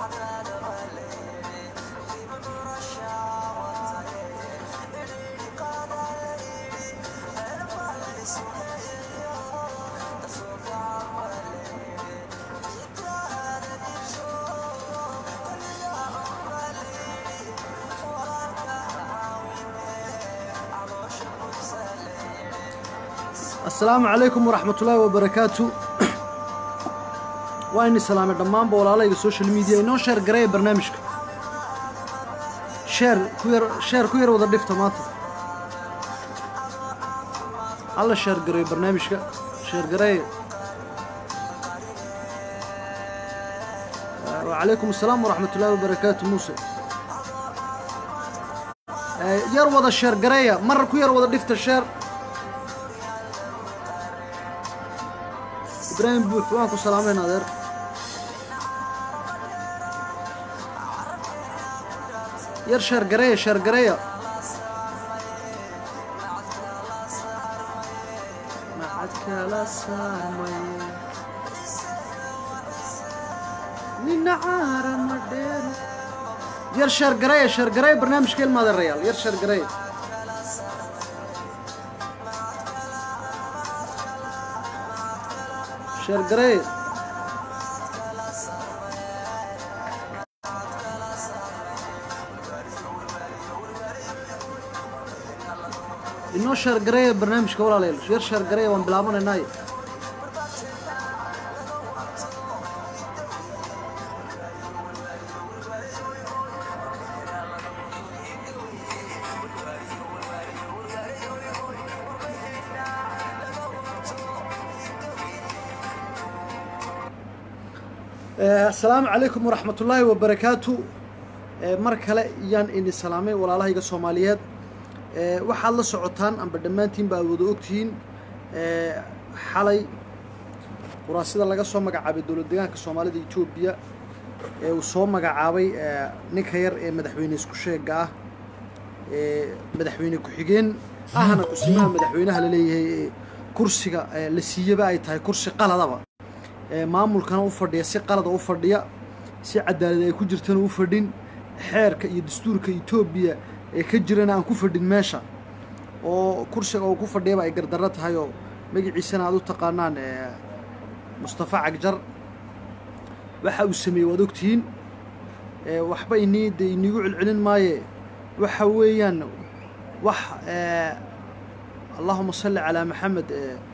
asalaamu calaykum waraxmat ullaahi wabarakaatu waa ini salaamay dhammaanba walaalayga social media inoo sheer gareeya barnaamijka sheer ku yar sheer ku yar wada dhifta maanta halla sheer gareeyo barnaamijka sheer gareeya wacalaykum asalaam waraxmat ullaahi wabarakaatu muuse yar wada sheer gareeya mar ku yar wada dhifta sheer ibraahim buux waan ku salaamayn adeer yar sheer gareeya sheer gareeya macadkala saamay nina caara ma dheero yar sheer gareeya sheer gareeya barnaamijka ilma adeerayaal yar sheer gareeya sheer gareeya inoo sheer gareeya barnaamijka walaalayaal yar sheer gareeya waan bilaabanaynaaye asalaamu calaykum waraxmat ullaahi wabarakaatu mar kale yaan idin salaamay walaalahayga soomaaliyeed waxaad la socotaan amba dhammaantiin ba aad wada ogtihiin xalay quraasida laga soo magacaabay dowlad deegaanka soomaalida etoobiya ee uu soo magacaabay ninka yar ee madaxweyne isku sheega ah ee madaxweyne ku-xigeen ahna kusimaha madaxweynaha la leeyahay ee kursiga la siiyaba ay tahay kursi qaladaba maamulkana u fadhiya si qalada u fadhiya si cadaalad ay ku jirtana u fadhin xeerka iyo dastuurka etoobiya ee ka jirana aan ku fadhin meesha oo kursiga uu ku fadhiyaba ay gardarro tahay oo magaciisana aad u taqaanaan mustafa cagjar waxa uu sameeyey waad ogtihiin waxba inii de iniigu celcelin maaye waxa weeyaan wax allahuma salli calaa maxamed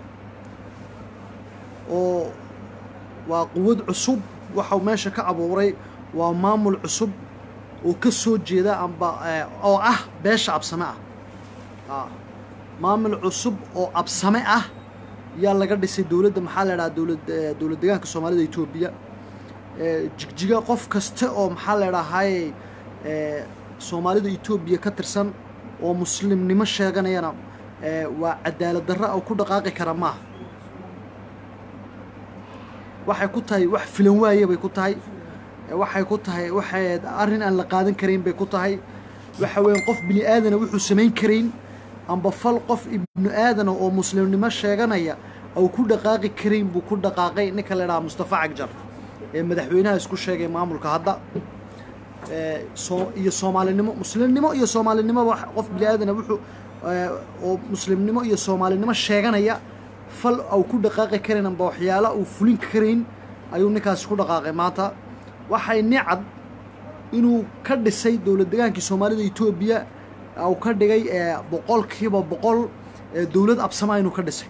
oo waa quwad cusub waxau meesha ka abuuray waa maamul cusub oo ka soo jeeda amba oo ah beesha absame ah maamul cusub oo absame ah yaa laga dhisay dowladda maxaa la idhaha dowlad dowlad deegaanka soomaalida etoobiya jigjiga qof kasta oo maxaa la idhahaye soomaalida etoobiya ka tirsan oo muslimnimo sheeganayana waa cadaalad darra oo ku dhaqaaqi kara maaha waxay ku tahay wax filan waaye bay ku tahay waxay ku tahay waxay arrin aan la qaadan karayn bay ku tahay waxa weeyaan qof bini aadana wuxuu samayn karayn amba fal qof ibnu aadana oo muslimnimo sheeganaya ou ku dhaqaaqi karayn buu ku dhaqaaqay ninka la idhaha mustafa cagjar ee madaxweynaha isku sheegay maamulka hadda iyo soomaalinimo muslimnimo iyo soomaalinimoba qof bini aadana wuxuu oo muslimnimo iyo soomaalinimo sheeganaya fal au ku dhaqaaqi karayn amba waxyaala uu fulin karayn ayuu ninkaasi ku dhaqaaqay maanta waxay nicad inuu ka dhisay dowlad degaankii soomaalida etoobiya uu ka dhigay boqolkiiba boqol dowlad absamaa inuu ka dhisay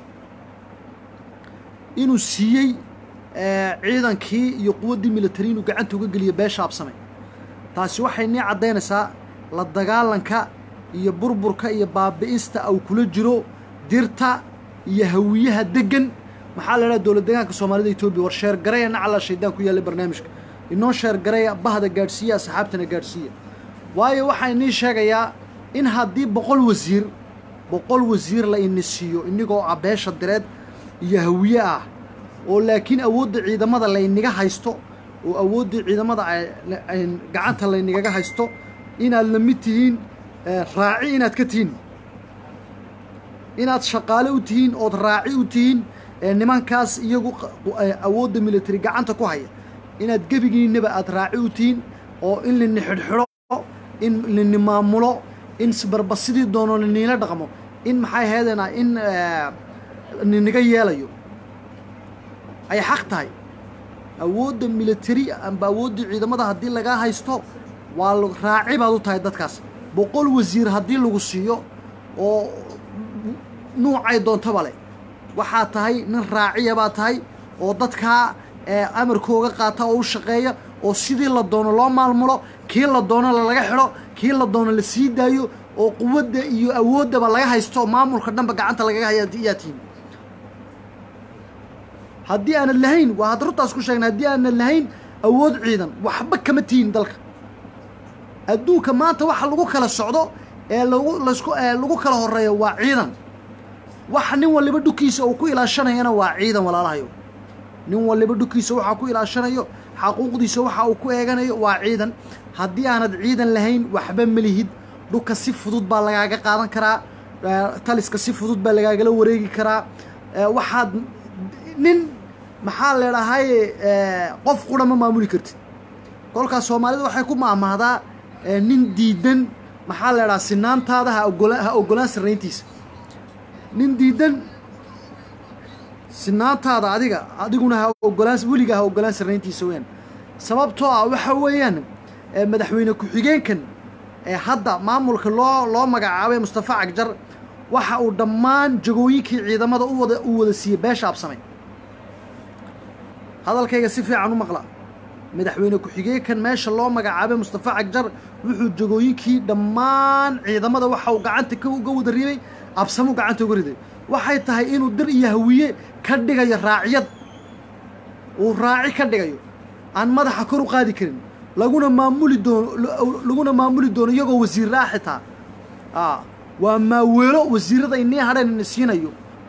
inuu siiyey ciidankii iyo quwaddii militari inuu gacanta uga geliyo beesha absame taasi waxay nii caddaynaysaa la dagaalanka iyo burburka iyo baabi'ista uu kula jiro dirta iyo hawiyaha degan maxaa la idhaha dowlad deegaanka soomaalida etoobiya war sheer gareya nacala shaydaan ku yaallay barnaamijka inoo sheer gareya bahda gaadhsiiya asxaabtana gaadhsiiya waayo waxaa inii sheegayaa in haddii boqol wasiir boqol wasiir la ini siiyo inigoo ah beesha direed iyo hawiye ah oo laakiin awoodda ciidamada layniga haysto oo awooddii ciidamada gacanta laynigaga haysto inaad la mid tihiin raaci inaad ka tihiin inaad shaqaale u tihiin ood raaci u tihiin nimankaas iyagu awoodda military gacanta ku haya inaad gebigiinaba aad raaci u tihiin oo in lini xidhxidho in lini maamulo in barba sidii doono liniila dhaqmo in maxay ahaydena in ninaga yeelayo ay xaq tahay awoodda military amba awooddii ciidamada haddii lagaa haysto waa raaci baad u tahay dadkaas boqol wasiir haddii lagu siiyo oo nuucay doontaba leh waxaa tahay nin raaciya baa tahay oo dadkaa amarkooga qaata oo u shaqeeya oo sidii la doono loo maalmulo kii la doono lalaga xidho kii la doono la sii daayo oo quwadda iyo awooddaba laga haysto maamulka dhanba gacanta lagaga haya yaa tihin haddii aanad lahayn waa hadda runtaas ku sheegna haddii aanad lahayn awood ciidan waxba kama tihin dalka adduunka maanta waxa lagu kala socdo ee lagu lasku lagu kala horeeyo waa ciidan waxa nin waliba dhukiisa uu ku ilaashanayana waa ciidan walaalahayo nin waliba dhukiisa waxaa ku ilaashanayo xaquuqdiisa waxa uu ku eeganayo waa ciidan haddii aanad ciidan lahayn waxba melihid dhulka si fudud baa lagaaga qaadan karaa taliska si fudud baa lagaagala wareegi karaa waxaad nin maxaa leedhahaye qof qura ma maamuli kartid kolkaas soomaalida waxay ku maamahdaa nin diidan maxaa leedhaha sinaantaada ha ogola ha ogolaan sarrayntiisa nin diidan sinaantaada adiga adiguna ha ogolaan weligaa ha ogolaan sarrayntiisa weyaan sababtoo ah waxa weeyaan madaxweyne ku-xigeenkan ee hadda maamulka loo loo magacaabay mustafa cagjar waxa uu dhammaan jagooyinkii ciidamada u wada u wada siiyey beesha absamay hadalkayga si fiican u maqla madaxweyne ku-xigeenkan meesha loo magacaabay mustafa cagjar wuxuu jagooyinkii dhammaan ciidamada waxa uu gacanta uga wada ribay absamuu gacanta uga riday waxay tahay inuu dir iyo hawiye ka dhigayo raaciyad uu raaci ka dhigayo aan madaxa kor u qaadi karin laguna maamuli doono laguna maamuli doono iyagoo wasiirraa xitaa a waa maaweelo wasiirada inii hadheen ina siinayo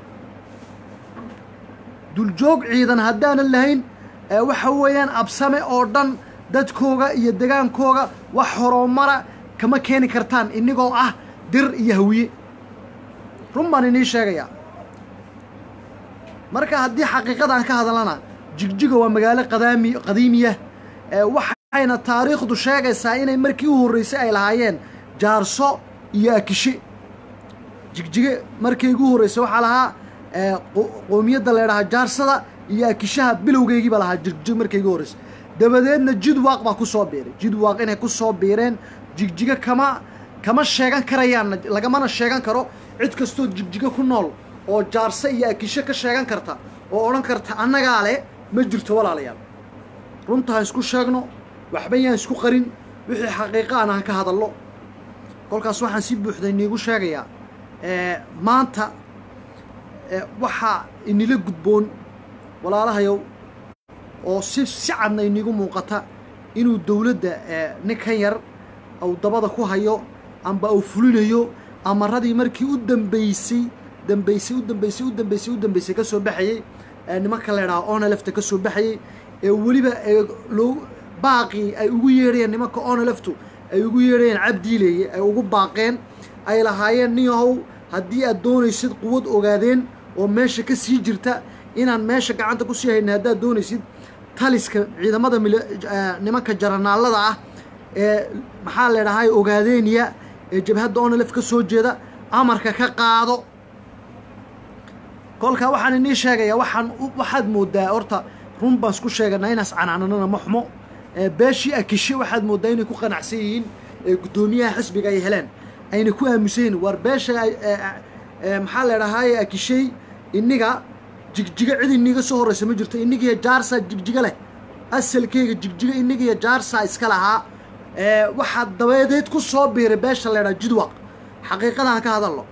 duljoog ciidan haddaanan lahayn waxa weeyaan absame oo dhan dadkooga iyo degaankooga wax horumara kama keeni kartaan inigoo ah dir iyo hawiye run baan inii sheegayaa marka haddii xaqiiqadaan ka hadlana jigjiga waa magaalo qadaami qadiimiya waxayna taariikhdu sheegaysaa inay markii u horreysay ay lahaayeen jaarso iyo akishe jigjige markii ugu horreysay waxaa lahaa qoomiyadda leedhahaa jaarsada iyo akishaha bilowgeygiiba lahaa jigjig markii ugu horreysay dabadeedna jidwaaq baa ku soo biiray jidwaaq inay ku soo biireen jigjiga kama kama sheegan karayaanna lagamana sheegan karo cid kastoo jigjiga ku nool oo jaarse iyo akishe ka sheegan karta oo odhan karta annagaa leh ma jirto walaalayaal runta ha isku sheegno waxba yaan isku qarin wixii xaqiiqa aan aan ka hadallo kolkaas waxaan si buuxda iniigu sheegayaa maanta waxaa inila gudboon walaalahayow oo si si cadna iniigu muuqata inuu dowladda ninkan yar uu dabada ku hayo amba uu fulinayo amaradii markii u dambeysay dambeysay u dambeysay u dambeysay u dambeysay ka soo baxayey nimanka la ydhaha onelefta ka soo baxayey ee weliba loo baaqii ay ugu yeedhayeen nimanka oneleftu ay ugu yeedhayeen cabdiileeye ay ugu baaqeen ay lahaayeen niyahow haddii aad doonaysid quwad ogaadeen oo meesha ka sii jirta inaan meesha gacanta ku sii hayna haddaad doonaysid taliska ciidamada nimanka jaranaallada ah ee maxaa la ydhahay ogaadeeniya ee jabhadda onelef ka soo jeeda amarka ka qaado kolkaa waxaan inii sheegayaa waxaan waxaad moodaa horta run baan isku sheeganaa inaas canaananana ma xumo beeshii akishe waxaad moodaa inay ku qanacsan yihiin guddoomiyaha xisbiga ay heleen ayna ku aamusan yihin war beesha maxaa la dhahaye akishey iniga jigjiga cid iniga soo horreysa ma jirto inigiyo jaarsaa jigjiga leh asalkeyga jigjiga inigiyo jaarsaa iska lahaa waxaa dabadeed ku soo biiray beesha la ydhaha jidwaq xaqiiqadaan ka hadalno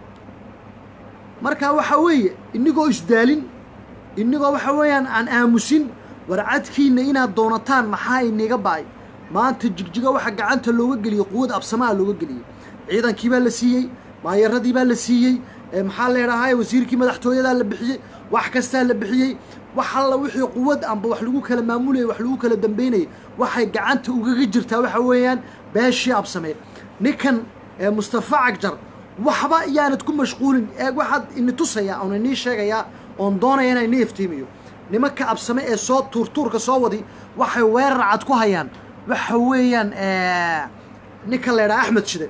marka waxa weeye inigoo isdaalin inigoo waxa weeyaan aan aamusin warcadkiina inaad doonataan maxaa iniga ba'ay maanta jigjiga waxa gacanta looga geliyey quwad absamaa looga geliyey ciidankii baa la siiyey maayaradii baa la siiyey maxaa leedhahay wasiirkii madaxtooyadaa la bixiyey wax kastaa la bixiyey wax alla wixii quwad amba wax lagu kala maamulayay wax lagu kala dambeynayay waxay gacanta ugaga jirtaa waxa weeyaan beeshii absamee ninkan mustafa cagjar waxba yaanad ku mashquulin ee waxaad ini tusayaa oon inii sheegayaa oon doonaya inaan inii iftiimiyo nimanka absame ee soo tuurtuurka soo wadi waxay weerar cad ku hayaan waxa weeyaan ninka la ydhaha axmed shide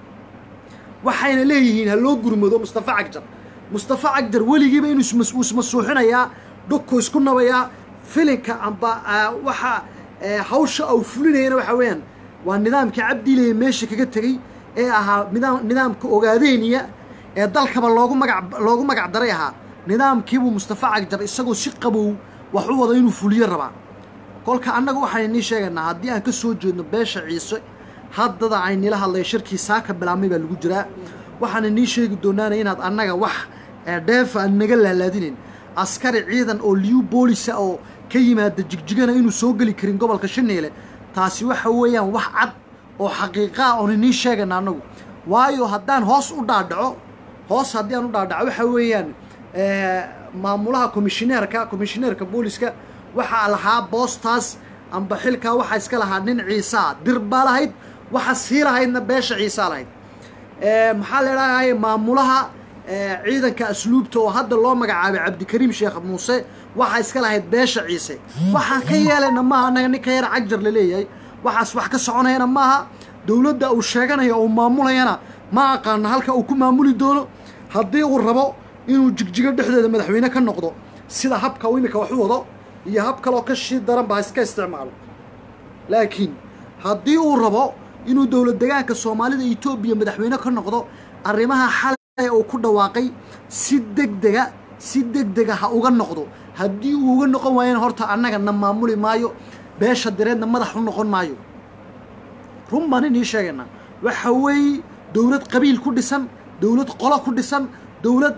waxayna leeyihiin ha loo gurmado mustafa cagjar mustafa cagjar weligiiba inuu ismasuuxinayaa dhugku isku nabayaa filinka amba waxa hawsha au fulinayana waxa weeyaan waa nidaamkii cabdiilaya meesha kaga tegey ee ahaa nidaam nidaamka ogaadeeniya ee dalkaba loogu magac loogu magac daray ahaa nidaamkiibuu mustafa cagjar isagoo si qabow wax u wada inuu fuliyo rabaa kolka annaga waxaan inii sheegaynaa haddii aan ka soo jeedno beesha ciise haddada aynila hadlaya shirkii saaka bilaabmay baa lagu jiraa waxaan inii sheegi doonaana inaad annaga wax dheefa aan naga laalaadinayn askari ciidan oo liyu boolisa oo ka yimaada jigjigana inuu soo geli karin gobolka shaneele taasi waxa weeyaan wax cad oo xaqiiqaa oon inii sheegayna annagu waayo haddaan hoos u dhaadhaco hoos haddii aan u dhaadhaco waxa weeyaan maamulaha komishineerka komishineerka booliska waxaa lahaa boostaas amba xilkaa waxaa iska lahaa nin ciisaa dir baa lahayd waxa sii lahaydna beesha ciisaa lahayd maxaa la idhahay maamulaha ciidanka asluubta oo hadda loo magacaabay cabdikariim sheekh muuse waxaa iska lahayd beesha ciise waxaan ka yeelayna maaha annaga ninka yar cagjar la leeyahay waxaas wax ka soconayana maaha dowladda uu sheeganayo uu maamulayana ma aqaano halka uu ku maamuli doono haddii uu rabo inuu jigjigo dhexdeeda madaxweyne ka noqdo sida habka uu iminka wax u wado iyo hab kaloo ka shii daran ba iska isticmaalo laakiin haddii uu rabo inuu dowlad degaanka soomaalida etoobiya madaxweyne ka noqdo arrimaha xalay uu ku dhawaaqay si degdega si degdega ha uga noqdo haddii uu uga noqon waayana horta annaga na maamuli maayo beesha direedna madax u noqon maayo run baan inii sheegaynaa waxa weeye dowlad qabiil ku dhisan dowlad qolo ku dhisan dowlad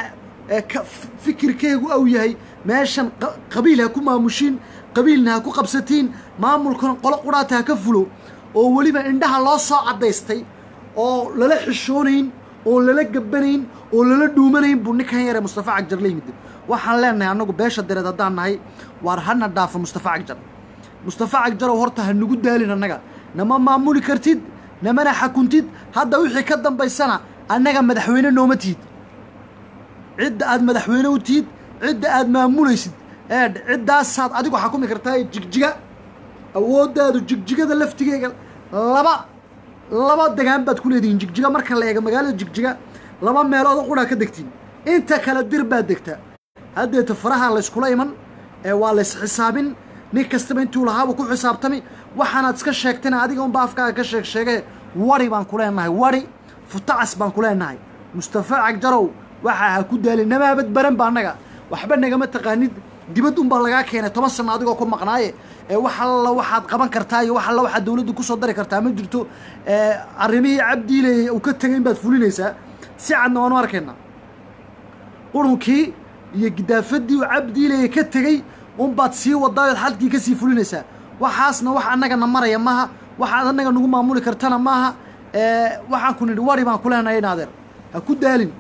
fikirkeegu au yahay meeshan qabiil ha ku maamushiin qabiilna ha ku qabsatiin maamulkan qolo quraata ha ka fulo oo weliba indhaha loo soo caddaystay oo lala xishoonayn oo lala gabbanayn oo lala dhuumanayn buu ninkan yare mustafa cagjar la yimid waxaan leenahay annagu beesha dareed haddaan nahay waar hana dhaafo mustafa cagjar mustafa cagjarow horta ha nagu daalin annaga nama maamuli kartid namana xakuntid hadda wixii ka dambaysana annaga madaxweyne nooma tihid cidda aad madaxweyne u tihid cidda aad maamulaysid eedh ciddaasaad adigu xakumi kartaa jigjiga awooddaadu jigjigada laftigeega laba laba degaan baad ku leedihiin jigjiga marka la eega magaalada jigjiga laba meeloodoo qudhaa ka degtiin inta kale dir baad degtaa haddeeta faraha layskula iman ee waa lays xisaabin nin kastaba intuu lahaabuu ku xisaabtami waxaanaad iska sheegtayna adiga unba afkaaga ka sheeg sheegee wari baan ku leenahay wari futacas baan ku leenahay mustafa cagjarow waxa ha ku daalin namaabad baran ba annaga waxba nagama taqaanid dibad unbaa lagaa keenay toban sano adigoo ku maqnaaye ee wax alla waxaad qaban kartaa iyo wax alla waxaad dowladda kusoo dari kartaa ma jirto arrimihii cabdiile uu ka tegay in baad fulinaysaa si cadna waanu arkaynaa qurunkii iyo gidaafadii uu cabdiileye ka tegey unbaad sii wadaayood xalkii ka sii fulinaysaa waxaasna wax annagana maraya maaha waxaad annaga nagu maamuli kartana maaha waxaan ku nidhi wari baan ku leenahay in adeer ha ku daalin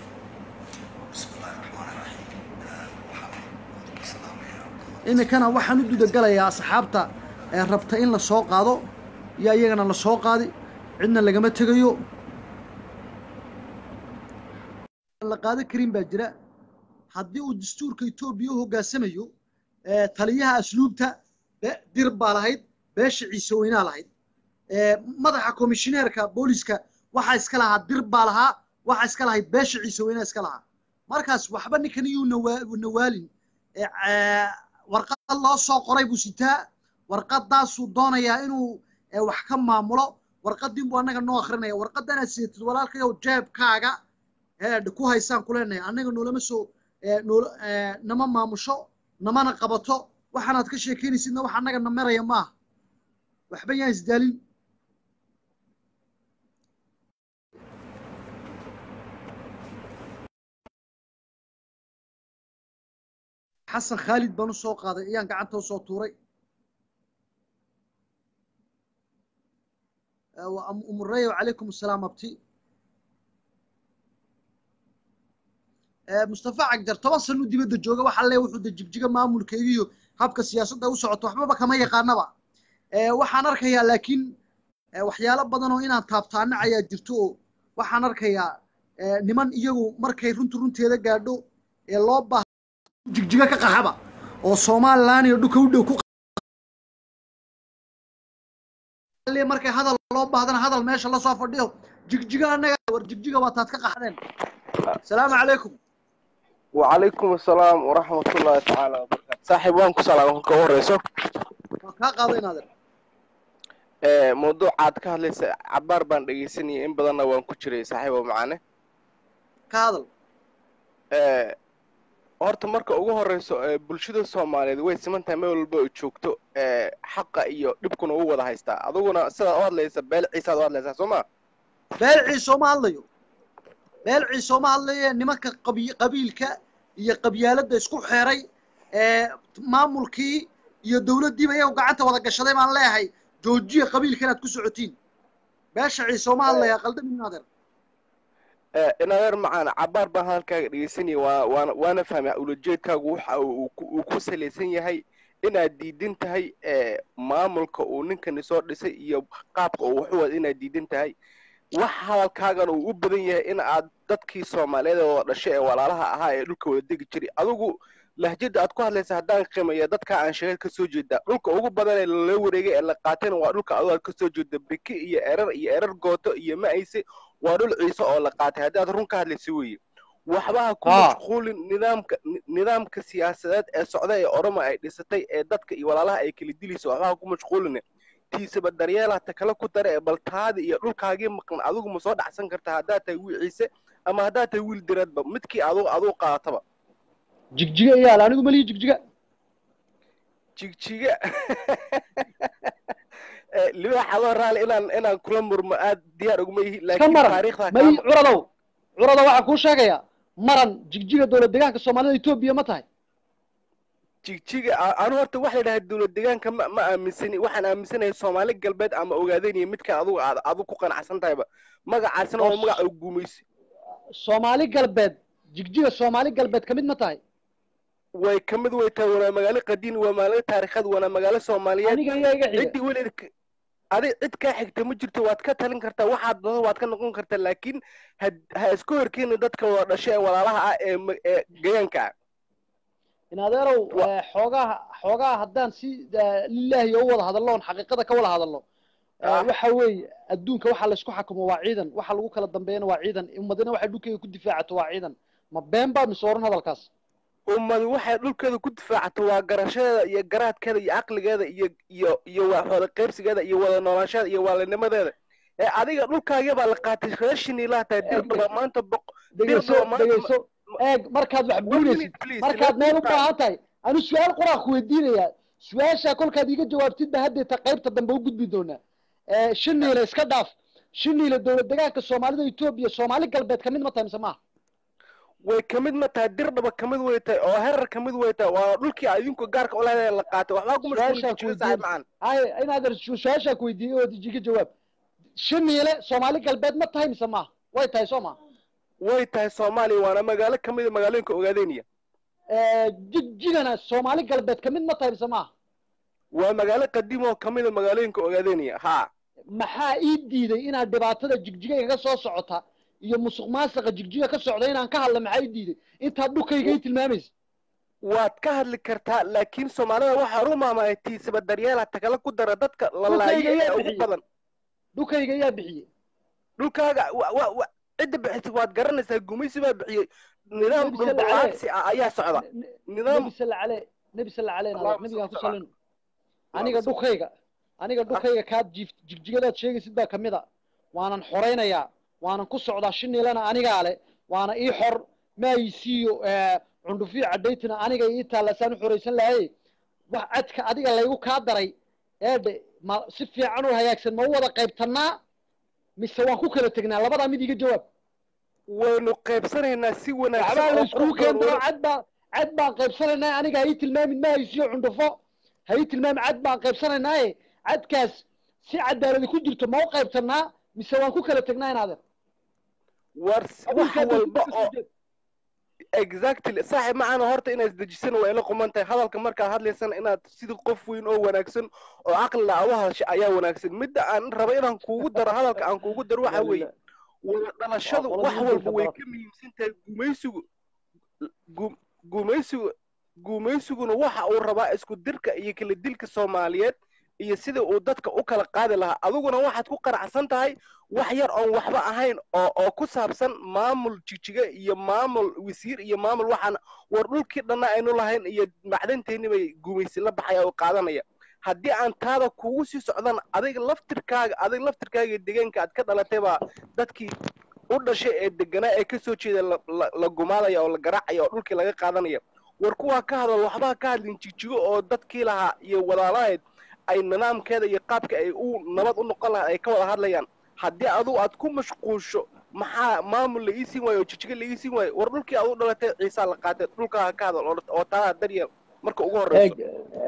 iminkana waxaan u gudagalayaa asxaabta ee rabta in la soo qaado iyo iyagana la soo qaadi cidna lagama tegayo la qaadan karin baa jira haddii uu dastuurka etoobiya u hoggaansamayo taliyaha asluubta dir baa lahayd beesha ciise weynaa lahayd madaxa komishineerka booliska waxaa iska lahaa dir baa lahaa waxaa iska lahayd beesha ciise weynaa iska lahaa markaas waxba ninkan iyuu nawaalin warqad loo soo qoray buu sitaa warqadaasuu doonayaa inuu wax ka maamulo warqadin buu annaga noo akrinaya warqadanaad sidatid walaalkayow jeebkaaga ku haysaan ku leenahay annaga noolama soo nama maamusho namana qabato waxaanaad ka sheekeynaysidna wax annaga na maraya maaha waxba yaan isdaalin xasan khaalid baan u soo qaaday ayaan gacanta usoo tuuray umureyo calaykum asalaam abti mustafa cagjar toban sano dibadda jooga waxaa le wuxuu de jigjiga maamulkeega iyo habka siyaasadda u socoto waxbaba kama yaqaanaba waxaan arkayaa laakiin waxyaalo badan oo inaan taabtaana ayaa jirto oo waxaan arkayaa niman iyagu markay runtu runteeda gaadho ee loo baaha jigjiga ka qaxaba oo somalilan iyo dhulka u dhow ku markay hadal loo baahdana hadal meesha lasoo fadhiyo jigjiga annaga war jigjiga waa taad ka qaxdeen asalaamu calaykum وعليكم السلام ورحمة الله تعالى وبركاته صاحب وان كسلام كل ورئيسه waa kaa qaaday naadir موضوع عاد كهليس عبار بان دغيسني in badanna waan ku jiray saaxiibo macane ka hadal ee horta marka ugu horeyso ee bulshada Soomaaliyeed way siman tahay meel walba ay joogto ee xaqa iyo dhibkuna uu wada haystaa aduguna sida u hadlaysa beel ciisa u hadlaysa Soomaa beel ciiso ma hadlayo beel ciiso ma hadlayo nimanka qabi- qabiilka iyo qabyaaladda isku xeeray ee maamulkii iyo dowladdiiba iyagu gacanta wada gashaday baan leeyahay joojiya qabiilka inaad ku socotiin beesha ciiso ma hadlaya qaldamin naadir ee inadeer macaan cabaar baan hadalkaaga dhegeysanaya waa waana waana fahmay ulajeedkaagu waxa uu ku- uu ku salaysan yahay inaad diidan tahay ee maamulka uu ninkani soo dhisay iyo qaabka uu wax u wada inaad diidan tahay wax hadalkaagana uu u badan yahay in aad dadkii soomaaliyeed ee wada dhashay ee walaalaha ahaa ee dhulka wada degi jiray adigu lahjada aad ku hadlaysa haddaan qiimeeya dadka aan sheegay ka soo jeeda dhulka ugu badan ee lala wareegay ee la qaatayna waa dhulka adigo aad ka soo jeeda biki iyo erar iyo erar gooto iyo ma'ayse waa dhul ciise oo la qaatay haddii aad run ka hadlaysa weeye waxba ha ku Ah. mashquulin nidaamka ni- nidaamka siyaasadeed ee socda ee oroma ay dhisatay ee dadka iyo walaalaha ay kala dilayso waxba ha ku mashquulin tiisaba daryeela ta kale ku dare ee bal taadi iyo dhulkaagii maqan adigu ma soo dhacsan kartaa haddaad tahay wiil ciise ama haddaad tahay wiil diradba midkii adigu adigu qaadataba jigjiga iyaal anigu malihi jigjiga jigjiga Eh, libaax adoo raali inaan inaan kula murmo aad diyaar uguma yihi ka laakiin maran taariikhda may kaa curadow curada waxaan kuu sheegayaa maran jigjiga dowlad deegaanka soomaalida etoobiya ma tahay jigjiga a- anu horta waxa la yidhaha dowlad deegaanka ma ma aaminsani waxaan aaminsanahay soomaali galbeed ama ogaadeniya midka adigu aad adigu ku qanacsan tahayba magacaasina waa Oo magaca uu gumaysi soomaali galbeed jigjiga soomaali galbeed ka mid ma tahay way ka mid way tahay waana magaalo qadiin waa magaalo taariikheed waana magaalo soomaaliyeed aniga ayaa iga xiga ciddii weligeed ka- adi cid kaa xigta ma jirto waad ka talin kartaa waxaad doonto waad ka noqon kartaa laakiin ha ha isku horkeenin dadka wada dhashay ee walaalaha ah ee ma- ee gayaanka ah in adeerow Wa- eh, xoogaha xoogaha haddaan si eh, lilaahi u wada hadallo oon xaqiiqada ka wada hadallo eh, Ah. waxa weeye adduunka waxa laysku xakumo waa ciidan waxa lagu kala dambeeyana waa ciidan ummadina waxay dhulkeyga ku difaacato waa ciidan ma been baa mise oran hadalkaas ummadu waxay dhulkeeda ku difaacato waa garashadeeda iyo garaadkeeda iyo caqligeeda iyo iyo iyo waa wada qaybsigeeda iyo wada noolaanshadeeda iyo waalinimadeeda ee adiga dhulkaaga baa la qaatay reeshin ilaa tahay dirdhaba maanta boq dhegeyso Dirba maanta ma- dhegeyso eeg markaad wax One buunaysid minute, please, markaad let meel me u try. baahan tahay anu su-aal qoraa ku weydiinayaa su-aashaa kolkaad iiga jawaabtid ba haddeeta qaybta dambe u gudbi doonaa Eh, shiniile iska dhaaf shiniile dowlad deegaanka soomaalida etoobiya soomaali galbeed ka mid ma tahay mise maaha way ka mid ma tahay dirdhaba ka mid way tahay oo herar ka mid way tahay waa dhulkii adinku gaarka ulahayd la qaatay waxbaa ku Su-aashaa ku mashquulin saaxiib weydiin. macaan hay inaad su- su-aashaa ku weydiiyey oo iga jawaab shiniile soomaali galbeed ma tahay mise maaha way tahay soo maha way tahay soomaaliya waana magaalo ka mid a magaalooyinka ogaadeniya jigjigana soomaali galbeed ka mid ma tahay mise maaha waa magaalo qadiim oo ka mid a magaalooyinka ogaadeniya ha maxaa ii diiday inaad dhibaatada jigjiga igaga soo socota iyo musuq maasuqa jigjiga ka socda inaan ka hadla maxaa ii diiday intaad dhulkayga ii tilmaamaysa waad ka hadli kartaa laakiin soomaalida waxaa u maamulay tiisaba daryeela tagala ku dara dadka la laayo ee ugu bixiyey. badan dhulkayga ayaa bixiyey dhulkaaga wa- wa- wa- cidda bixisay waad garanaysaa gumaysi baa bixiyey nidaam Nebi salla dhulballaarsi ah ayaa socda nidaam nebi salla cale nebi salla cale Allahumma nabigaan ku salli salino aniga salli. dhulkayga aniga dhulkayga kaad jiif jigjigadaad sheegaysid baa kamid a waanan xoraynayaa waanan ku socdaa shiniilana anigaa le waana ii xor maayisiiyo cundhufiyo cadhaytina aniga ii taallasaan u xoraysan lahaye wax cadka adiga laygu kaa daray eedhe ma si fiican u hagaagsan ma u wada qaybtannaa mise waan ku kala tegnaa labadaa mid iga jawaab waynu qaybsanaynaa si wanaagsan waxbaa la oo iskugu qurux keen badan doo cad baa cad baan qaybsanaynaa aniga ha ii tilmaamin ma haysiyo cundhufo ha ii tilmaamin cad baan qaybsanaynaaye cadkaas si cadaaladi ku jirto ma u qaybtannaa mise waan ku kala tegnaa inaadeer war wax walba oo exactly saaxiib macana horta inaad isdejisan waa ila quman tahay hadalka markaad hadlaysana inaad sidii qof weyn oo wanaagsan oo caqli la u hadasha ayaa wanaagsan midda aan raba inaan kuugu daro hadalka aan kuugu daro waxa weeye wada dhalashadu Waa wax qoladii walba way dalka ka muhiimsan tahay gumaysigu gu- gumaysigu gumaysiguna waxa uu rabaa isku dirka iyo kala dilka soomaaliyeed iyo sida uu dadka u kala qaadi lahaa adiguna waxaad ku qaracsan tahay wax yar oon waxba ahayn oo oo ku saabsan maamul jijiga iyo maamul wasiir iyo maamul waxaan war dhulkii dhanna aynu lahayn iyo macdanteenni bay gumaysi la baxaya oo qaadanaya haddii aan taada kugu sii socdan adiga laftirkaaga adiga laftirkaaga deegaanka aad ka dhalatay baa dadkii u dhashay ee deganaa ee kasoo jeeda la- la- la gumaadaya oo la garaacaya oo dhulkii laga qaadanaya war kuwaa ka hadal waxbaa ka hadlin jijigo oo dadkii lahaa iyo walaalahayd ay nidaamkeeda iyo qaabka ay u nabad u noqon lahayd ay ka wada hadlayaan haddii adigu aad ku mashquulsho maxaa maamul la ii siin waayo oo jijigo la ii siin waayo war dhulkii aad u dhalatay ciisaa la qaatay dhulkaa ka hadal oo- oo taada daryeel marka ugu horreyso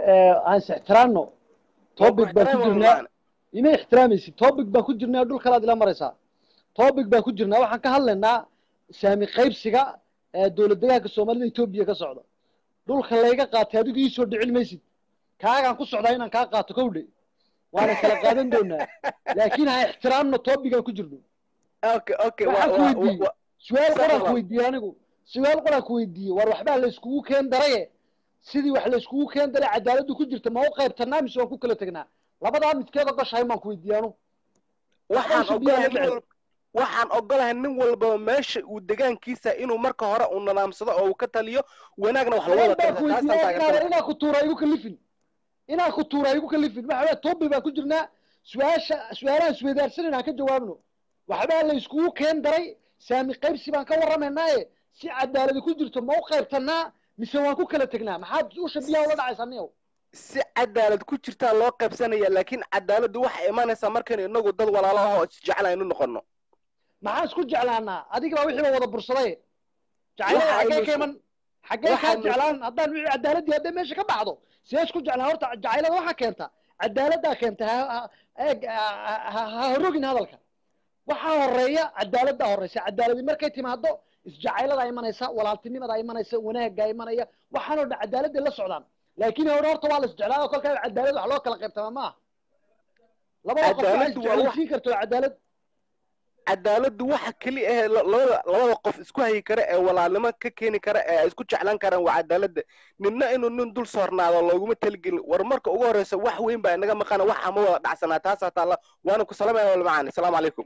aan is ixtiraamno topic baan ku jirnaa ima ixtiraamaysid topic baan ku jirnaa dhul kalaad ila maraysaa topic baan ku jirnaa waxaan ka hadlaynaa saami qaybsiga ee dowlad deegaanka soomaalida etoobiya ka socda dhulka layga qaatay adigu iisoo dhicin maysid kaagaan ku socdaa inaan kaa qaato kowdhe waana kala qaadan doonaa laakiin ha ixtiraamno topigaan ku jirno okay okay waxaan ku weydiiyey su-aal Sax qoraan ku walaal. weydiiyey anigu su-aal qoraan ku weydiiyey war waxbaa la iskugu keen daraye sidii wax la iskugu keen daray cadaaladdu ku jirta ma u qaybtanaa mise waan ku kala tegnaa labadaa midkeed ogoshahay maan ku weydiiyey anu waxaan Waxaan biyaha ogolahay nin jecel. walba waxaan ogolahay nin walbaba meesha uu degaankiisa inuu marka hore uu nadaamsado oo uu ka taliyo wanaagna wax lagu wada baan ku qabta taasaan weydiiyey inaa taageersan inaa ku tuura igu kalifin inaa ku tuura igu kalifin waxa weye tobi baan ku jirnaa su-aasha su-aalahan isweydaarsanan aan ka jawaabno waxbaa la iskugu keen daray saami qaybsi baan ka warramaynaaye si cadaaladi ku jirto ma u qaybtanaa mise waan ku kala tegnaa maxaad usha biyaha ula dhacaysaa niyow si cadaalad ku jirtaa loo qaybsanaya laakiin cadaaladdu waxay imanaysaa markaynu inagu dad walaalo ah oo isjecel aynu noqono maxaan isku jeclaanaa adiga baa wixii ba wada bursaday jacaylada Waxaanu xaggee ka isku- iman xaggee kaa waxaanu isku- jeclaan haddaan wixii cadaaladii hadday meesha ka baxdo see isku jeclaan horta jacaylada waxaa keenta cadaaladdaa keenta ha ha- eeg ha- ha- ha horogin hadalka waxaa horeeya cadaaladdaa horeysa cadaaladi markay timaado isjacayladaa imanaysa walaaltinimadaa imanaysa wanaaggaa imanaya waxaan oo dhan cadaaladday la socdaan laakiin hore horta waa la isjeclaado kolkaa cadaalad wax loo kala qaybtamaa maaha labada qof waa Cadaaladdu waa wax- isjeclaysiin karto cadaalad cadaaladdu waxa keli ah la- labada labada qof isku hayi kara ee walaalnimo ka keeni kara ee ay isku jeclaan karaan waa cadaaladda ninna inuu nin dul soornaado looguma talagelin war marka ugu horreysa wax weyn baa inaga maqana waxa ma wada dhacsanaa taasaa taalla waana ku salamaya wal macaan asalaamu calaykum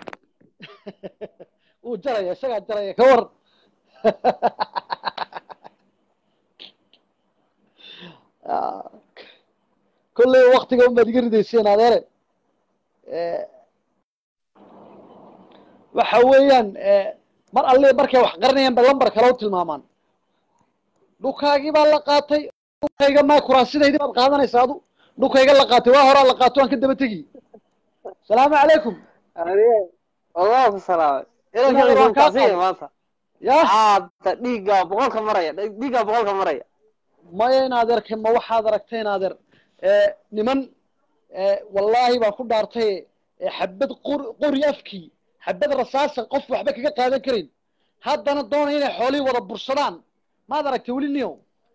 wuu jaraya isagaa jaraya ka war kolley waktiga unbaad iga ridayseen adeere waxa weeyaan mar alle markay wax qaranayaan ba lambar kale u tilmaamaan dhukaagii baa la qaatay dhukayga maa kuraasidaydii baad qaadanaysa adu dhukayga la qaatay waa horaa la qaato aan ka daba tegi salaamu calaykum والله السلام إلى Inaad كذا waan يكون kaa تعصيه qaaday. maanta ya عاد dhiiga boqolka maraya dhiiga boqolka maraya maya in adeerke ma waxaad aragtay in adeer niman wallaahi baan ku dhaartay xabad qor qori afkii xabad rasaasa qof waxba kaga qaadan karin haddana doonaya inay xoolihii wada bursadaan maad aragtay weli niyo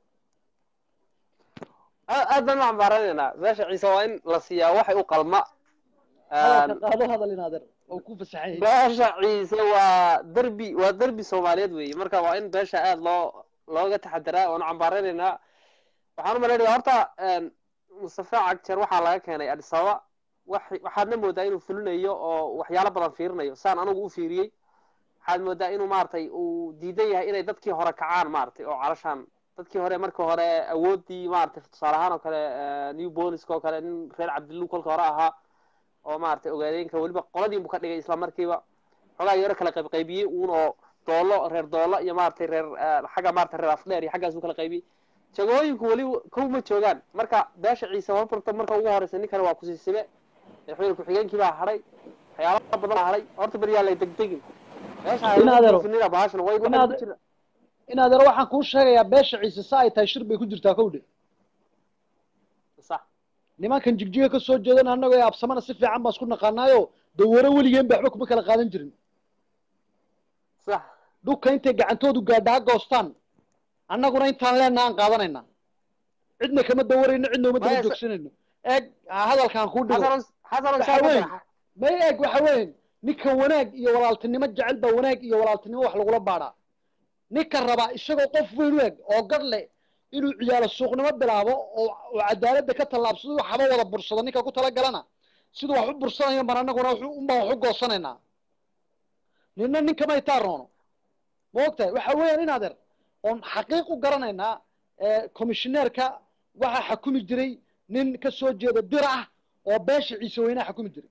aad baan u cambaaranayna meesha ciise waa in la siiyaa waxay u qalma hadalka qaado hadal in adeer oo ku fasaxan yahay beesha ciise waa derbi waa derbi soomaaliyeed weeye marka waa in beesha aad loo looga taxadiraa waanu cambaaranaynaa waxaan u malaynaya horta mustafa cagjeer waxaa laga keenay addis ababa wax waxaadna moodaa inuu fulinayo oo waxyaalo badan fiirinayo saan anigu u fiiriyey waxaad moodaa inuu maaragtay uu diidan yahay inay dadkii hore kacaan maaragtay oo calashaan dadkii hore markii hore awoodii maaragtay tusaale ahaan oo kale new boliska oo kale nin reer cabdillu kolka hore ahaa oo maaragtay ogaadeenka weliba qoladiinbu ka dhigay isla markiiba xogaa yaro kala qaybqaybiyey uun oo doolo reer doolo iyo maaragtay reer xagga maaragtay reer afdheer iyo xaggaas u kala qaybiyey jagooyinku weli kow ma joogaan marka beesha ciise horta marka ugu horeysa ninkani waa kusiisibe madaxweyne ku-xigeenkii baa hadhay waxyaalo badan baa hadhay horta beriyaa lay degdegin In adeero. meesha bahashan way In adeer- in adeer waxaan kuu sheegayaa beesha ciise sa ay tahay shir bay ku jirtaa kowdhe sax nimankan jigjiga ka soo jeedan annagoo ee absamana si fiican baan isku naqaanaayo dawaro weligeen ba waxba kuma kala qaadan jirin sax dhulka intay gacantoodu gaadha ha goostaan annaguna intaan leenna aan qaadanayna cidna kama dawarayno cidna uma daba Maya, joogsanayno eeg hadalkaan kuu dhigo xasan xasan Waxa weyn. may eeg waxa weyn ninka wanaag iyo walaaltinimo jecel baa wanaag iyo walaaltinimo wax lagula baadhaa ninka rabaa isagoo qof weyn u eg oo gad leh inuu ciyaalo suuqnimo bilaabo oo oo cadaaladda ka tallaabsado waxba wada bursado ninka ku talagalana siduu wax u bursanayo ban annaguna wuxuu- unbaan wax u goosanaynaa nina ninkama itaa-roono ma ogtahay waxa weeyaan in adeer oon xaqiiq u garanaynaa commissioneerka waxaa xakumi jiray nin ka soo jeeda dir ah oo beesha ciise weynaha xakumi jiray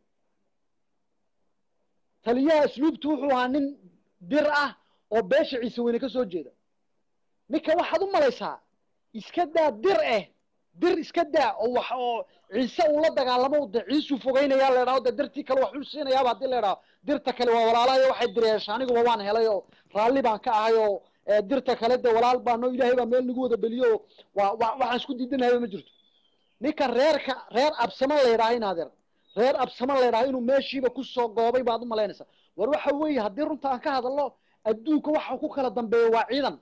taliyaha asluubtu wuxuu ahaa nin dir ah oo beesha ciise weyne ka soo jeeda ninka waxaad u malaysaa iska daa dir eh dir iska daa oo wax oo ciise uu la dagaalamo de ciisuu fogeynayaa la idhaho de dirtii kale waxuu siinayaaba haddii la idhaho dirta kale waa walaalahayo waxay direesha aniguba waan helay oo raalli baan ka ahay oo eh, dirta kale de walaal baano ilaahay baa meel nagu wada beliyo oo waa wa- waxaan isku diidanahayba ma jirto ninka reerka reer absama la yidhaha in adeer reer absama la yidhaha inuu meeshiiba kusoo goobay baad u malaynaysaa war waxa weeye haddii runta aan ka hadalno adduunka waxa ku kala dambeeya waa ciidan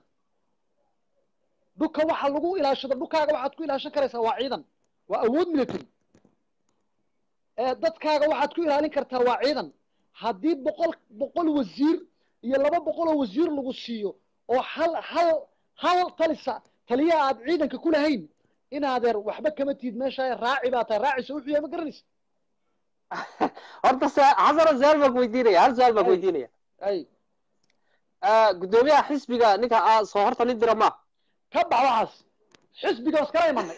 dhulka waxa lagu ilaashado dhulkaaga waxaad ku ilaashan karaysaa waa ciidan waa awood military ee dadkaaga waxaad ku ilaalin kartaa waa ciidan haddii boqol boqol wasiir iyo laba boqol oo wasiir lagu siiyo oo hal hal hal talisa taliyaha aad ciidanka ku lahayn in adeer waxba kama tiid meesha raaci baa tahay raacisa wuxuu yahay ma garanaysa horta sa- xasano su-aal baan ku weydiinaya hal su-aal baan ku Ay. weydiinaya ay Ah, guddoomiyaha xisbiga ninka aa soo horta nin dira ma ka bax waxaas xisbiga iskala imanay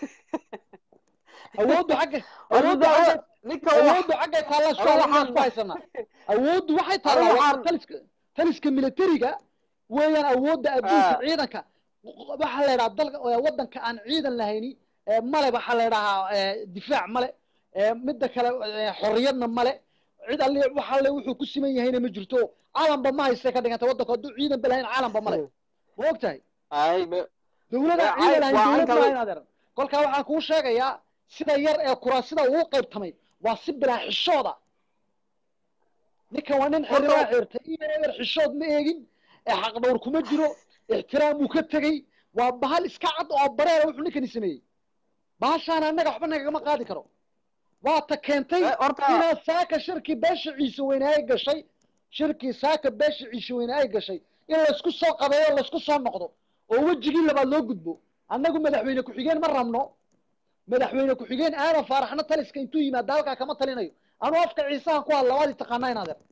awooddu xagga awooddu Horta xagga ninka wax- awooddu xaggay taalla Aniga waxaan- isku haysanaa awooddu waxay Aniga taallaa waxaan- taliska taliska militariga weeyaan awoodda adduunka Ah. ciidanka waxaa la yidhaha dalka ee waddanka aan ciidan lahayni ee male waxaa la yidhahaa ee, difaac male ee, midda kale ee, xorriyadna male cid alle waxa le wuxuu ku siman yahayna ma jirto caalanba ma haysta ka dhiganta waddanka hadduu ciidan ba lahayn caalanba male ma og tahay ay me- dawladda Waa ciidan cayn- lahayn waa dawlad caynka- maahayn adeer kolkaa waxaan kuu sheegayaa sida yar ee kuraasida uu qaybtamay waa si bilaa xishooda ninkan waa nin Horta- xiriraa xirtay iyo yar xishood ma eegin ee xaqdhowr kuma jiro ixtiraam uu ka tegey waa bahal iska cad oo bareera wuxuu ninkani sameeyey bahashaana annaga waxba nagagama qaadi karo waa ta keentay Eh, horta inaad saaka shirkii beesha ciise weyne ay gashay shirkii saaka beesha ciise weyne ay gashay in laysku soo qabeeyo laysku soo noqdo oo wejigii labaad loo gudbo annagu madaxweyne ku-xigeen ma rabno madaxweyne ku-xigeen aadan faaraxna taliska intuu yimaada halkaa kama talinayo anuu afka ciisahan ku hadla waad i taqaanaa in adeer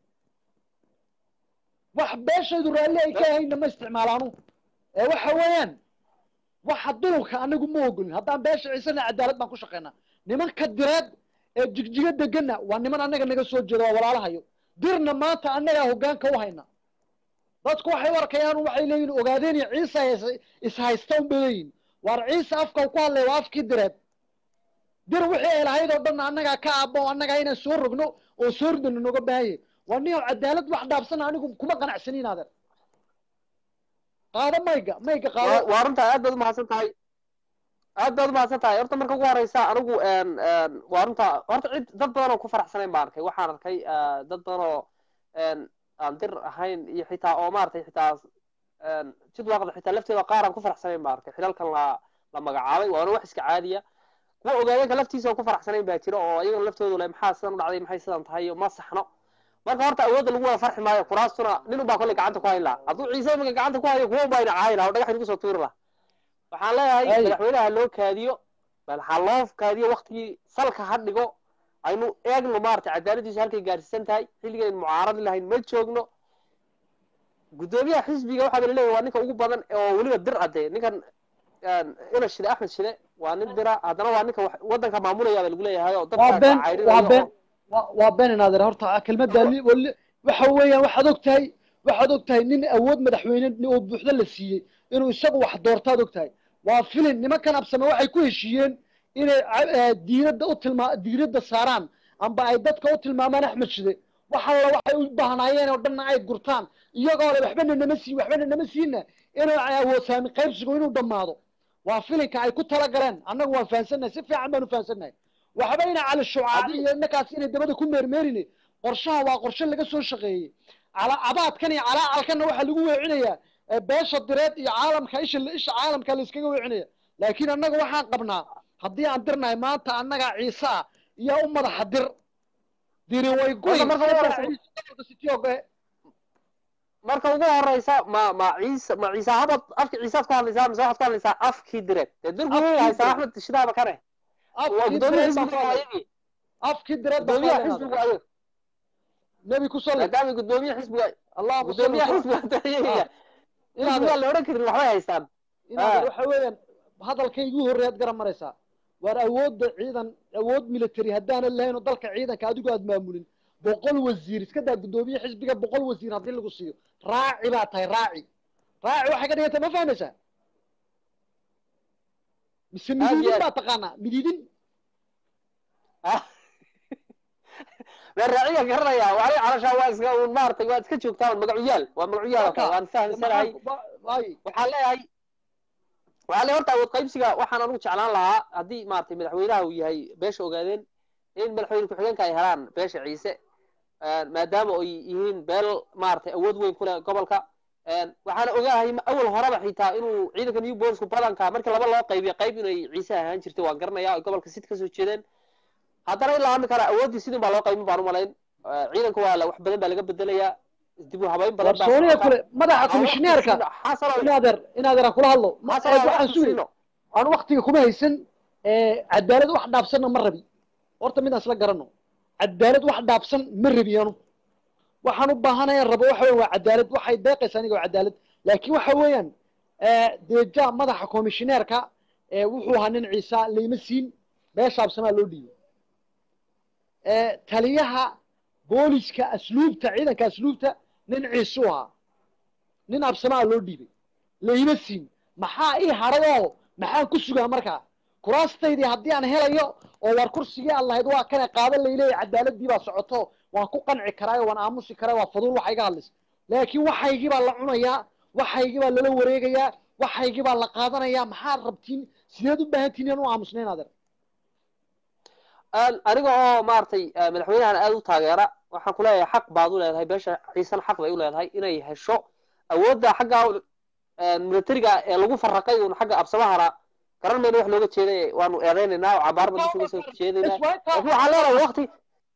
wax beeshaydu raalli ay ka hayna ma isticmaalaanu ee waxa weeyaan waxa dulka anagu ma ogolin haddaan beesha ciisana cadaalad baan ku shaqaynaa nimanka direed ee jigjiga degana waa niman annaga naga soo jeeda waa walaalahayo dirna maanta annagaa hoggaanka u hayna dadku waxay u arkayaan waxay leeyihin ogaadeen iyo ciisa is- ishaysta un bay leeyihin waar ciise afka uu ku hadlay waa afkii direed dir wixii ay lahayd oo dhan annagaa ka aabbo oo annagaa inaan soo rogno oo soo ridano nooga baahanye waa nin oo cadaalad wax dhaafsana anigu kuma qanacsanin adeer qaado mayga mayga waa qaado waa runta aad baad umahadsan tahay aad baad umahadsan tahay horta marka ugu horeysa anigu een, een, waa runta horta cid dad badan oo ku faraxsanayn baan arkay waxaan arkay ah, dad badan oo een, aan dir ahayn iyo xitaa oo maaragtay xitaa een, jidwaaqda xitaa lafteeda qaar aan ku faraxsanayn baan arkay xilalkan la la magacaabay waana wax iska caadiya kuwa ogaadeenka laftiisa oo ku faraxsanayn baa jira oo iyagana laftoodu le maxaa sidan u dhacday maxay sidan tahay iyo ma saxno marka horta awoodda lagu wada farxi maayo kuraastuna nin unbaa kolley gacanta ku hayn laha hadduu ciise iminka gacanta ku hayo kuwa unbaa ina caayi laha oo dhagax inagu soo tuuri laha waxaan leeyahay Ay. madaxweynaha loo kaadiyo bal ha loo kaadiyo waktigii salka ha dhigo aynu eegno maaragtay cadaaladiisu halkay gaarsiisan tahay xilligii aynu mucaaradi lahayn ma joogno guddoomiyaha xisbiga waxaa la leeyahay waa ninka ugu badan oo weliba dir adee ninkan een, ina shide axmed shide waa nin dira haddana waa ninka wax- waddanka maamulaya baa lagu leeyahay oo waa dadka been cayrinayo waa been oo- waa waa been inaadeer horta kelmadda li- wali- waxa weeyaan waxaad og tahay waxaad og tahay nin awood madaxweyne oo buuxda la siiyey inuu isagu wax doortaad og tahay waa filin nimankan absame waxay ku heshiiyeen inay ca- eh, diiradda u tilmaa diiradda saaraan amba ay dadka u tilmaamaan axmed shide wax alla waxay u baahnaayeen oo dhanna ay gurtaan iyagoo le waxbana nama siin waxbana nama siinna inuu awood saami qaybsigu inuu dhammaado waa filinka ay ku talagaleen annagu waan fahansannahay si fiican baanu fahansannahay waxba ina cali shucaab iyo ninkaas inay dabada ku meermeerine qorshaha waa qorshe laga soo shaqeeyey cala abaadkan iyo calaacalkanna waxaa lagu weecinayaa ee beesha direed iyo caalamka isha isha caalamka la iskaga weecinaya laakiin annaga waxaan qabnaa haddii aan dirnahay maanta annagaa ciise ah iyo u madaxa dir diri way goy Horta marka ugu horeysa- ciise gobolka sitioge marka ugu horeysa ma ma ciise ma ciise habad afki ciisaad ku hadlaysaa mise waxaad ku hadlaysaa afkii direed dee dirku Afkii wuu haysaa direed. axmed shidaaba kane waa afkii gudoomiyaha direed baa xisbiga ku hadlay. ayagii afkii direed baa ku gudoomiyaha hadlay xisbiga ayaga nebi ku salli maadaama gudoomiyaha xisbiga allahuma salli gudoomiyaha wasallam. xisbiga ayaga inaad xisbiga la odhan karin waxbay haystaan inaad Ah. waxa weeyaan hadalkay igu horreeyaad garan maraysaa waar awoodda ciidan awood military haddaanan lahayn oo dalka ciidanka adigu aad maamulin boqol wasiir iska daa guddoomiye xisbiga boqol wasiir haddii lagu siiyo raaci baa tahay raaci raaci waxay ka dhiganta ma fahmaysaa mise Aad iyo midiidin aad. baa taqaanaa midiidin been raaciga garanaya waxay calashaa waa iska un maaragtay waa iska joogtaa un magacuyaal waa magacuyaal oo kale waan fahamsanahay ay waxaan leeyahay waxaan leeyahay horta awood qaybsiga waxaan anigu jeclaan lahaa haddii maaragtay madaxweynaha uu yahay beesha ogaadeen in madaxweyne ku-xigeenka ay helaan beesha ciise maadaama ay yihiin beel maaragtay awood weyn ku leh gobolka waxaana ogahay awal horeba xitaa inuu ciidanka new bolisku badanka markii laba loo qaybiyo qayb inay ciise ahaan jirtay waan garanaya ay gobolka sid kasoo jeedeen haddana ilaa hadda kale awooddii sidin baa loo qaybin baan umalayn ciidanka waa la wax badan baa laga bedelayaa dib u habayn badan baa warsooniya socota. kule madaxa komishineerka xasano inaadeer inaadeer aan kula hadlo Ma- xasano waxaan waqti sugay siino. aan waktiga kuma haysan cadaalad wax dhaafsanna ma rabi horta midaan isla garano cadaalad wax dhaafsan ma rabi anu waxaan u baahanaya rabo waxa weyan waa cadaalad waxay deeqaysa aniga waa cadaalad laakiin waxa weeyaan deja madaxa komishineerka ee wuxuu ahaa nin ciisa layma siin beesha absamaa loo dhiibay taliyaha booliska asluubta ciidanka asluubta nin ciisu ahaa nin absamaa loo dhiibay layma siin maxaa ii hadhayoo maxaan ku sugaa markaa kuraastaydii haddii aan helayo oo waar kursigii aan lahayd waa kana qaadan layleeya cadaaladii baa socoto waan ku qanci karaayo waan aamusi karaa waa faduul waxa iga hadlaysa laakiin waxaygii baa la cunayaa waxaygii baa lala wareegayaa waxaygii baa la qaadanayaa maxaad rabtiin sideed u baahantiin inaan u aamusnayn adeer aniga oo maaragtay madaxweynahan aada u taageera waxaan ku leeyahay xaq baad u leedahay beesha ciisan xaq bay u leedahay inay hesho awoodda xagga militariga ee lagu farraqay uun xagga absamahana garan mayna wax looga jeeday waanu eedaynaynaa oo cabaar baan isuga soo jeedaynaa laakiin waxaan leenahay wakti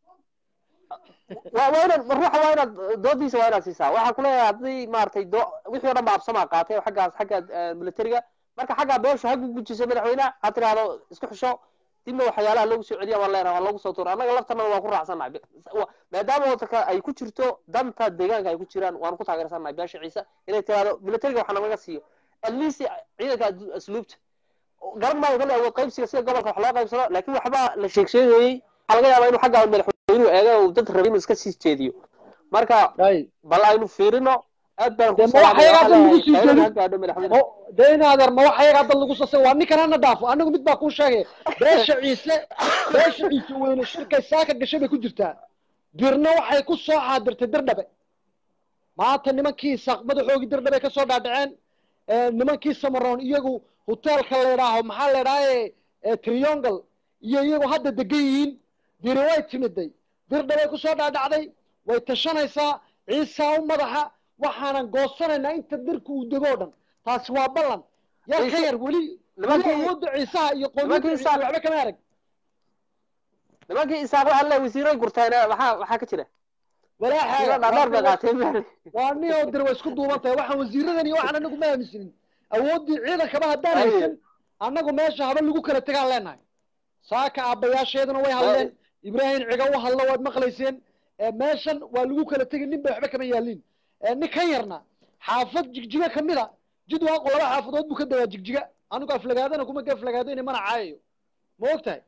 waa waa inaad ruuxa waa inaad doodiisa waa inaad siisaa waxaan ku leeyahay haddii maaragtay do wixii o dhan ba absamaa qaatay oo xaggaas xagga militariga marka xaggaa beeshu ha gugujiso madaxweynaha ha tiraahdo isku xisho dibna waxyaalaha loogu soo celiya waan leenahay waan loogu soo tuura annaga laftanada waan ku raacsannahay maadaama wadanka ay ku jirto danta deegaanka ay ku jiraan waan ku taageersannahay beesha ciise inay tiraahdo militariga waxaa nalaga siiyo at least ciidanka asluubta garan maayo kale awood qaybsiga sida gobolka wax loo qaybsado laakiin waxba la sheeg sheegayey waxaa laga yaabaa inuu xagga madaxweynuhu eega uu dad rabin inuu iska sii jeediyo marka bal aynu fiirino aad baan ku salaamayaa dee inaadeer ma waxa yaga dad lagu sasay waa ninkan hana dhaafo anigu mid baa kuu sheegay beesha ciise beesha ciise weyne shirkay saaka gashay bay ku jirtaa dirna waxay ku soo xaadirtay dirdhabe maanta nimankii isaaq madaxoogii dirdhabe ka soo dhaadhaceen nimankii samaroon iyagu hoteelka la idhaaho maxaa la idhaaha triangle iyo iyagu hadda degan yihiin diri way timiday dirdhabay ku soo dhaadhacday way tashanaysaa ciisaa u madaxa waxaanan goosanaynaa inta dirka uu dego o dhan taasi waa ballan yar ka yar weli weli awoodda ciisaha iyo qoomiyadda ciise waxba kama arag nimankii isaaq waxaa le wasiiray gurteen maxaa maxaa ka jira dhaadheer bay qaateen waa ni oo dir way isku duuban tahay waxaan wasiiradan iyo waxaan anagu ma aaminsinin awooddii ciidankaba haddaan haysan annagu meesha haba lagu kala tegaan leenahay saaka aabbayaasheeduna way hadleen ibraahim ciga u hadlo waad maqlayseen meeshan waa lagu kala tegay nin bay waxba kama yaalin nin kan yarna xaafad jigjiga kamid a jidwaaqo laba xaafadood buu ka dagaa jigjiga anigu aflagaadana kuma ka aflagaadayna mana caayayo ma og tahay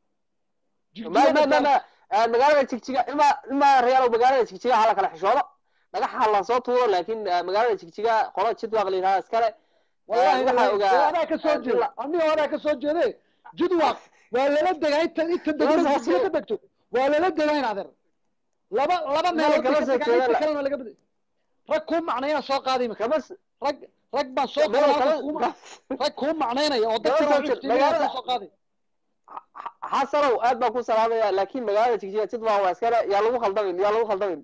magaalada jigjiga ilma ilma reyaalow magaalada jigjiga hala kala xishoodo dhagaxa la soo tuuro laakiin magaalada jigjiga qola jidwaaq la yidhahda iskale waxaa ogaa adaa ka soo jeeda aniga adaa ka soo jeede jidwaaq waa lala degaa inta inta degmada jigjiga ka degto waa lala degaa in adeer laba laba meelood bay ka degaa inta kalena laga bada rag kuu macnayna soo qaaday imika rag rag baan soo qaaday rag kuu macnaynaya oo dadka soo qaaday xasanow aad baan ku salaamaya laakiin magaalada jigjiga jidwaa waa iskale yaa lagu khaldamin yaa lagu khaldamin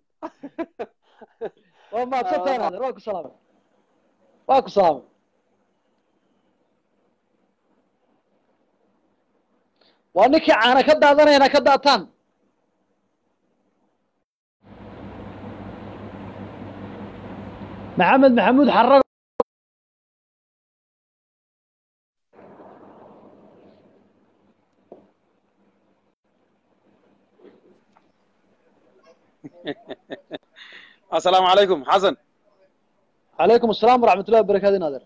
waa mahadsantahay naader waa ku salaamay waa ku salaamay waa ninkii caana ka daadanayana ka daataan maxamed maxamuud xarago السلام عليكم حسن calaykum asalaam waraxmat ullahi wabarakaatu in adeer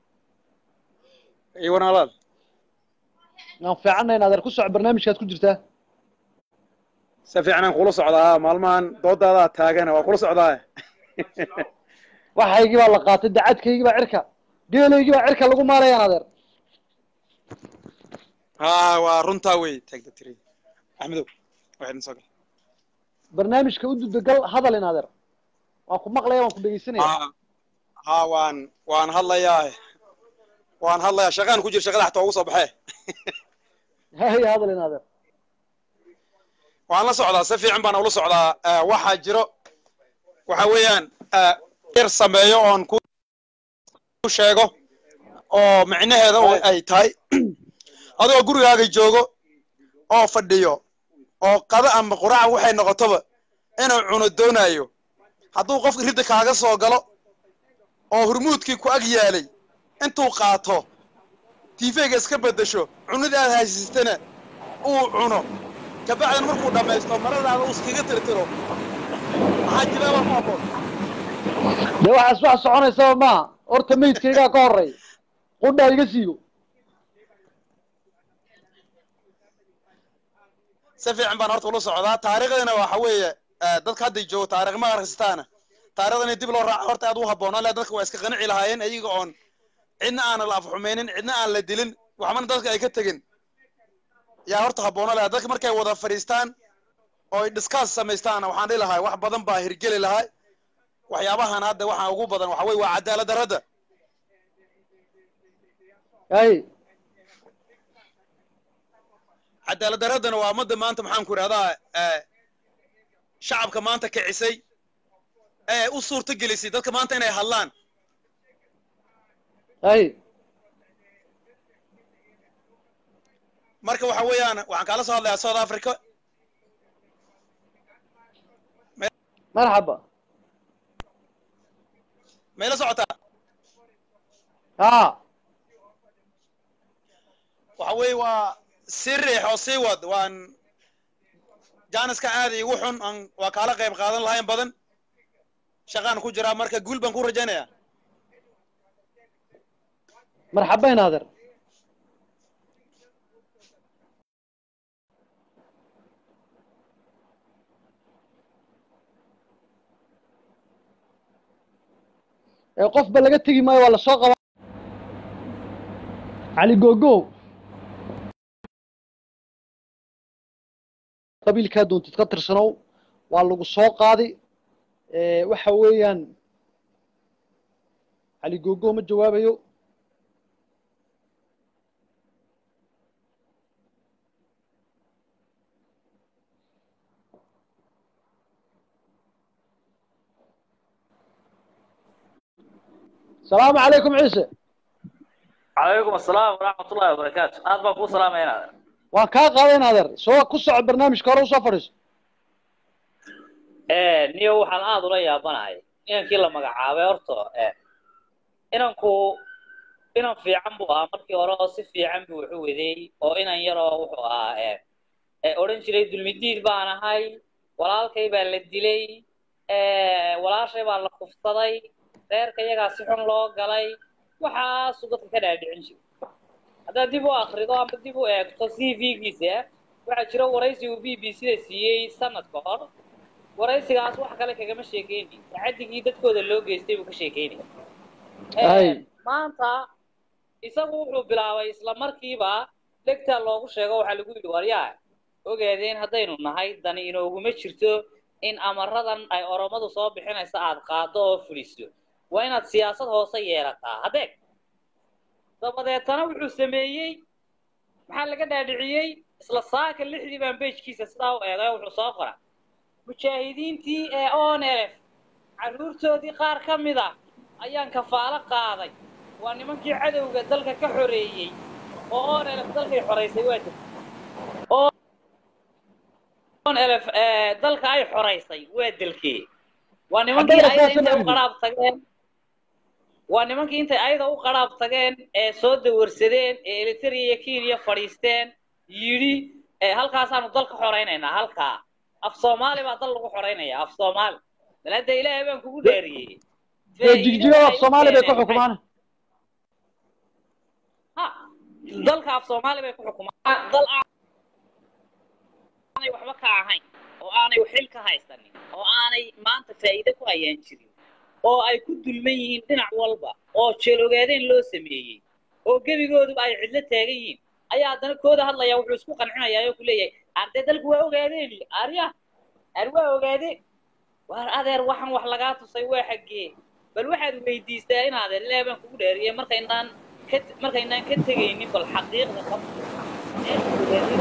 ايوه نالال waan fiicanna in adeer ku soco barnaamijkaad ku jirtaa si fiican kula socdaa maalmahan doodaada taagan waa kula socdaa waxaygii baa la qaatay dacadkaygii baa cirka geelaygii baa cirka lagu maalaya in adeer ha waa runtaa wey taagda tiri axmedow waxaydin soo gal barnaamijka u dudagal hadal in adeer waan ku maqlaya waan ku dhegeysanaya ha ha waan waan hadlayaa waan hadlayaa shaqaan ku jira shaqada xataa ugu soo baxee hay hadal in adeer waan la socdaa si fiican baan ula socdaa Eh, waxaa jiro waxa weeyaan eh, yar sameeyo oon ku ku sheego oo micnaheeda oo ay tahay adigoo gurigaaga joogo oo fadhiyo oo qada ama quraac waxay noqotoba inuu cuno doonayo hadduu qofka ridda kaaga soo galo oo hurmuudkii ku ag yaalay intuu qaato tiifeyga iska beddesho cunadii aad haysatana uu cuno kabacdan markuu dhammaysto maradaada uu iskaga tirtiro maxaa jiraaba ku habboon dee waxaas wax soconaysaba maaha horta meydkaygaa ka horey qudhaa iga siiyo si fiican baan horta ula socdaa taariikhdana waxa weeye eh, dadka hadday joogo taariikh ma akhristaana taariikhdan in dib loo raaco horta aad u habboon alle dadka waa iska qanici lahaayeen iyaga oon cidna aan la afxumeynin cidna aan la dilin waxbana dadka ay ka tegin yaa horta habboona lahaa dadka markay wada fadhiistaan oo ay discuss samaystaan waxaan dhihi lahaa wax badan baa hirgeli lahaa waxyaabahan hadda waxaa ugu badan waxa weye waa cadaalad darrada hay cadaalad darradana waa ummadda maanta maxaan ku idhahdaa eh, shacabka maanta kicisay ee u suurta gelisay dadka maanta inay hadlaan hay marka waxa weeyaan waxaan kaala soo hadlayaa south africa marxaba mayla socotaa ha waxa weeye waa sii riix oo sii wad waan jaaniska aad iigu xun aan waa kaala qayb qaadan lahayn badan shaqaan ku jiraa marka guul baan ku rajaynayaa marxaba in adeer ee qofba laga tegi maayo waa lasoo qaba cali gogo qabiilkaa doontid ka tirsanow waa lagu soo qaadi ee waxa weeyaan cali gogo ma jawaabayo السلام عليكم عيسى عليكم السلام ورحمة الله وبركاته aad baan kuu salaamaya inaad waan kaa qaaday adeer soo ku soco barnaamijka hore usoo fadhiiso niyo waxaan aad ula yaabanahay inankii la magacaabay horta inanku inan fiican buu ahaa markii hore oo si fiican buu wuxu waday oo inan yaroo wuxuu ahaa odhan jiray dulmidiid baan ahay walaalkay baa la dilay walaashay baa la kufsaday reerka iyagaa si xun loo galay waxaasuu dadka ka dhaadhicin jiray haddaad dib u akrido ama dib u eegto c v-giisa waxaa jira waraysi uu b b c da siiyey sanad ka hor waraysigaas wax kale kagama sheekeyni tacadigii dadkooda loo geystay buu ka sheekeynaya Ay. maanta isagu wuxuu bilaabay isla markiiba dhegtaa loogu sheego waxaa lagu yidhi waryaa ogaadeen haddaynu nahay dani inooguma jirto in amaradan ay oromadu soo bixinaysa aad qaado oo fuliso waa inaad siyaasad hoose yeelataa hadeeg dabadeetana wuxuu sameeyey maxaa laga dhaadhiciyey isla saaka lixdii baan bejkiisa sidaa u eegay wuxuu soo qora mujaahidiintii ee onelf carruurtoodii qaar ka mid ah ayaan kafaalo qaaday waa nimankii cadowga dalka ka xoreeyey oo onelf dalkay xoraysay waa jirta onelf dalka ay xoraysay waa dalkee waa nimankii Haddana ayada saasana intay u yidhi. qaraab tageen waa nimankii intay ayada u qaraab tageen ee soo dawarsadeen ee eliteria iyo kenya fadhiisteen yidhi ee halkaasaanu dal ka xoraynaynaa halkaa af soomaali baa dal lagu xoraynaya af soomaali bal hadda ilaahay baan kugu dhaariyey dee jigjigada af soomaali bay ku xukumaan ha dalka af soomaali bay ku xukumaan dal aanay waxba ka ahayn oo aanay xil ka haysanin oo aanay maanta faa'iide ku hayaan jirin oo ay ku dulman yihiin dhinac walba oo jeelogaadeyn loo sameeyey oo gebigooduba ay cidlo taagan yihiin ayaa haddana kooda hadlaya wuxuu isku qancinayaa oo ku leeyahay ardee dalku waa ogaadeen arya ar waa ogaadeen waar adeer waxaan wax lagaa tusay waa xaggee bal waxaad weydiistaa in adeer ilaahay baan kugu dhaariyey markaynaan ka markaynaan ka tegaynin bal xaqiiqda qabta ee ogaadeen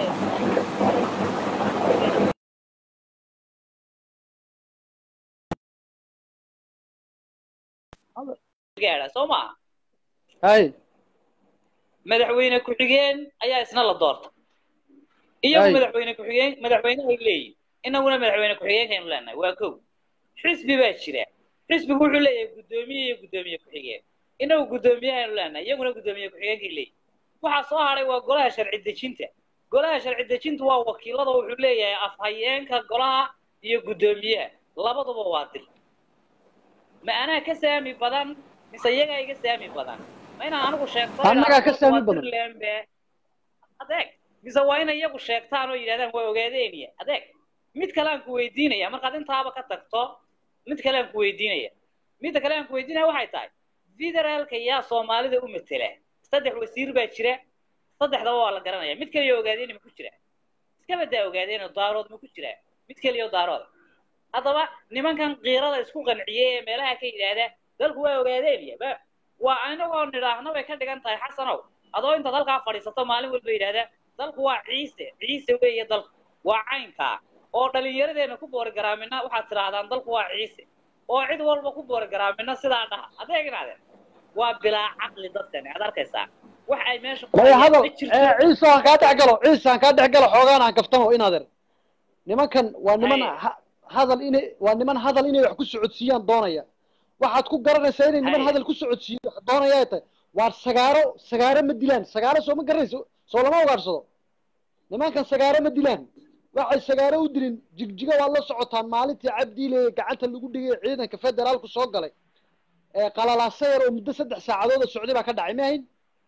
gaadha soo maaha hay madaxweyne ku-xigeen ayaa isna la doorta iyagu Ay. madaxweyne ku-xigeen madaxweyne ay leeyihin inaguna madaxweyne ku-xigeenkaynu leenahay waa kow xisbi baa jira xisbigu wuxuu leeyahay guddoomiye iyo guddoomiye ku-xigeen inagu guddoomiyahaaynu leenahay iyaguna guddoomiye ku-xigeenkay leeyihin waxaa soo hadhay waa golaha sharci dejinta golaha sharci dejintu waa wakiilada wuxuu leeyahay afhayeenka golaha iyo guddoomiyaha labaduba waa dil ma anaa ka saami badan mise iyagaa iga saami badan ma inaan anigu sheegto Annagaa ka saami waa badan. Dirlembe. adeeg mise waa inay iyagu sheegtaan oo yidhahdaan waa ogaadeeniya adeeg mid kale aan ku weydiinaya markaad intaaba ka tagto mid kale aan ku weydiinaya midda kale aan ku weydiinaya waxay tahay federaalka yaa soomaalida u matela saddex wasiir baa jira saddexdaba waa la garanaya mid kaliya ogaadeeni ma ku jira iska badaa ogaadeen daarood ma ku jira mid kaliya daarood haddaba nimankan qiirada isku qanciyey ee meelaha ka yidhaahda dalku waa ogaadeeniya ba waa inagoo nidhaahno bay ka dhigan tahay xasanow adoo intaad halkaa fadhiisato maalin walba yidhaahda dalku waa ciise ciise weeye dalku waa caynkaa oo dhallinyaradeenna ku boorigaraamina waxaad tidhaahdaan dalku waa ciise oo cid walba ku boorigaraamina sidaa dhaha adeegnaadeen waa bilaa caqli dadkani aad arkaysaa wax ay meesha ku maya hayaan hadal ma jirto ee, ciise aan kaa dhex galo ciise aan kaa dhex galo xoogaan aan kaftamo inadeer nimankan waa niman Haye. ha- hadal inay waa niman hadal inay wax ku socodsiiyaan doonaya waxaad ku garanaysaa inay niman Haye. hadal ku socodsiiyo wax doonaya ay tahay waa sagaaro sagaaro ma dilaan sagaaro soo ma garanayso soo lama ogaarsado nimankan sagaaro ma dilaan waxay sagaaro u dilin jigjiga waad la socotaan maalintii cabdiile gacanta lagu dhigay ciidanka federaalku soo galay ee qalalaasa yar oo muddo saddex saacadood oo socday baa ka dhacay ma ahayn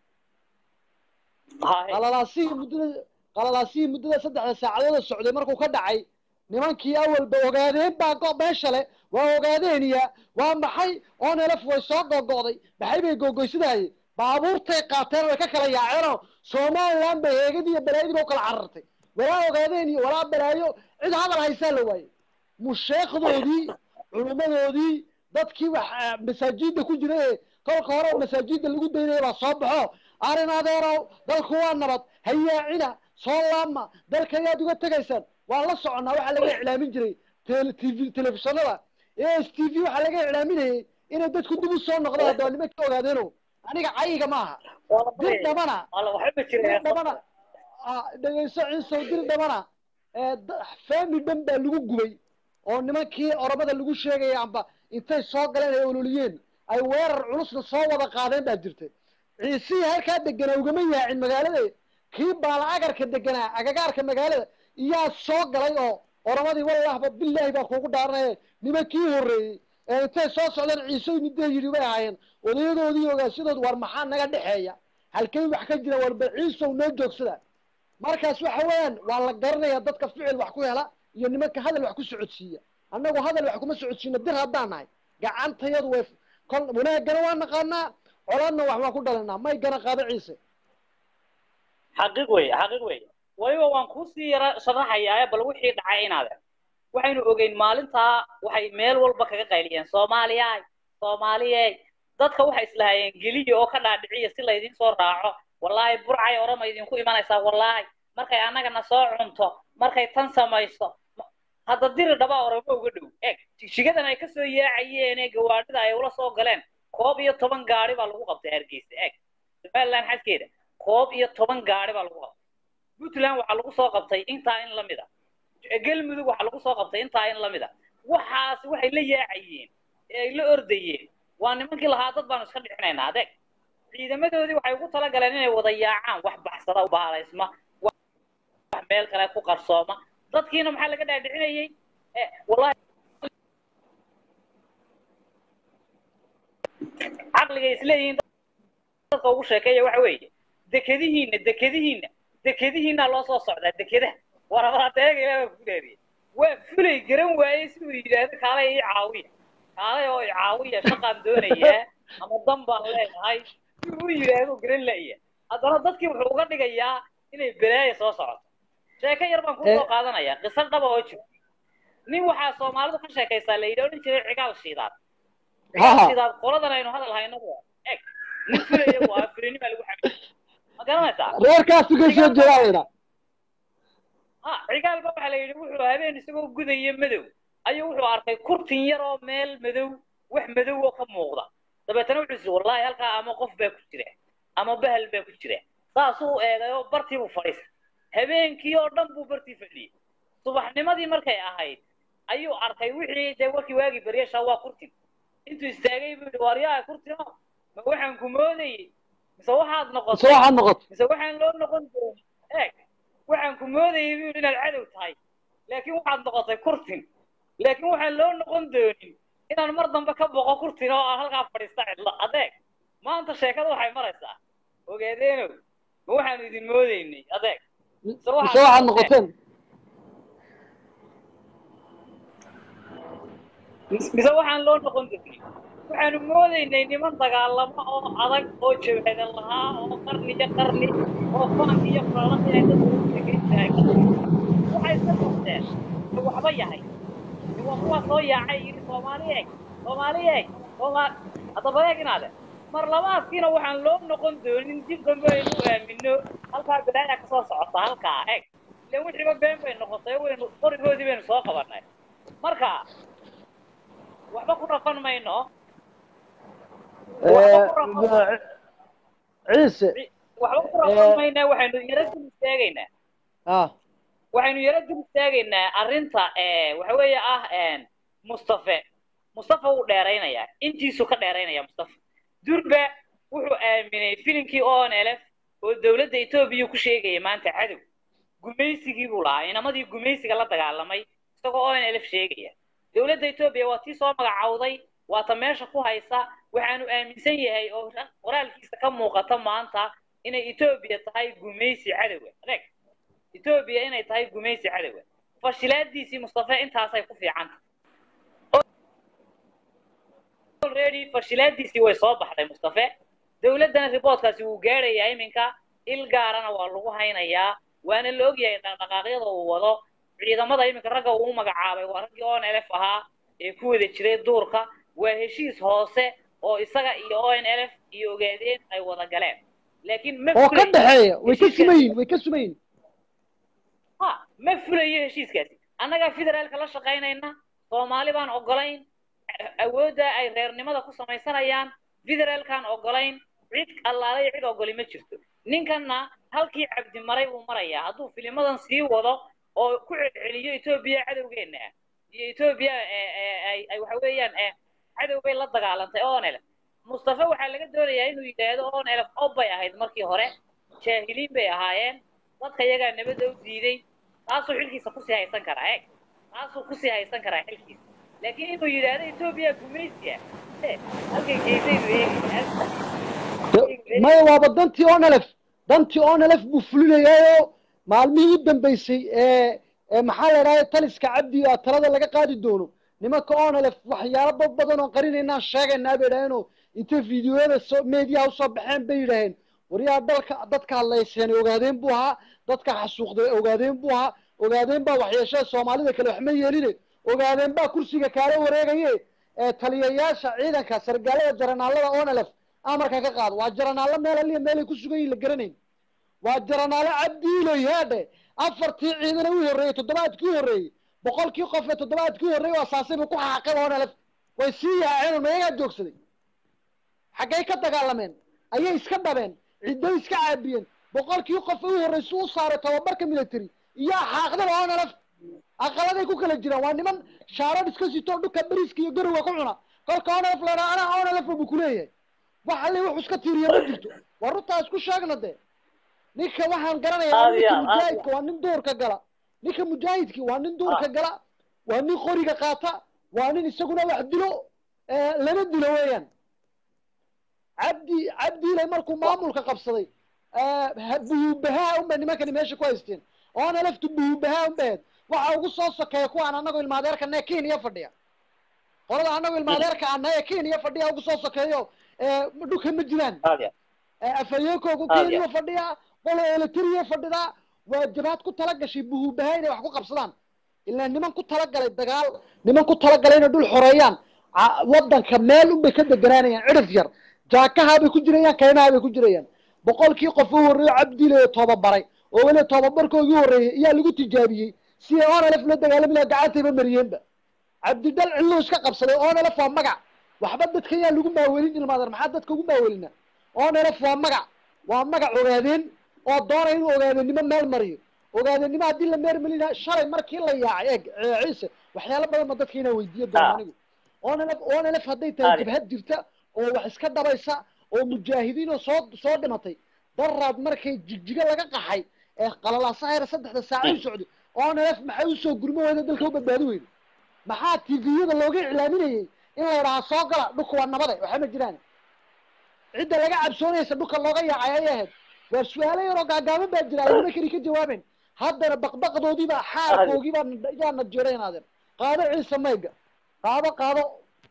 Haye. qalalaasihii muddada qalalaasihii muddada saddexda saacadood socday markuu ka dhacay nimankii awalba ogaadeen baa go meesha le waa ogaadeeniya waa maxay oo nelef way soo gogo'day maxay bay gogoysadaaye baabuurtay qaateen way ka kala yaaceenoo somaliland bay heegadii iyo balaayadiiba u kala carartay walaa ogaadeen iyo walaa balaayo cid hadal haysaa la waaye musheekdoodii culimmadoodii dadkii wax eh, masaajidda ku jira ee kolka hore masaajidda lagu daynaya baa soo baxo arrin adeerow dalku waa nabad hayaacina soo laama dalka ayaad uga tegaysaan waan la soconnaa waxaa laga iclaamin jiray tele- tv telefishinada e s t v waxaa laga iclaaminayay inay dadku dib u soo noqdaan hadda waa nimanka ogaadeeno aniga cayiga maaha Waa la dir baraya. dhabana Waa la- waxba dir jiraya. dhabana ah, dhegeyso ciisow dir dhabana ee da- faami dhan baa lagu gubay oo nimankii oromada lagu sheegaya amba intay soo galeen ay ololiyeen ay weerar culusna soo wada qaadeen baa jirtay ciisihii halkaa deganaa ugama yaacin magaalada kii baala agarka deganaa agagaarka magaalada iyaa soo galay oo oromadii wallahba bilaahi baa kuugu dhaaranaya nimankii horreeyey ee intay soo socdeen ciise midee yidhi bay ahaayeen odayadoodii ogaasyadood war maxaa naga dhexeeya halkay wax ka jira warba ciisow noo joogsada markaas waxa weeyaan waa la garanaya dadka ficil wax ku hela iyo nimanka hadal wax ku socodsiiya annagu hadal wax kuma socodsiina dir haddaan nahay gacantayadu way kol wanaagana waa naqaanaa colaadna wax waan ku dhalinaa may gana qaado ciise xaqiiq weeye xaqiiq weeye weliba waan kuusii yara sharaxayaa bal wixii dhacay inaade waxaynu ogeyn maalintaa waxay meel walba kaga qayliyeen soomaaliyay soomaaliyey dadka waxay islahaayeen geliya oo ka dhaadhiciya si laydin soo raaco wallaahi burcay orama idinku imanaysaa wallaahi markay annagana soo cunto markay tan samayso hadda diri dhabaa oramo uga dhow eeg jigjigadan ay kasoo yaacayeen ee gawaadhida ay ula soo galeen koob iyo toban gaari baa lagu qabtay hargeysa eeg somaliland xaskeeda koob iyo toban gaari baa lagu qabtay puntland waxaa lagu soo qabtay intaa in la mid a galmudug waxaa lagu soo qabtay intaa in la mid a waxaas waxay la yaacayeen ee ay la ordayeen waa nimankii lahaa dad baanu iska dhicinaynaa adeeg ciidamadoodii waxay ugu talagaleen inay wada yaacaan wax baxsada u baalaysma wax wax meel kale ku qarsooma dadkiina maxaa laga dhaadhicinayey Eh, wallahi caqligay isleeyihiin dadka ugu sheekeeya waxa weeye dekedihiina dekedihiina dekedihiina loo soo socdaa dekedaha warabaadeega ilaaha ku dheeriye waa fulay garan waayey si uu yidhaahdo kaalay ii caawiya kaalay oo i caawiya shaqaan doonayaa ama dan baan leedahay si uu yidhaahdo garan la'ya haddana dadkii wuxuu uga dhigayaa inay belaaya soo socoto sheeko yar baan kusoo qaadanaya qiso dhaba oo jirta nin waxaa soomaalidu ka sheekaysaa la yidhi odhan jiray cigaal shiidaad cigaal Ha. shiidaad qoladan aynu hadal hayno waa eg nin fulaya waa fulinima lagu xamil ma garanaysaa reerkaasu ka soo jeedaa ha cigaalba waxaa la yidhi wuxuu habeen isagoo gudaya madow ayuu wuxuu arkay kurtin yar oo meel madow wax madow oo ka muuqda dabeetana wuxuu yidhi wallaahi halkaa ama qof baa ku jira ama bahal baa ku jira saasuu eegay oo bartii buu fadhiistay habeenkii oo dhan buu bartii fadhiyey subaxnimadii markay ahayd ayuu arkay wixii dee warkii waagii baryasha waa kurtin intuu istaagay buu yidhi waaryaha kurtino ma waxaan ku moodayey mise waxaad mise noqotay waxaad noqoto mise waxaan loo noqon doonin eeg waxaan ku moodayay buu inaad cadow tahay laakiin waxaad noqotay kurtin laakiin waxaan loo noqon doonin inaan mar dambe ka boqo kurtin oo aan halkaa fadhiista cidlo adeeg maanta sheekada waxay maraysaa ogaadeenow ma waxaanu idin moodaynay adeeg mise waxaad noqoteen mise waxaan loo noqon doonin waxaanu moodaynay niman dagaalamo oo adag oo jabhada lahaa oo qarni iyo qarni oo faank iyo faalaq inay dadku u sheekaysahay waxay iska qabteen ee waxba yahay ee waa kuwaa soo yaacay yidhi soomaali eeg soomaali eeg soomaali haddaba eeg inaade mar labaadkiina waxaan loo noqon doonin dib dambe aynu u aamino halkaa bilaaya ka soo socota halkaa eeg ileen wixiiba been bay noqotay waynu qorigoodii baynu soo qabanay marka waxba ku dhafan mayno ciise waxba ku dhafan mayna waxaynu yaro dul istaagaynaa ah waxaynu yaro dul istaagaynaa arrinta eh, waxa weeye ah en, mustafe mustafa wuu dheeraynayaa intiisuu ka dheeraynaya mustafa durba wuxuu aaminay filimkii onlf oo dowladda etoobiya ku sheegaya maanta cadow gumaysigii buu lahaa inamadii gumaysiga la dagaalamay isagoo onlf sheegaya dowladda etoobiya waa tii soo magacawday waa ta meesha ku haysa waxaanu aaminsan yahay oo qoraalkiisa ka muuqata maanta inay etoobiya tahay gumaysi cadowa adeeg etoobiya inay tahay gumaysi cadowa fashilaadiisii mustafe intaasay ku fiicanta already fashilaadiisii way soo baxday mustafe dowladdana riboodkaasi wuu gaadhayaa iminka il gaarana waa lagu haynayaa waana la ogyahay dhaqdhaqaaqyada uu wado ciidamada iminka ragga uu u magacaabay waa raggii onlf ahaa ee ku wada jiray duurka waa heshiis hoose oo isaga iyo onlf iyo ogaadeen ay wada galeen laakiin ma oo ka fulayo dhexeeya way ka heshiiskaasi. sumayin way ka sumayin ha ma fulayo heshiiskaasi annagaa federaalka la shaqaynayna soomaali baan ogolayn awoodda ay reernimada ku samaysanayaan federaalkaan ogolayn cid allaale iyo cid ogoli ma jirto ninkanna halkii cabdi maray buu marayaa hadduu filimadan sii wado oo ku celceliyo etoobiya cadowgeenna ah iyo etoobiya ee- ee- ay ay waxa weeyaan ee cadow bay la dagaalantay onelf mustafa waxaa laga doonayaa inuu yidhaahdo onelf ob bay ahayd markii hore jaahiliin bay ahaayeen dadka iyagaa nabadda u diiday taasuu xilkiisa kusii haysan karaa eeg taasuu kusii haysan karaa xilkiisa laakiin inuu yidhaahdo etoobiya gumaysiya eh, halkay geysaynu eegi maya waaba dantii onlf dantii onlf buu fulinayaayo maalmihii u dambeysay ee ee maxaa la idhahda taliska cabdi a talada laga qaadi doono nimanka onlf waxyaalo bad badan oo qarinaynaan sheegaynaa bay idhaheenoo intay fiidiyoyada soo meediyaha usoo baxeen bay yidhaaheen waryaa dalka dadka hadlayseen ogaadeen buu ahaa dadka xasuuqday ogaadeen buu ahaa ogaadeen baa waxyeeshada soomaalida kale waxma yeeline ogaadeen baa kursiga kaala wareegaye ee taliyayaasha ciidanka sargaalada jaranaalada onlf amarka ka qaado waa jaranaallo meel aliya meelay ku sugan yihin la garanayn waa jaranaallo cabdiilo yaadhe afartii ciidana u horreeyey toddobaadkii u horreeyey boqolkii qof ee toddobaadkii u horreeyey waa saasayba ku xaaqeen onlf way sii yaaceen mayagaa joogsaday xaggay ka dagaalameen ayay iska dhabeen cidday iska caabiyeen boqolkii qof u horreysa u saaray tababarka military iyo xaaqdada onlf aqaladay ku kala jiraan waa niman shaarad iska sito dhulka beriiska iyo garowa ku cuna kolka onalef la dhaha anaa onalef buu kuleeyahay wax alle wuxuu iska tiiriya ma jirto waa runtaa isku sheegna de ninka waxaan garanayaa Aad iyo ninka aad, aad iyo mujaahidka waa nin duurka gala ninka mujaahidki waa nin duurka gala waa nin qoriga qaata waa nin isaguna wax dilo ee, lana dilo weeyaan cabdi cabdiile markuu maamulka qabsaday buhubahaa unbay nimankani meesha ku haysteen oona laftu buhubahaa unbahed waxa ugu soo sokeeya kuwaan anagoo ilmaadeerkana kenya fadhiya qolada anagoo ilmaadeerka ana ee kenya fadhiya ugu soo sokeeyo ee, dhulka ma jiraan aad iyo afayeenkoogu Aad kenya iyo. fadhiya qolo eletriya fadhidaa waa jabaad ku tala gashay buhubahaa inay wax ku qabsadaan ilaa niman ku talagalay dagaal niman ku talagalay inay dhul xoreeyaan ca- wadanka meel unbay ka deganaanayaan cidhif yar jaakahaa bay ku jirayaan kaymaha bay ku jirayaan boqolkii qof u horreeyo cabdile toobabaray oo weli toobabarkoogii horreeyey ayaa lagu tijaabiyey si ay onalef la dagaalami laha gacantayba mariyeenba cabdidhal cilluu iska qabsaday onalef waa magac waxba dadka yaa lagu maawelin ilmaadeer maxaa dadka ugu maawelina onalef waa magac waa magac ogaadeen oo doonaya inuu ogaadeenimo meel mariyo ogaadeenimo haddii la meel melina shalay markii la yaacay eeg ee, ciise waxyaalo badan ba dadka inaan weydiiyo doono Ah. anigu onalef onalef hadday tahay Aad. jabhad jirta oo wax iska dhabaysa oo mujaahidiin oo soo soo dhimatay daraad markay jigjiga laga qaxay ee qalalaasaheera saddexda saaco u socday onalef maxay usoo gurmo weyda dalka u badbaadi weyda maxaa tviyada looga iclaaminayay in la yidhaha soo gala dhulka waa nabade waxa ma jiraan cidda laga cabsoonaysa dhulka looga yaacay ayay ahayd waa su-aalo yaroo gaagaaban baa jira ayna keli ka jawaabeen haddana baqbaqdoodiibaa xaalkoogiibaa yaa na jiraynaadeen qaado ciise mayga qaado qaado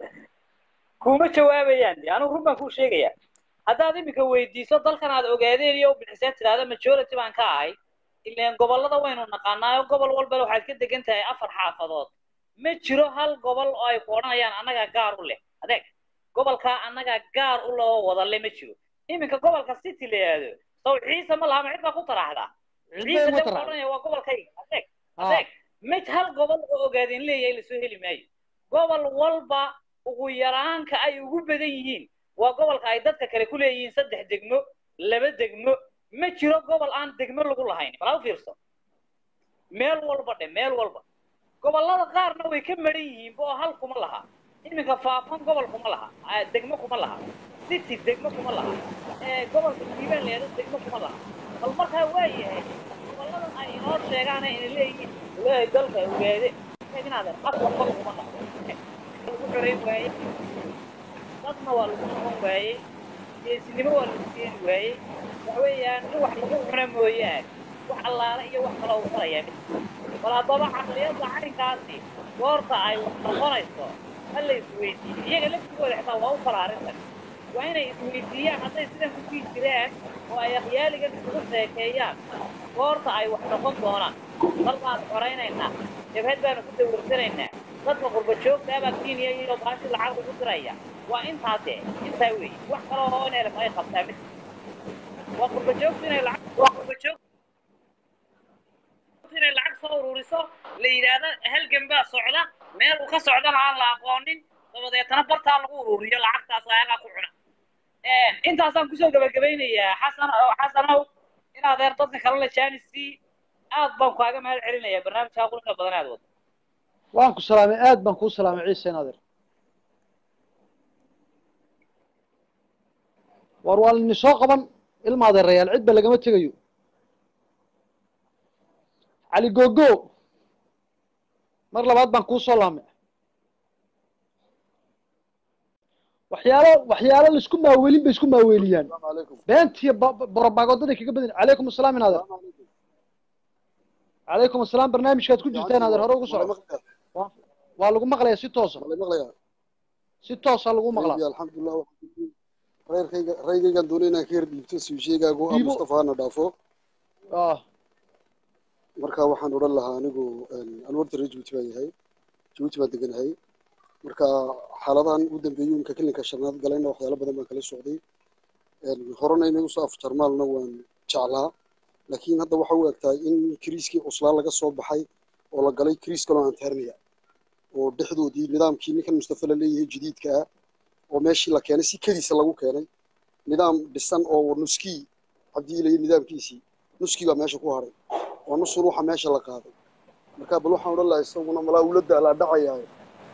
kuma jawaabayaan de anigu run baan kuu sheegaya haddaad iminka weydiiso dalkan aad ogaadeen iyo ubixiseen tidhahda majority baan ka ahay ileen gobollada waynu naqaanaayo gobol walbana waxaad ka degan tahay afar xaafadood ma jiro hal gobol oo ay ku odhanayaan annagaa gaar u leh adeeg gobolkaa annagaa gaar u loo wada le ma jiro iminka gobolka city la yidhaahdo saw ciise ma laha ma cid baa ku taraxdaa ciise cidbay uga de wuxuu tara odhanaya waa gobolkayga adeeg Ah. adeeg mid hal gobol oo ogaadeen leeyahay lasoo heli maayo gobol walba ugu yaraanka ay ugu badan yihiin waa gobolka ay dadka kale ku leeyihiin saddex degmo laba degmo ma jiro gobol aan degmo lagu lahayn bal ha u fiirso meel walba dhe meel walba gobollada qaarna way ka maran yihiin oo hal kuma laha iminka faafan gobol kuma laha ah, degmo kuma laha city degmo kuma laha ee gobolka hiibaan leedo degmo kuma laha bal markaa waa yahay gobolladan ay inoo sheegaan ay ina leeyihiin leeyahay dalka ogaade inaadeen afar qol kuma noqdo lagu xoreyn waaye dadna waa lagu noqon waayey geesinimo waa lagu keeni waayey waxa weeyaan in wax lagu cuna mooyaane wax allaale iyo wax kale uu farayaa bal haddaba caqliyadda arrinkaasi goorta ay wax noqonayso ha la isweydiiyo iyaga laftigooda xitaa waa u kala arrintan waa inay isweydiiyaan hadday sidan ku sii jiraan oo ay akhyaaligan isugu sheekeeyaan goorta ay wax noqon doonaan dal baan xoraynaynaa jabhad baanu ku dawlarsanaynaa dadka qurba joogta abaa kenya iyo baashi lacag ugu diraya waa intaase intaa weeye wax kale oo in elef ay qabtaa mid waa qurba joogta inay lacag waa qurba joogta inay lacag soo ururiso la yidhaahdo halgan baa socda meel uu ka socdana aan la aqoonin dabadeetana bartaa lagu ururiyo lacagtaas ayagaa ku cuna intaasaan kusoo gabagabaynayaa xasan xasanow in adeer dadka kale la jaanisii aad baan kaaga mahad celinayaa barnaamijkaa quruxda badan aad wado waan ku salaamay aad baan kuu salaamay ciise naadir war waa lini soo qaban ilma adeerayaal cidba lagama tegayo cali gogo mar labaad baan kuu soo laamay waxyaalo waxyaalo laisku maaweelin bay isku maaweeliyaan beentiyo borobagoodada kaga badan calaykum asalaam in adeer calaykum asalaam barnaamijkaad ku jirtaan adeer hore ugu soco waa waa lagu maqlayaa si toosa si toosa lagu maqlaa alxamdulilah reerkayga raygaygaan doonay inaan ka yar dhiibto suusheegaagu ah Dhiibo. mustafa hana dhaafo ah marka waxaan odhan lahaa anigu anu horta reer jabuuti baan yahay jabuuti baan deganahay marka xaaladahan ugu dambeeyey imka kilinka shanaad galayna waxyaalo badan baan kala socday horena inay usoo afjarmaalna waan jeclaa laakiin hadda waxa u egtahay in kiriiskii cuslaa laga soo baxay oo la galay kiriis kaloo aan taarnaya oo dhexdoodii nidaamkii ninkan mustafa la leeyahay jadiidka ah oo meeshii la keenay si keliisa lagu keenay nidaam dhisan oo nuskii cabdiilaya nidaamkiisii nuskii baa meesha ku haray oo nusun waxa meesha la qaaday marka bal waxaan odhan lahaa isaguna malaa ula daalaa dhacayaayo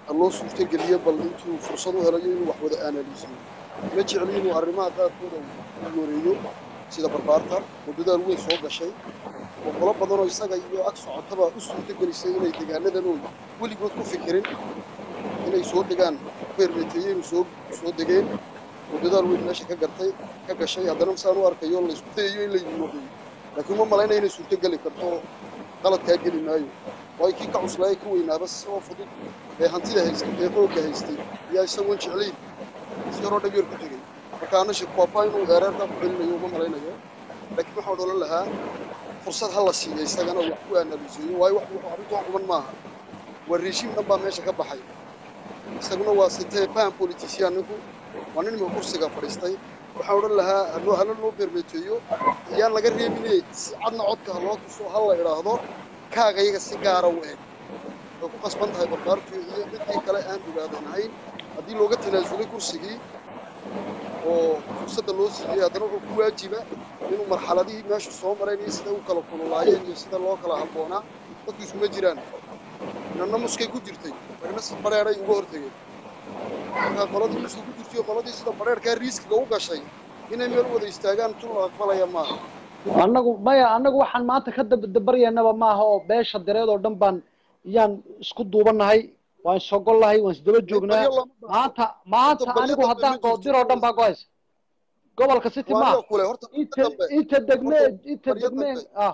loo suurtogeliyo bal intuu fursad u helayo inuu wax wada aanaliisiyo ma jecli inuu arrimaha qaarkooda u wareeyo sida barbaarta oo dadaal weyn soo gashay oo qolo badanoo isaga iyo ag socotaba u suurtogelisay inay deegaanadan oo weligood ku fikirin inay soo degaan beermeeteeye inuu soo soo degeen oo dadaal weyn meesha ka gartay ka gashay haddana masaan u arkayo la isku dayayo in la yimoodeeyo laakiin uma malaynaya inay suurtogeli karto qaladkaa geli maayo waayo kii ka cuslaayay ka weynaaba si oo fudud ee hantida haystay ee xoogga haystay ayaa isagoon jeclayn si yaroo dhab yar ku tegey marka ana shirkwaafaa inuu eereerkaa ku celinayo uma malaynayo laakiin waxaan odhan lahaa fursad ha la siiya isagana wax ku analyseeyo waayo wax wuxuu arrintu wax quban maaha waa reeshiim dhan baa meesha ka baxay isaguna waa sitee faham politician ninku waa nin ima kursiga fadhiistay waxaan odhan lahaa haloo hala loo beermeeteeyo iyaan laga reebine si cadna codka ha loo tuso ha la idhaahdo kaaga iyaga si gaara u eg way ku qasban tahay barbaartu iyo midkii kale aan ogaadan ahayn haddii looga tanaasulay kursigii oo fursadda loo siiyey haddana wuxuu ku waajiba inuu marxaladihii meesha soo mareen iyo sida u kala kululaayeen iyo sida loo kala habboonaa dadku iskuma jiraan inanna muskay ku jirtay ragna si badheeray uga hortegeen markaa qoladii muska ku jirtay oo qoladii sida badheerkaa riiskiga u gashay inay meel wada istaagaan tun la aqbalaya maaha annagu maya annagu waxaan maanta ka dabaryaynaba maaha oo beesha dareed oo dhan baan yaan isku duubanahay waan sogollahay waan isdaba joognaa baryo lama baahna. maanta maanta Horta baryo anigu dambe haddaan ma jirto. goodir oo dhan baa go-aysa gobolka city waa maaha aniga kule horta baryo inta dambe inta degme Horta inta baryo degme dambe. ah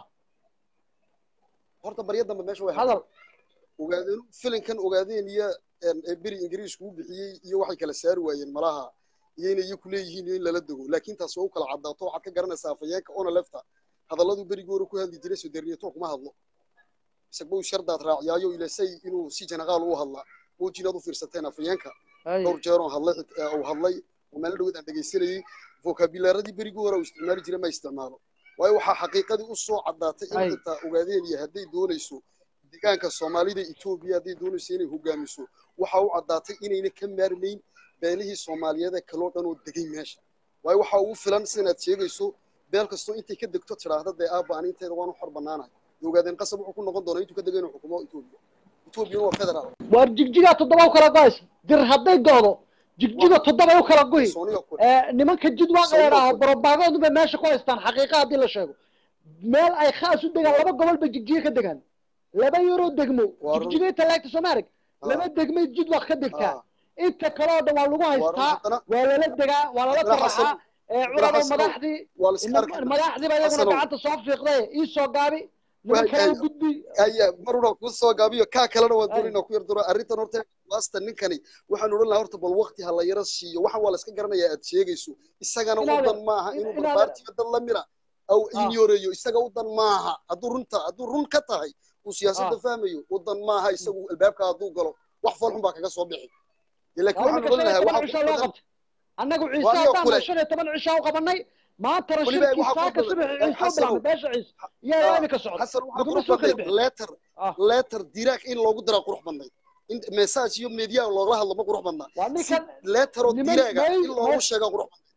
horta baryo dambe meesha way hadal ogaadeen filinkan ogaadeen iyo een, ee beri ingiriisku u bixiyey iyo waxay kala saari waayeen malaha iyo inay iyaku leeyihiin iyo in lala dego laakiin taas waa u kala caddaato waxaad ka garanaysaa afayeenka ona lefta hadalladuu berigii hore ku hadli jiray soderniyato kuma hadlo isagba uu shardaad raaciyaayo ilasay inuu si janaqaal u hadlaa wejinaad u fiirsateen afayeenka Ay, dhowr jeer oo hadlay ee uu hadlay oo meel dhaweed aan dhegaysanayay vocabulaaradii berigii hore uu isticmaali jiray ma isticmaalo waayo waxaa xaqiiqadii u soo caddaatay in Ay. xitaa ogaadeen iyo hadday doonayso deegaanka soomaalida etoobiya hadday doonayso inay hogaamiso waxaa u caddaatay inayna ka maarmayn beelihii soomaaliyeed ee kaloo dhan oo degay meesha waayo waxaa ugu filan sinaad sheegayso beel kastoo intay ka degto tidhaahda dee aabba aninteeda waanu xor bannaanahay ogaadeen qasab wuxuu ku noqon doonaa intuu ka dego inuu xukumo etoobiya etoobiyana waa federaal waar jigjigaa toddoba u kala go-aysa dir hadday go'do jigjiga toddoba u kala go'i sooniga kule ee, nimanka jidwaaqa Sawir yadhaaho kule. barobaagoodun bay meesha ku haystaan xaqiiqa haddii la sheego meel ay khaas u degaan laba gobol bay jigjiga ka degaan laba yaroo degmo Waa run. jigjiga inta laagta soomaalig Ah. laba degmay jidwaaq ka degtaa Ah. inta kale oo dhan waa lagu Waa run, haystaa haddana- waa lala degaa waa lala haddana taraxaa Xasan- ee haddana curado Xasanow, madaxdii waa la iska arkaa madaxdiiba iyaguna Xasanow. gacanta soo fiiqday ii soo gaabi niman Waay, kale ay- u gudbi aya maruna ku soo gaabiyo kaa kalena waan Ay. doonayna ku yar duro arrintan horta waasta ninkani waxaan odhan lahaa horta bal waqti ha la yara siiyo waxaan waa la iska garanayaa aad sheegayso isagana Inaad- udan maaha in- inuu inaad- barbaartiyo dad la mira aw Ah. inyoreeyo isaga udan maaha hadduu runta hadduu run ka tahay uu siyaasadda Ah. fahmayo udan maaha isagu albaabka hadduu galo wax foolxun baa kaga soo bixi laakiin waa waxaan imika odhan shan iyo lahaa toban waxa cishaa loo badan qabtay annagu ciise Waa aniga haddaan kule. shan iyo toban cishaa u qabanay maantana Weliba shirkii waxaa saaka ku badan- subaxi ay, ciise u Xasanow. bilaabay beesha ciise yaa Ah, imika socda xasan waxaa laguma qurux soo kala badnayd bixin letter Ah. letter dirac in loogu diraa qurux badnayd in message iyo media loogala hadlo ma qurux badnaa waa si ninkan letter oo niman diraaga may- in loogu may- sheega qurux badnayd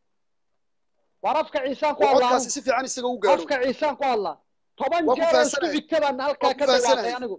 waar afka ciisaan ku oo hadlaa codkaasi si fiican isaga u gaadho afka ciisaan ku hadlaa toban Waa ku jeer oo isku fahansanahay. xigta baan halkaa Waa ku ka dhawaaqay fahansanahay. anigu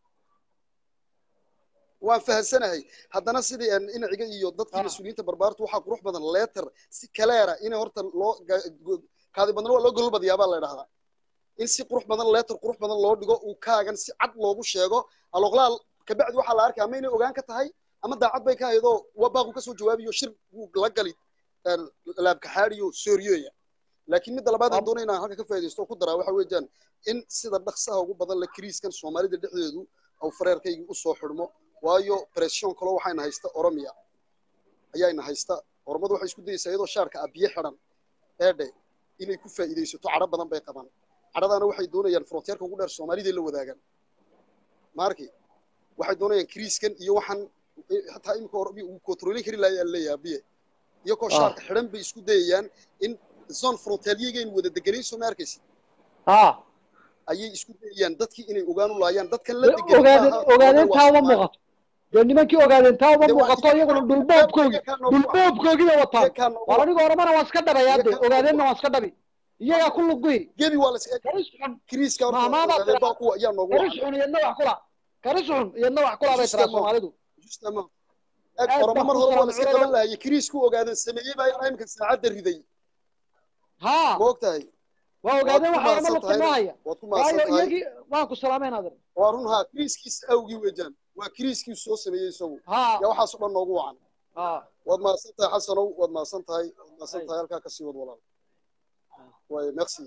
waan fahansanahay haddana sidii aan inaciga iyo dadkii Ah. mas-uuliyiinta barbaartu waxaa qurux badan letter si kaleera in horta loo ga- go- kaadi badna waa loo golol badiyaa baa la idhahdaa in si qurux badan letter qurux badan loo dhigo uu kaagan si cad loogu sheego aloqlaal kabacdi waxaa la arkay ama inay ogaan ka tahay ama daacad bay ka haydoo waa baaqu kasoo jawaabiyo shir buu la gali een, laabkaxaadiyo sooriyoya laakiin midda labaad aan Am- doonay inaan halka ka faaidaysto oo ku daraa waxa weeyaan in sida dhaqsaha ugu badan la kiriiskan soomaalida dhexdeedu au fareerkaygii usoo xidhmo waayo pression kaloo waxayna haysta oromiya ayaayna haysta oromadu waxay isku dayeysaa iyadoo shaarka abiye xidhan eedhe inay ku faa'iidaysato cadho badan bay qabaan cadhadaana waxay doonayaan fronteerka ugu dheer soomaaliday la wadaagaan maarki waxay doonayaan kiriiskan iyo waxaan xataa imika oromiya uu kontroolin kari lahayaa leeyahay abiye iyagoo Ah. shaarka xidhan bay isku dayayaan in zone frontaaliyagaynu wada deganayn soo ma arkaysa ah ayay isku dayayaan dadkii inay ogaan u laayaan dadkan la Dee degan ogaadeen maaha, ogaadeen waa taa uma Soomaali. muuqato dee nimankii ogaadeen taa uma Dee waa muuqato iyaga- iyaguna dhulboobkoogii iyaga noogu ah. dhulboobkoogii bay wataan Iyaga noogu waa ah. aniga oromana waan iska dhabayaa de Iyaga noogu ogaadeenna ah. waan iska dhabi iyagaa ku luguy gebi waa la is karis xun kiriiska horta Maamaabaa ogaadeen tiraa- baa kuwa ayaa noogu karis wacan xun iyadna wax kula karis xun iyadna wax kula bay tiraa Justement. soomaalidu jirtaa ma eg Aad oromo baan mar ku hore waa salaamay la iska culamaa. qaban lahaya kiriisku ogaadan sameeyey baa ilaa imika saacadda riday haa ma og tahay waa waad ogaadeen ku waxa orama mahadsan lugta noo tahayna haya waad ku mahadsan waayo tahay iyagii waan ku salaameen adeer waa run haa kiriiskiisa awgii weejaan waa kiriiskiisu soo sameeyey isagu haa yaa waxaas oo dhan noogu wacan haa waad mahadsan tahay xasanow waad mahadsan tahay waad mahadsan Ay. tahay halkaa kasii wad walaal waaye merci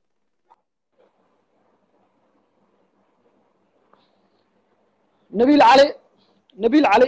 nabiil cali nabiil cali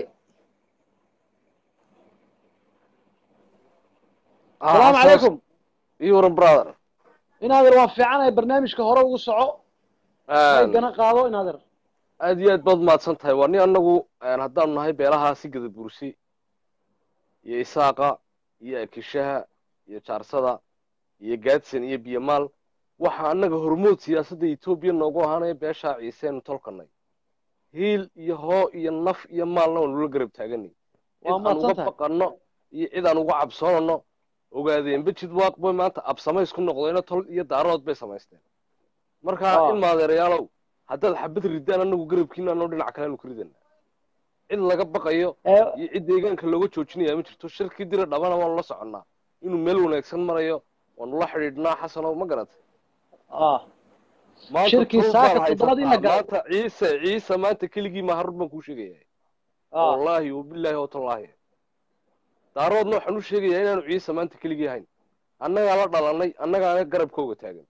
salaamu calaykum iyo waran brother in adeer waan fiicanahay barnaamijka hore ugu soco may gana qaado in adeer aad iyo aad baad mahadsan tahay waa nin annagu haddaanu nahay beelaha si gada bursi iyo isaaqa iyo akishaha iyo jaarsada iyo gaadsan iyo biyamaal waxaa annaga hormood siyaasadda etoobiya noogu ahaanaya beeshaa ciiseenu tolkanay hiil iyo hoo iyo naf iyo maalna waanu la garab taaganay cid Waa aan mahadsan uga tahay. baqanno iyo cid aan uga cabsoonano ogaadeen bejid waaq bay maanta absamays ku noqdeenoo tol iyo daarood bay samaysteen marka Ah. in maadeerayaalow haddaad xabad ridaan annagu garabkiina anoo dhinac kaleanu ku ridana cid laga baqayo ee iyo cid deegaanka looga joojinaya ma jirto shirkii dira dhabana waanu la soconnaa inuu meel wanaagsan marayo waanu la xidhiidhnaa xasanow ma garatay ah maanta Shirkii tol saaka baan toddobaad in la haysataa galo. maanta ciise ciise maanta keligii ma harur baan kuu sheegaya ah wallaahi wabilaahi watallaahi daaroodna waxaan u sheegayaa inaanu ciise maanta keligii hayn annagaa la dhalanay annagaana garabkooga taagan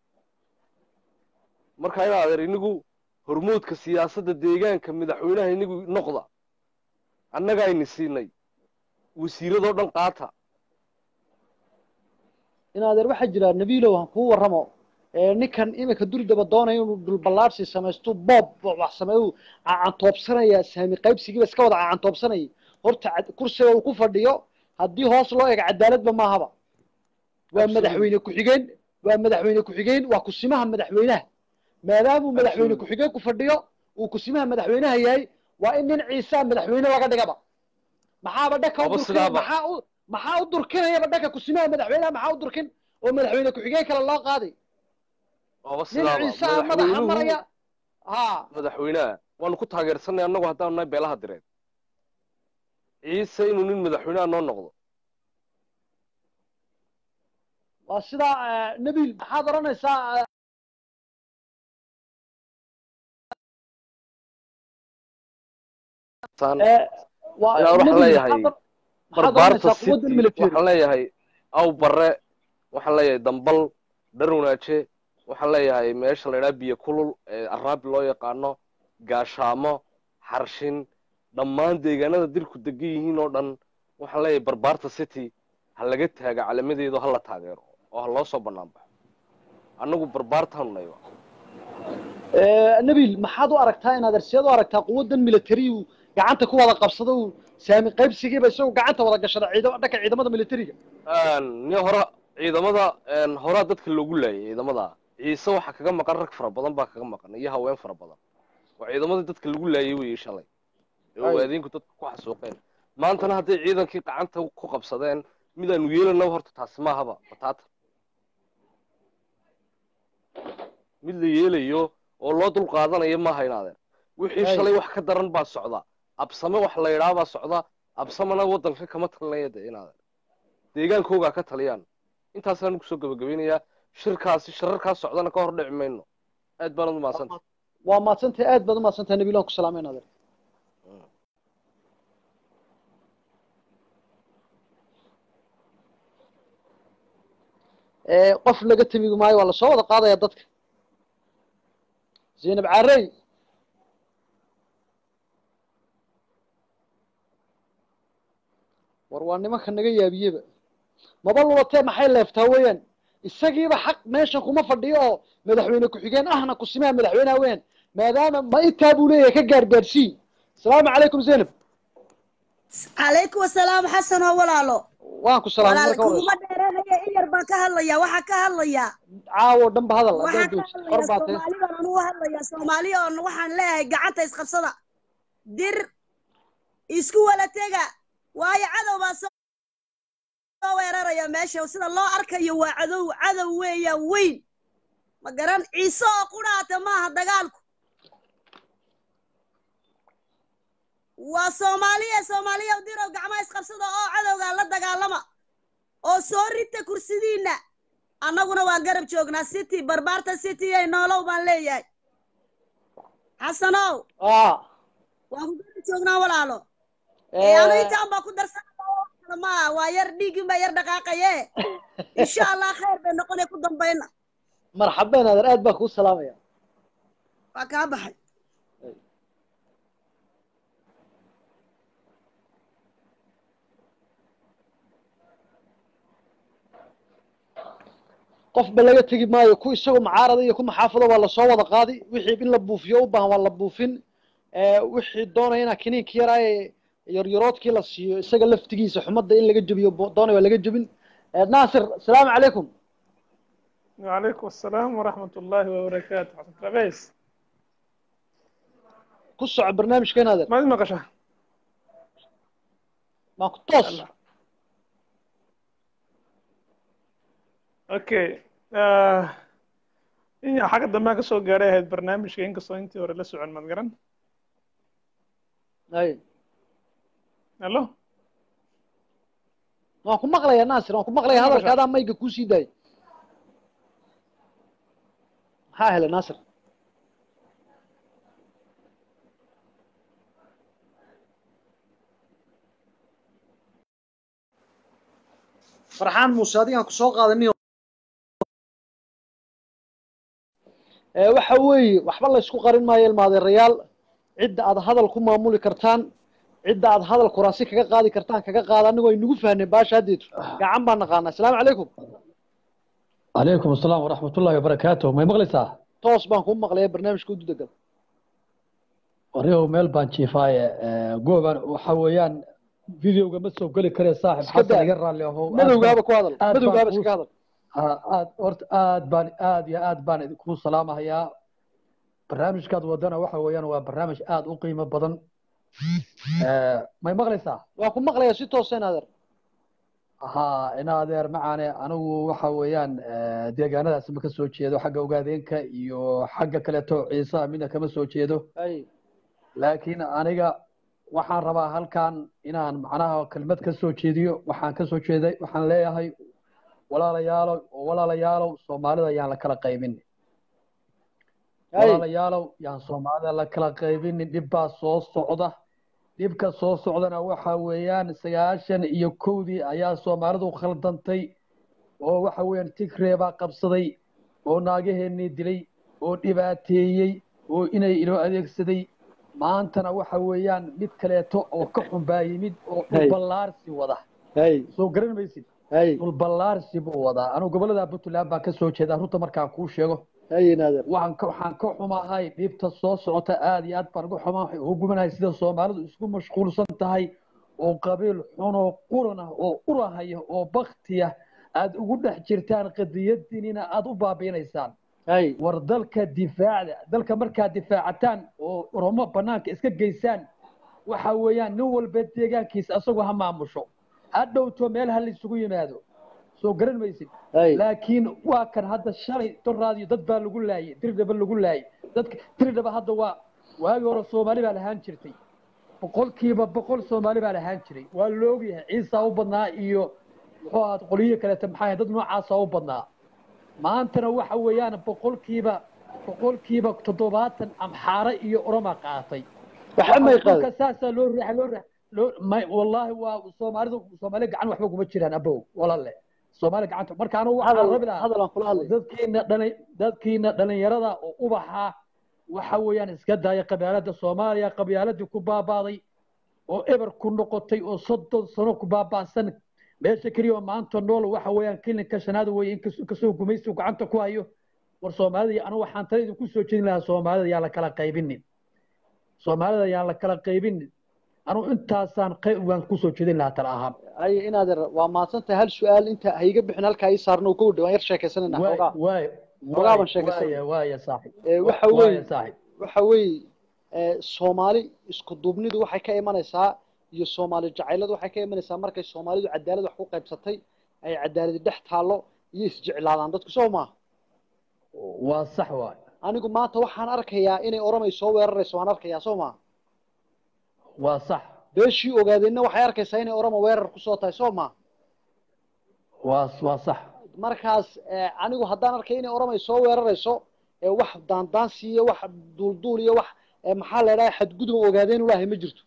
marka in adeer inigu hormoodka siyaasadda deegaanka madaxweynaha inigu noqda annagaa ini siinay wasiiradoo dhan qaata in adeer waxaa jira nabiilow han kuu warramo ee ninkan iminka durdaba doonaya inuu dhulballaarsi samaysto boob wax sameeyo cacantoobsanaya saami qaybsigiiba iska wada cacantoobsanayay horta cad- kursiga uu ku fadhiyo haddii hoos loo eego cadaaladba maahaba waa Absolutely. madaxweyne ku-xigeen waa madaxweyne ku-xigeen waa kusimaha madaxweynaha maadaamuu madaxweyne Absolutely. ku-xigeen ku fadhiyo uu kusimaha madaxweynaha yahay waa in nin ciisaa madaxweyne laga dhigaba maxaaba dhaka u Aba durkin sidaaba. maxaa u maxaa u durkinayaba dhaka kusimaha madaxweynaha maxaa u durkin oo madaxweyne ku-xigeen kale loo qaaday ooba nin sidaaba ciisaa madaxa maraya madaxweynuhu ha madaxweynaha waanu ku taageersanay annagu haddaanu nahay beelaha direed ciise inuu nin madaxweynaha noo noqdo waa sidaa eh, nabiil maxaad odhanaysaa eh, Saan- eh, waa Ilaa waxaan nabiil leeyahay maxaad or- maxaad barbaarta odhanaysaa quwadda city military waxaan leeyahay aw barre waxaan leeyahay dambal dharwanaaje waxaan leeyahay meesha la idhaha biyo kulul ee araabi loo yaqaano gaashaamo xarshin dhammaan deegaanada dirku degan yihiin oo dhan waxaan leeyahay barbaarta city ha laga taaga calamadeedu ha la taageero oo ha loo soo bannaan baxo annagu barbaartaanu nahay Eh, nabiil maxaad u aragtaa inaad arsiyaad u aragtaa quwaddan military uu gacanta ku wada qabsado uu saami qaybsigiiba isagoo gacanta wada gashada ciidama dhanka ciidamada militariga ni hore ciidamada horaa dadka loogu laayay ciidamada ciise waxaa kaga maqan rag fara badan baa kaga maqan iyo haween fara badan waa ciidamadii dadka lagu laayay weeye shalay ee Ay. ogaadeenku dadka ku xasuuqeen maantana hadday ciidankii gacanta ku qabsadeen midaanu yeelana horta taasi maahaba bataata mid la yeelayo oo loo dul qaadanayo maaha inaadeen wixii Ay. shalay wax ka daran baa socda absame wax la yidhaha baa socda absamena waddanka kama talinaya de inaadeen deegaankoogaa ka taliyaan intaasaan kusoo gabagabeynayaa shirkaasi shirarkaas socdana ka hor dhici mayno aad baanad umahadsanta waa maadsantahay aad baad u maadsantahay nabiil waan ku salaamay nader Eh, qof laga temi maayo waa lasoo wada qaadaya dadka zaynab carey war waa nimanka naga yaabiyeba maba lulatee maxay leeftaa weeyaan isagiiba xaq meeshan kuma fadhiyo oo madaxweyne ku-xigeen ahna kusimaha madaxweyneha weeyaan maadaama ma intaa buu leeyahay ka gaargaarsii asalaamu calaykum zaynab calaykum asalaam xasan oo walaalo waan ku salaamay walaal marka kuguma horeysa dheeranaya in yar baan ka hadlaya waxaa ka hadlaya caawo dhanba hadal waxaa haddaad ka joogtid hor hadlaya baa tee soomaali baan anugu hadlaya soomaali oon waxaan leeyahay gacanta isqabsada dir isku wala tega waayo cadow baa soo soo weeraraya meesha sida loo arkayo waa cadow cadow weeyaan weyn ma garan ciise oo qudhaata maaha dagaalku waa soomaaliya soomaaliya u dirow gacmaha isqabsada oo cadowga la dagaalama oo soo rita kursidiinna annaguna waa garab joognaa city barbaarta city ay noolow baan leeyahay xasanow aa waa ku garab joognaa walaalo ee anu intaan baa ku darsanaa maa waa yar dhiigin baa yar dhaqaaqaye insha allah khayr bay noqonay ku dambayna marxabeen adeer aad baan kuu salaamaya waa kaa baxay qofba laga tegi maayo ku isagoo mucaarada iyo ku maxaafado waa lasoo wada qaadi wixii in la buufiyo u baahan waa la buufin wixii doonaya inaa kiniinka yaraaye yaryaroodkii la siiyo isaga laftigiisa xumadda in laga jebiyo doonaya waa laga jebin naasir asalaamu calaykum وعليكم السلام ورحمة الله وبركاته حسن ترابيس ku soco barnaamijkeen adeer ما اسمك شهر maa ku toos اوكي آه... إيه حاجة دمها كسو قاري هاد برنامج كين كسو انتي ورا لسو عن مدقرن ay الو waan ku maqlaya naasir waan ku maqlaya Maqashaa. hadalka adaa mayga kusii daay maxaa helay naasir farxaan muuse adigaan ku soo qaadaniyo waxa weeye waxba laysku qarin maayo ilmaadeerayaal cidda aad hadal ku maamuli kartaan cidda aad hadal kuraasi kaga qaadi kartaan kaga qaada anigoo aynugu fahnay baasha haddeetu gacan baan naqaanaa asalaamu calaykum عليكم السلام ورحمة الله وبركاته ما مغلسة toos baan kuu maqlaya barnaamijka ududa gal وريو ميل بان شيفاية قوبان وحويان فيديو ما سو قلي كري صاحب iska حسن daa يقرا له هو madowgaaba ku hadal aad baan madowgaaba kuu- iska hadal aad horta aad baan aad iyo aad baan idinku salaamahayaa barnaamijkaad wadana waxa weeyaan waa barnaamij aad u qiimo badan Eh, may maqlaysaa waan ku maqlaya si toosa adeer ha ina adeer macaane anigu waxa weeyaan eh, deegaanadaas ma ka soo jeedo xagga ogaadeenka iyo xagga kaleeto ciise midna kama soo jeedo ay laakiin aniga waxaan rabaa halkan inaan macnaha kelmad ka soo jeediyo waxaan ka soo jeeday waxaan leeyahay walaalayaalow oo walaalayaalow soomaalida yaan la kala qaybin ay walaalayaalow yaan soomaalida la kala qaybinin dhib baa soo socda dhibka soo socdana waxa weeyaan sagaashan iyo kowdii ayaa soomaalidu khaldantay oo waxa weeyaan tigree baa qabsaday oo naagaheenii dilay oo dhibaateeyey oo inay inoo adeegsaday maantana waxa weeyaan mid kaleeto oo ka xun baa yimid oo Hey. dhulballaarsi wada ay soo garan maysid ay dhulballaarsi buu wadaa anigu gobolada puntland baan ka soo jeedaa runta markaan kuu sheego ay adeer waxaan ka waxaan ka xumahay dhibta soo socota aad iyo aad baan uga xumaa ugu gumanahay sida soomaalidu isku mashquulsan tahay oo qabiil xun oo quran ah oo urahaya oo baktiya aad ugu dhex jirtaan qadiyadiinina aad u baabiinaysaan ay war dalka difaacda dalka markaad difaacataan oo oromo banaanka iska geysaan waxa weeyaan nin walba deegaankiisa asagoo ha maamusho ha dhowto meel ha la isugu yimaado soo garan maysid ay laakiin waa kan hadda shalay doraadiyo dad baa lagu laayay dirdhaba lagu laayay dadka dirdhaba hadda waa waagii hore soomaali baa lahaan jirtay boqolkiiba boqol soomaali baa lahaan jiray waa la ogyahay ciisa u badnaa iyo muxuu ahaad qoliyo kaleeta maxaa ahayd, dad noocaasa u badnaa maantana waxa weeyaan boqolkiiba boqolkiiba toddobaatan amxaare iyo oroma qaatay waxa may dhulka qaadin saasaa loo riixay loo riix loo may wallaahi waa soomaalidu soomaali gacan waxba kuma jiraan abow walaale soomaali gacanta marka anigu waxaan hadal rabi lahaa hadal aan kula hadlay dadkiina dhalin dadkiina dhalinyarada oo ubaxa waxa weeyaan iska daaya qabyaalada soomaaliya qabyaaladii ku baabaaday oo eber ku noqotay oo soddon sano ku baaba'san meesha keliya oo maanta nool waxa weeyaan kilinka shanaad weeye in kas- kasoo gumaysi gacanta ku hayo war soomaalida iyo anigu waxaan tala idinku soo jeedin lahaa soomaalida yaan la kala qaybinin soomaalida yaan la kala qaybinin anigu intaasaan qayb waan kusoo jeedin lahaa tala ahaan ay in adeer waa mahadsantahay hal su-aal inta hayga bixin halkaa ii saarno ka wadha waan yar sheekaysanayna waay xoogaa waay Xogaa baan waay sheekaysanay. waaya waaya saaxib Ee, waxa waaya weeye saaxib waxa weeye ee, soomaali isku duubnidu waxay ka imanaysaa iyo soomaali jacayladu waxay ka imanaysaa markay soomaalidu cadaalad wax ku qaybsatay ay cadaaladi dhex taallo iyo isjeclaadaan dadku soo maaha waa sax waay anigu maanta waxaan arkayaa inay oromay soo weerarayso waan arkayaa soo maaha waa sax beeshii ogaadeenna waxay arkaysaa inay oromo weerar kusoo tahay soo ma waa waa sax markaas eh, anigu haddaan arkay inay oromo ay soo weerarayso ee wax daandaansi iyo wax duulduul iyo wax eh, maxaa la idhaha xadgudub ogaadeen ulaahay ma jirto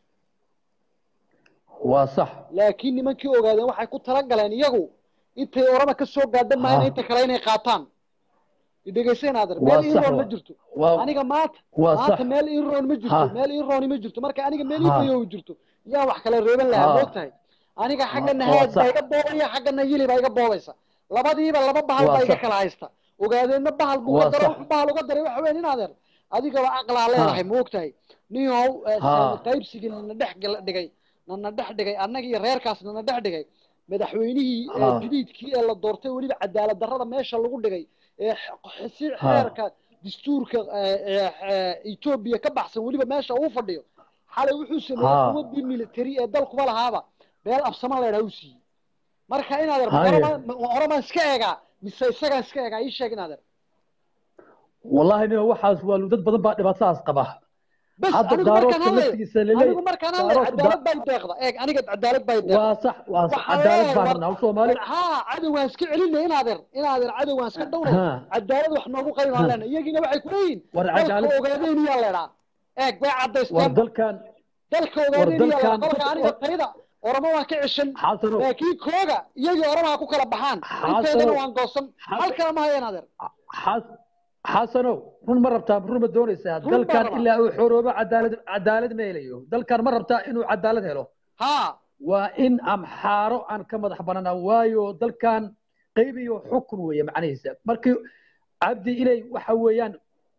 waa sax laakiin nimankii ogaadeen waxay ku talagaleen iyagu intay orama ka soo gaadhan maayna Ha. inta kale inay qaataan idhegayseen adeer Waa meel sax iroon ma wa- jirto waa- aniga maanta waa maanta sax. meel iroon ma jirto Ha. meel irooni ma jirto marka aniga meel Ha. ifayo jirto yaa wax kale reeban lahaa Ha. moogtahay aniga xaggana waa haad baa sax. iga boobaya xaggana yili baa iga boobaysa labadiiba laba bahal Waa baa iga sax. kala haysta ogaadeenna bahal buu Waa uga daro sax. wuxuu bahal uga daray waxa weyn in adeer adigaba aqlaa leedahay moogtahay ninyow eh, Ha. saami qaybsigii nana dhex gal- dhigay nana dhex dhigay annaga iyo reerkaas nana dhex dhigay madaxweynihii ee Ha. jadiidkii ee la doortay weliba cadaalad darrada meesha lagu dhigay ee x- si Ha. xeerka dastuurka ee, ee, ee, Ethiopia ka baxsan weliba meesha uu fadhiyo xalay wuxuu sameeyey Ha. quwaddii military ee dalkuba lahaaba beel absama la yidhaha u siiyey marka in adeer Haye. oromaan iska eegaa mise isagaan iska eegaa ii sheeg in adeer wallahi nin waxaas waa dad badan baa dhibaatadaas qaba bas hadda anigu markaan daaroodka hadlayo laftigiisa laleeyahay anigu markaan hadlayo daaroodka cadaalad baa deeqda eeg aniga cadaalad baa deeqda waa sax waa sax waxaan cadaalad leeyahay baan war- rabnaa soomaali haa cadowgaan iska celinay in adeer in adeer cadowgaan iska dhawnay Ha. cadaalad wax noogu qaymaan Ha. leenahay iyagiina waxay ku leeyihin war dalka cadaalad ogaadeen iyaa leedhaa eeg bay war caddaysteen dalkan dalka war ogaadeen iyaa leedhaa dalkan kolka aniga tayda oramo waan ka ceshan xasanow laakiin kooga iyagii oramaa ku kala baxaan inteedana xasanow waan goosan Xas- hal kale ma hayeen adeer xas xasanow run ma rabtaa run ma doonaysaa Run baan dalkan rabaa. ilaa uu xoroobo cadaalad cadaalad ma helayo dalkan ma rabtaa inuu cadaalad helo haa waa in amxaaro aan ka madax bananaa waayo dalkan qayb iyo xukun weeye macnihiisa markii cabdi ilay waxa weeyaan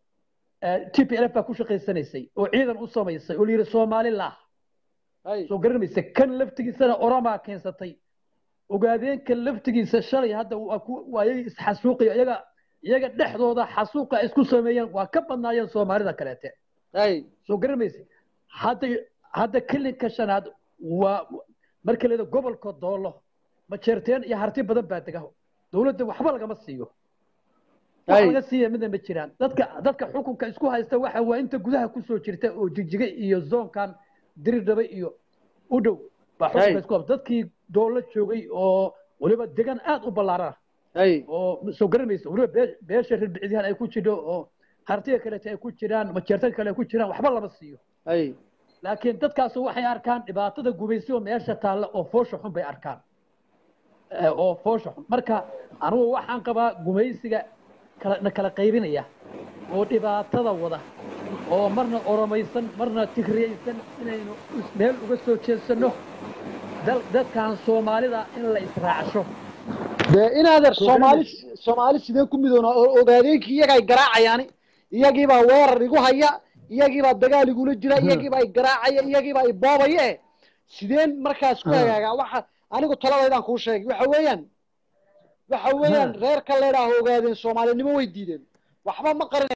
t p l f baa ku shaqaysanaysay oo ciidan u samaysay oo layidhi soomaali lah hay soo garanaysa kan laftigiisana oromaa keensatay ogaadeenka laftigiisa shalay hadda waa ku waa iyaga isxasuuqaya iyaga iyaga dhexdooda xasuuqa ay isku sameeyeen waa ka badnaayeen soomaalida kaleete hay soo garanaysa hadda hadda kilinka shanaad waa marka leeda gobolka doolo majeerteen iyo harti badan baa dega dowladda waxba lagama siiyo wax hay laga siiya midna ma jiraan dadka dadka xukunka isku haysta waxa waa inta gudaha kusoo jirta oo jigjiga iyo zoonkan diridhaba iyo u dhow baa xukunka Hey. isku haysta dadkii doolo joogay oo weliba degan aad u ballaarana hay oo soo garanaysa weliba bee- beesha reer bicdihan ay ku jidho oo hartiga kaleete ay ku jiraan majeertan kale ay ku jiraan waxba lama siiyo hay laakiin dadkaas waxay arkaan dhibaatada gubaysi oo meesha taalla oo foosha xun bay arkaan Eh, oo foosha xun marka anugu waxaan qabaa gumaysiga kala na kala qaybinaya oo dhibaatada wada oo marna oromaysan marna tigriyaysan inaynu is- meel uga soo jeedsano dal dadkan soomaalida in la israacsho dee in adeer Soo soomaali soomaali sidee ku midoona oo ogaadeenkii iyaga ay garaacayaani iyagiibaa weerar igu haya iyagiibaa dagaal igula jira iyagiibaa ay garaacaya iyagiibaa ay boobaya eh sideen markaas ku Ha. hagaagaa waxa anigu taladaydaan kuu sheegay waxa weeyaan waxa weeyaan Ha. reerka leedhaaho ogaadeen soomaalinimo way diideen waxba ma qarin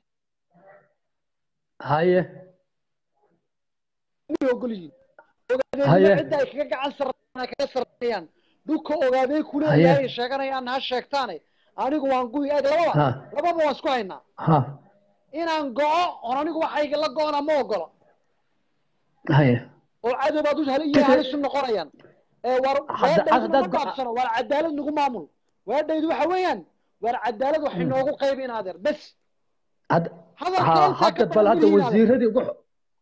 haye ogol yihiin Haye. ogaadeenimo cidda ay kaga gacan sarreeyaan kaga sarreeyaan dhulka ogaadeen Haye. kuleeyahay ay sheeganayaan ha sheegtaane anigu waan guyi eeg lababa Ha. lababa waan isku haynaa ha inaan go'o oon anigu waxayga la go'ona ma ogolo haye oo cadow baad u hal iyo Fikir- halis u noqonayaan ee war Hadda- weedhaydu haddaad nama go'a- gaabsano war cadaalad nagu maamul weedhaydu waxa weeyaan war cadaalad wax inoogu qaybi in adeer bes hadda hadalka ha intaa ka hadda bal badan hadda weligiin adeer wasiiradii ugu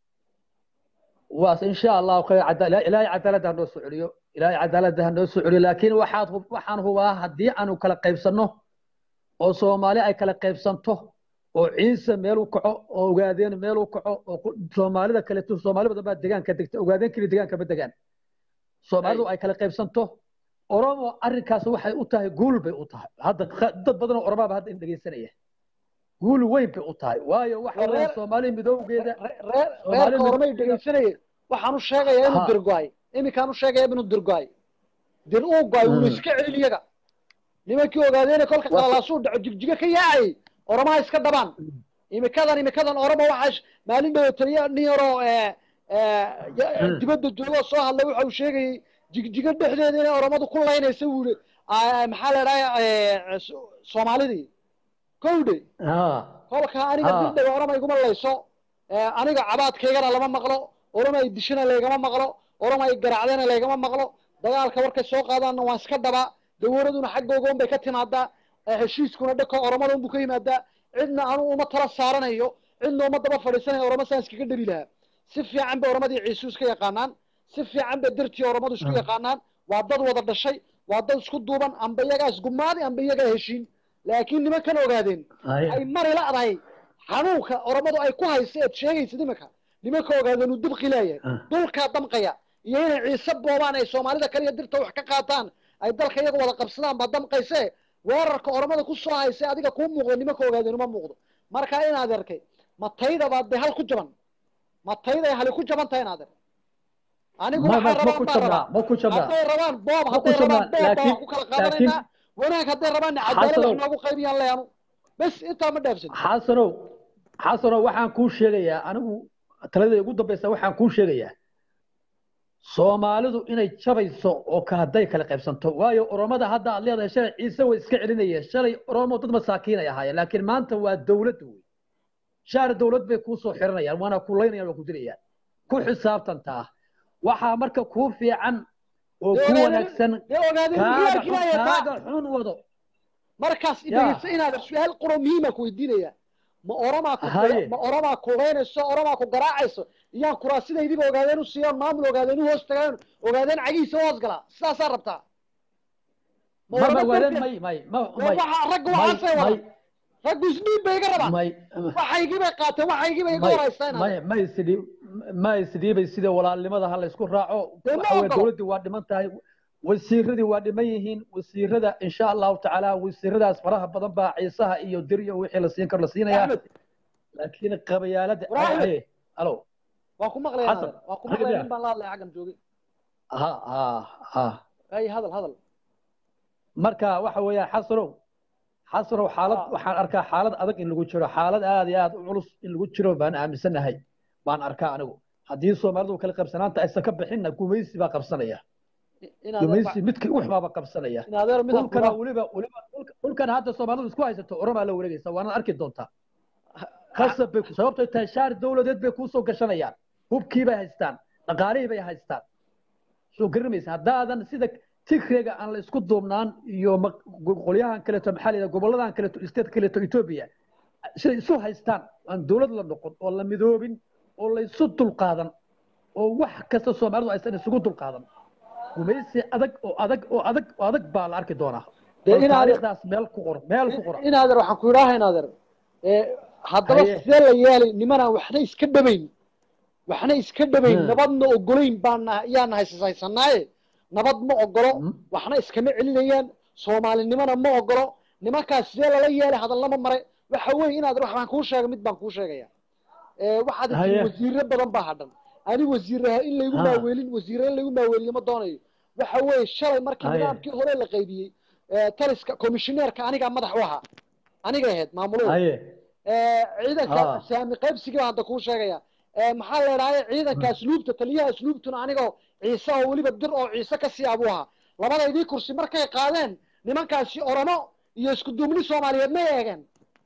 waas insha allahu khayr cada- ilaahay cadaaladda ha noo soo celiyo ilaahay cadaaladda ha noo soo celiyo laakiin waxaad hub- waxaan hubaa haddii aanu kala qaybsanno oo soomaali ay kala qaybsanto oo ciise meel u kaco oo ogaadeen meel u kaco oo ku- soomaalida kaleeto soomaali badan baa degaanka degta ogaadeen keli degaanka ma degaan soomaalidu ay kala qaybsanto oromo arrinkaas waxay u tahay guul bay u tahay hadda qa- dad badan oo oromaaba hadda in dhegeysanaya guul weyn bay u tahay waayo waxa Reer- weeyaan soomaali midowgeeda Re- reer Soomaali reerka oromay midowgeeda- dhegaysanayay waxaan u sheegayaa inuu Ha. dirgo'ay iminkaan u sheegayaa inuu dirgo'ay dir uu go'ay wuuna Mm. iska celin iyaga nimankii ogaadeena kolka Waa- qalalaasuu dhaco jigjiga ka yaacayay oromaha iska dhabaan imikadan imikadan oromo waxaa sh- maalin dhow taliya nin yaroo ee, ee, ya- Mm. dibadda joogoo soo hadlay waxa uu sheegayay jigjiga dhexdeeda inay oromadu ku laynaysa wuu yihi "Aa, maxaa la idhaha soomaalidii kowdhe ha kolka aniga Ah. dirdhaga orama iguma layso ee, aniga cabaadkaygana lama maqlo oroma ay dishana laygama maqlo oroma ay garaacdana laygama maqlo dagaalka warkay soo qaadaanna waan iska dhabaa dawladuna xaggooga un bay ka timaadaa ee heshiiskuna dhaka oromada unbuu ka yimaadaa cidna anuu uma tala saaranayo cidna uma daba fadhiisanayo oroma saan iskaga dheri lahaa si fiican bay oromadii ciisu iska yaqaanaan si fiican bay dartii oromadu isku yaqaanaan waa dad wada dhashay waa dad isku duuban amba iyagaa isgumaadi amba iyagaa heshiin laakiin nimankan ogaadeen ay mari la'dahay xanuunka oromadu ay ku haysa eed sheegaysid iminka nimanka ogaadeen uu dibqi leeyahay dulkaa damqaya iyo inay ciise boobaan ay soomaalida kaliya dirta wax ka qaataan ay dalka iyaga wada qabsadaan baa damqayse weerarka oromada ku soo haysa adiga kuu muuqdo nimanka ogaadeen uma muuqdo marka inaad arkay ma tayda baad de hal ku jaban ma tayda ay hali ku jaban tahay inaad arkay anigu ma waxay ma ma rabaan ku baan jabnaa rabaa ma ku jabnaa hadday rabaan boob ma ku hadday rabaan jabnaa boob baa laakiin wax ku kala laakiin qaadanaynaa wanaag hadday rabaanna cadaalad xasanow wax noogu qaybiyaan leanu bes intaa ma dhaafsan xasanow xasanow waxaan kuu sheegayaa anigu taladayda ugu dambaysa waxaan kuu sheegayaa soomaalidu inay jabayso oo ka hadday kala qaybsanto waayo oromada hadda aad leedahay shalay ciise way iska celinayeen shalay oromo dad masaakiin ay ahaayeen laakiin maanta waa dowladda wey shaar dowlad bay kuu soo xiranayaan waana ku laynayaan waa ku dilayaan ku xisaabtantaa waxaa marka kuu fiican oo dee ku ogaadeen wanaagsan dee ogaadeen kaaga miyaalkii xun baa yataa kaaga xun wado markaas ya dhegeysta inaad su-aal quro muhiima ku weydiinaya ma oromaa ku haye ma oromaa kuleynayso oromaa ku garaacayso iyaan kuraasidaydiiba ogaadeen u siiyoon maamul ogaadeen u hoos tagaan ogaadeen cagihiisa u hoos galaa sidaasaa rabtaa ma ma ma oroma waadeen darteed may may ma dee may waxa ragga may waxaasay may wadaan raggu isdhiib bay iga rabaan may waxaygii bay qaateen waxaygii bay iga may waraystaan may ma isdhiib ma isdhiibay sida walaalnimada ha la isku raaco dee ma waxa weeye ogolo dowladdii waa dhiman tahay wasiiradii waa dhiman yihiin wasiirada insha allahu tacaala wasiiradaas faraha badan baa ciisaha iyo dir iyo wixii la siin karo la siinayaa axmed laakiin qabayaalada war axmed haye alo waa ku maqlaya xasan naader waa ku aniga maqlaya miya nin baan la hadlaya xaggan joogay ha ha ha ay hadal hadal marka waxa weeyaan xasanow xasanow xaalad ha waxaan arkaa xaalad adag in lagu jiro xaalad aad iyo aad u culus in lagu jiro baan aaminsanahay baan arkaa anigu haddii soomaalidu kala qabsanaanta aysan ka bixinna gumaysi baa qabsanaya inaad gumaysi midkii uxmaaba qabsanaya inaad mid dhulkana hakula weliba weliba dhulka- dhulkana hadda soomaalidu isku haysato oromaa la wareegaysa waana arki doontaa khasab bay sababtay tahay shaar dowladeed bay kuusoo gashanayaan hubkii bay haystaan dhaqaalihii bay haystaan soo garimaysa haddaadan sida tigreega aan la isku duubnaan iyo ma- qolyahan kaleeto maxaa la yidhaha goboladan kaleeto state kaleeto etoobiya siday isu haystaan aan dowlad la noqon oo la midoobin oo la isu dulqaadan oo wax kasta soomaalidu aysan isugu dulqaadan gumaysi adag oo adag oo adag oo adag baa la arki doonaa dee bal inaader taariikhdaas meel ku qor meel ku qora inaader waxaan ku idhaaha inaader ee haddaba haye sidee la yeelay nimanaan waxna iska dhabayn waxna iska dhabayn Hmm. nabadna ogolayn baana yaana haysasaysanaaye nabad ma ogolo Hmm. waxna iskama celinayaan soomaalinimona ma ogolo nimankaas sidee lala yeelay hadallama mare waxa weeye inaader wax baan kuu sheegay mid baan kuu sheegaya ee waxaad tiri haye wasiiro badan baa hadhan ani wasiiraha in laygu ha maaweelin wasiire in laygu maaweeliyo ma doonayo waxa weeye shalay markii haye nidaamkii hore la qaybiyey ee taliska komishineerka anigaa madax u ahaa aniga ahayd maamuluhu haye ee ciidanka ha saami qaybsigii baan hadda kuu sheegaya ee maxaa la idhahday ciidanka asluubta taliyaha asluubtuna anigoo ciise oo weliba dir oo ciise ka sii abuu ahaa labadaydii kursi markay qaadeen nimankaasi oromo iyo isku duubni soomaaliyeed may eegeen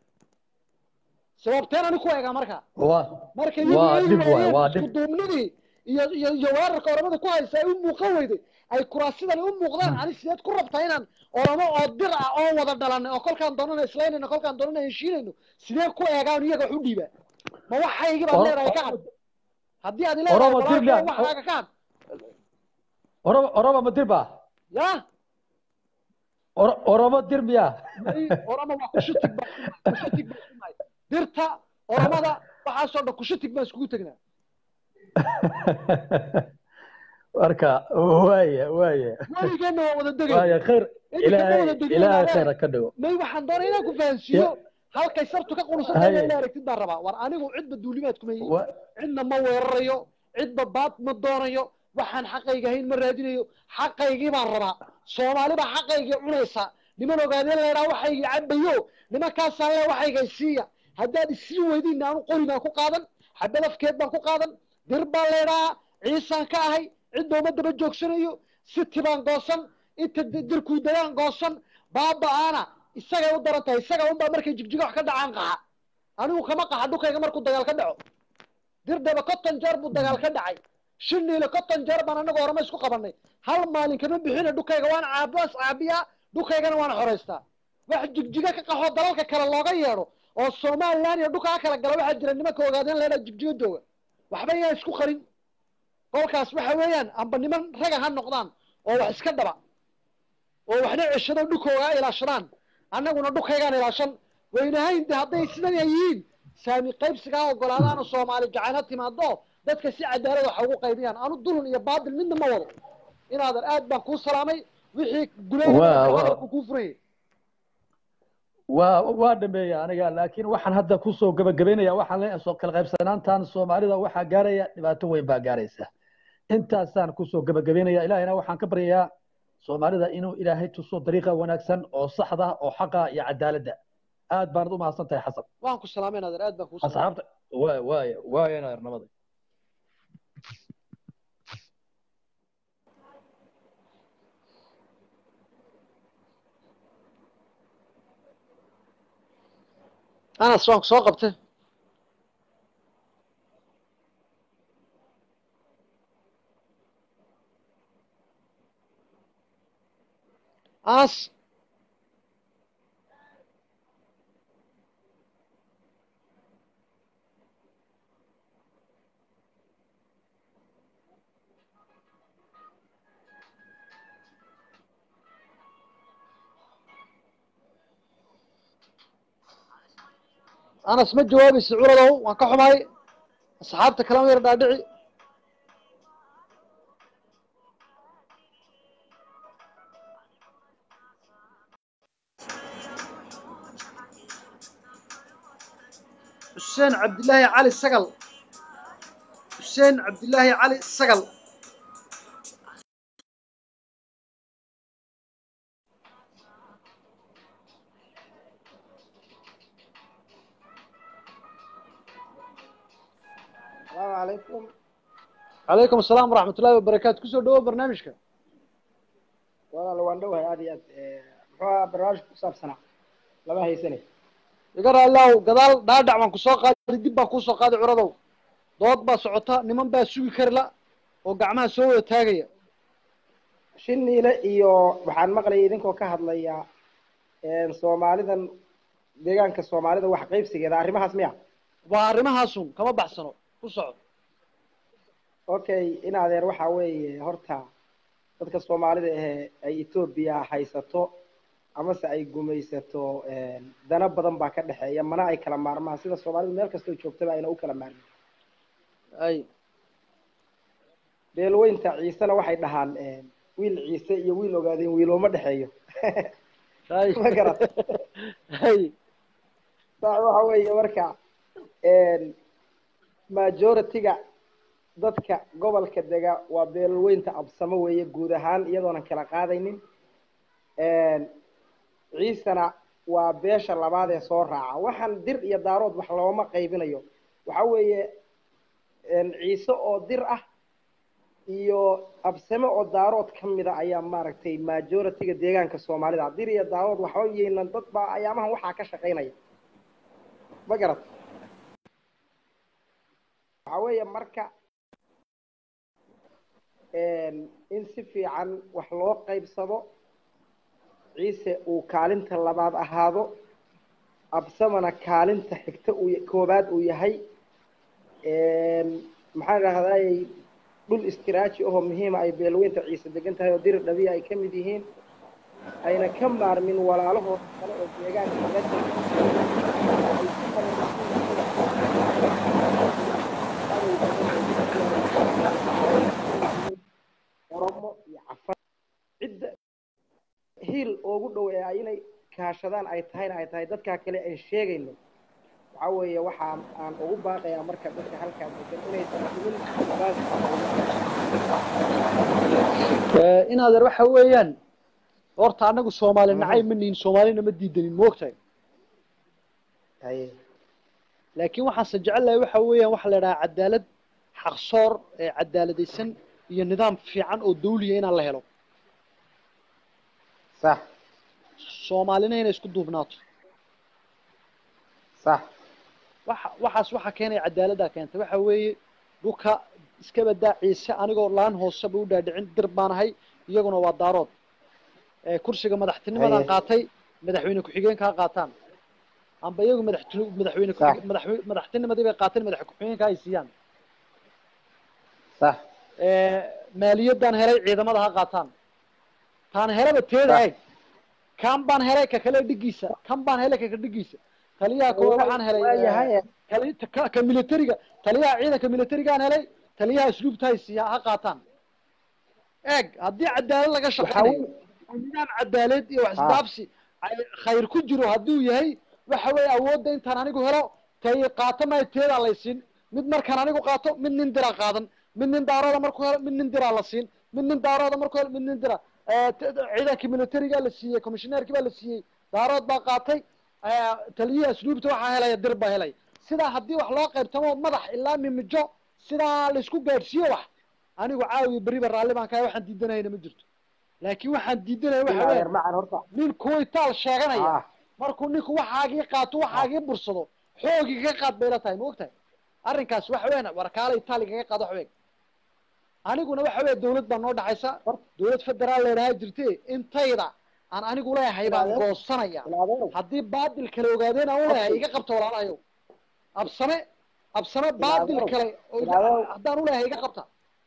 sababteen ani ku eegaa marka waa marka iyagu waa ay dhib waay waayeen waa isku dhib duubnidii iyo iyo iyo weerarka oromada ku haysa ay u muuqan weyday ay kuraasidani u muuqdaan ani sideed ku rabtaa inaan oromo oo dir ah oo wada dhalanay oo kolkaan doonana islaynayno kolkaan doonana heshiinayno sidee ku eegaan iyaga wax u dhiiba ma waxaygii baad Or- leedahay ka had or- haddii aad leedahay oromo walaalkay dirba waxaaga ka had oromo oromo ma dirba ya Oro- oromo dir miya may oromo waa kushutig baa kushutig baa kunahay dirta oromada waxaasoo dhan kushutig baan iskugu tegnaa marka waaya waaya weligeenna waa wada degayna waaya khayr idinka ma ilaahay wada degin ilaahay inaadee khayra ka dhigo may waxaan doonay inaan ku fahansiiyo halkay sartu ka qununsantay haye ila aragtid baan rabaa war anigu cidba duulimaad kuma yihin wa cidna ma weerarayo cidba baad ma doonayo waxaan xaqayga ahayn ma raadinayo xaqaygii baan rabaa soomaali baa xaqaygii cunaysa niman ogaadeen leedhaa waxaygii cabayo nimankaasaan le waxaygay siiya haddaad isii weydiin aanu qori baan ku qaadan xabad afkeed baan ku qaadan dir baan leedhaa ciisaan ka ahay cidba uma daba joogsanayo siti baan goosan inta di- dirkuu dagaan goosan baaba-aana isagay u daran tahay isaga unbaa markay jigjiga wax ka dhacaan qaxa anigu kama qaxa dhulkayga markuu dagaal ka dhaco dirdhaba konton jeer buu dagaal ka dhacay shiniile konton jeer baan anaga orama isku qabanay hal maalin kama bixina dhukayga waan caabaas caabiyaa dhukaygana waan xoraystaa wax jigjiga ka qaxoo dalalka kale looga yeedho oo somaliland iyo dhulkaa kala gala waxaa jira nimanka ogaadeen leedhaa jigjiga jooga waxba yaan isku qarin kolkaas waxa weeyaan amba niman raga ha noqdaan oo wax iska dhaba oo waxna ceshado dhukoogaa ilaashadaan annaguna dhukaygaan ilaashan waynahayn de hadday sidan ay yihiin saami qaybsigaa ogolaadaan oo soomaali jacayl timaado dadka si cadaalad waxa ugu qaybiyaan anu dulun iyo baadil midna ma wado inaadan aad baan kuu salaamay wixii Waa- guleeya waa- hadalku kuu furayay waa waa dhameeya aniga laakiin waxaan hadda kusoo gabagabaynaya waxaan leeyahay soo kala qaybsanaantan soomaalida waxaa gaaraya dhibaato weyn baa gaaraysa intaasaan kusoo gabagabaynaya ilaahayna waxaan ka baryayaa soomaalida inuu ilaahay tuso dariiqa wanaagsan oo saxda oo xaqa iyo cadaaladda aad baanad u mahadsan tahay xasan waan ku salaamay inaadan aad baan kuu salaamay asxaabta waay waay waay nabada anas waan ku soo qabtay anas anas ma jawaabaysa culadow waan ka xumahay asxaabta kalama yar dhaadhici xuseen cabdilaahi cali sagal xuseen cabdilaahi cali sagal السلام عليكم calaykum asalaam waraxmat ullahi wabarakaatu kusoo dhawow barnaamijka walaal waan dhowahay aad iyo aad Eh, muxuu ahaa barnaamijka ku saabsanaa lama haysanay iga raalaaw gadaal dhaadhac baan kusoo qaaday dib baan kuusoo qaaday curadow dood baa socota niman baa sugi kari la oo gacmaha soo wada taagaya shiniile iyo waxaan maqlayay idinkoo ka hadlaya eh, soomaalidan deegaanka soomaalida wax qaybsigeeda arrimahaas miya waa arrimahaasun kama baxsano ku soco okay in adeer waxa weeye horta dadka soomaalida ahe ay etoobiya haysato amase ay gumaysato eh, dana badan baa ka dhexeeya mana ay kala maarmaan sida soomaalidu meel kastoo joogtaba ayna u kala maarmin ay beelweynta ciisena waxay dhahaan eh, wiil ciise iyo wiil ogaadeen wiilooma dhexeeyo ay ma garat ay sax waxa weeye marka majority-ga dadka gobolka dega waa beelweynta absamo weeye guud ahaan iyadoonan kala qaadaynin ciisena waa beesha labaad ee soo raaca waxaan dir iyo daarood wax looma qaybinayo waxa weeye ciise oo dir ah iyo absame oo daarood ka mida ayaa maaragtay majority-ga deegaanka soomaalida dir iyo daarood waxba yeynan dad baa ayaamahan waxaa ka shaqaynaya ma garat waxa weeye marka in si fiican wax loo qaybsado ciise uu kaalinta labaad ahaado absamana kaalinta xigta uu koobaad uu yahay maxaan idhahdayy dhul istiraaji ahoo muhiima ay beelweynta ciise degan tahay oo diri dhabiya ay ka mid yihiin ayna ka maarmin walaalahooda kale oo deegaanka laga oromo iyo cafar cidda hiil oogu dhow ee ay inay kaashadaan ay tahayna ay tahay dadkaa kale aan sheegayno waxa weeye waxaa aan ugu baaqayaa marka dadka halkaa degan inaysan jirin in adeer waxa weeyaan horta anagu soomaali nacay ma nihin soomaalina ma diidanin moogtahay haye laakiin waxaanse jecel lahay waxa weeyaan waxa la idhahaa cadaalad xaqsoor ee cadaaladaysan iyo nidaam fiican oo dawliya inaan la helo sax soomaalina inay isku duubnaato sax waxa waxaas waxa keenaya cadaaladdaa keentay waxa weeye dhulka iska badaa ciise anigoo laan hooseba u dhaadhicin dir baan ahay iyaguna waa daarood ee kursiga madaxtinimadan Haye. qaatay madaxweyne ku-xigeenka ha qaataan amba iyagu madaxtini madaxweyne Sax. ku- madaxwe- madaxtinimadii bay qaateen madax ku-xigeenka ay siiyaan sax ee maaliyaddan helay ciidamada ha qaataan taan helaba teeda Sax. eeg kan baan helay ka kale dhigiisa kan baan helay ka kale dhigiisa taliyaha koowaad waxaan helay waa ee, yahay tali- ka ka militariga taliyaha ciidanka militarigaan helay taliyaha asluubta hay siiya ha qaataan eeg haddii cadaalad laga waxaa shaqeynayo weeye oo nidaam cadaalad iyo wax Ha. isdaabsi ay khayr ku jiro hadduu yahay waxa weeye awoodda intaan anigu helo tay qaato maayo teedaa laysiin mid markaan anigu qaato mid nin diraa qaadan mid nin daarooda markuu helo mid nin diraa la siin mid nin daarooda markuu helo mid nin dira Eh, t- ciidankii militariga la siiyey commissioneerkii baa la siiyey daarood baa qaatay Eh, taliyihii asluubta waxaa helaya dir baa helay sidaa haddii wax loo qaybtamo madax ilaa mimijo sidaa laisku gaadhsiiyo wax anigu caawiya beriba raalli baan kahay waxaan diidanayna ma jirto laakiin waxaan diidanaya waxa ilaa weeye yar macan horta nin kuwaytaal sheeganaya ah markuu ninku waxaagii qaato waxaagii bursado xoogii kaga qaad bay la tahay ma ogtahay arrinkaas waxa weeyaan warkaala itaali kaga qaado wax weeg aniguna waxa weeye dawlad baa noo dhaxaysa dawlad federaal leedhaha jirte intayda aan anigu leeyahay baan Ilaadeer. goosanaya ilaadeerow haddii baadil kale ogaadeen aan u leeyahay iga qabta walaalahayow absame absame baadil Ilaadeerow. kale oo- Ilaadeerow. haddaan u leeyahay iga qabta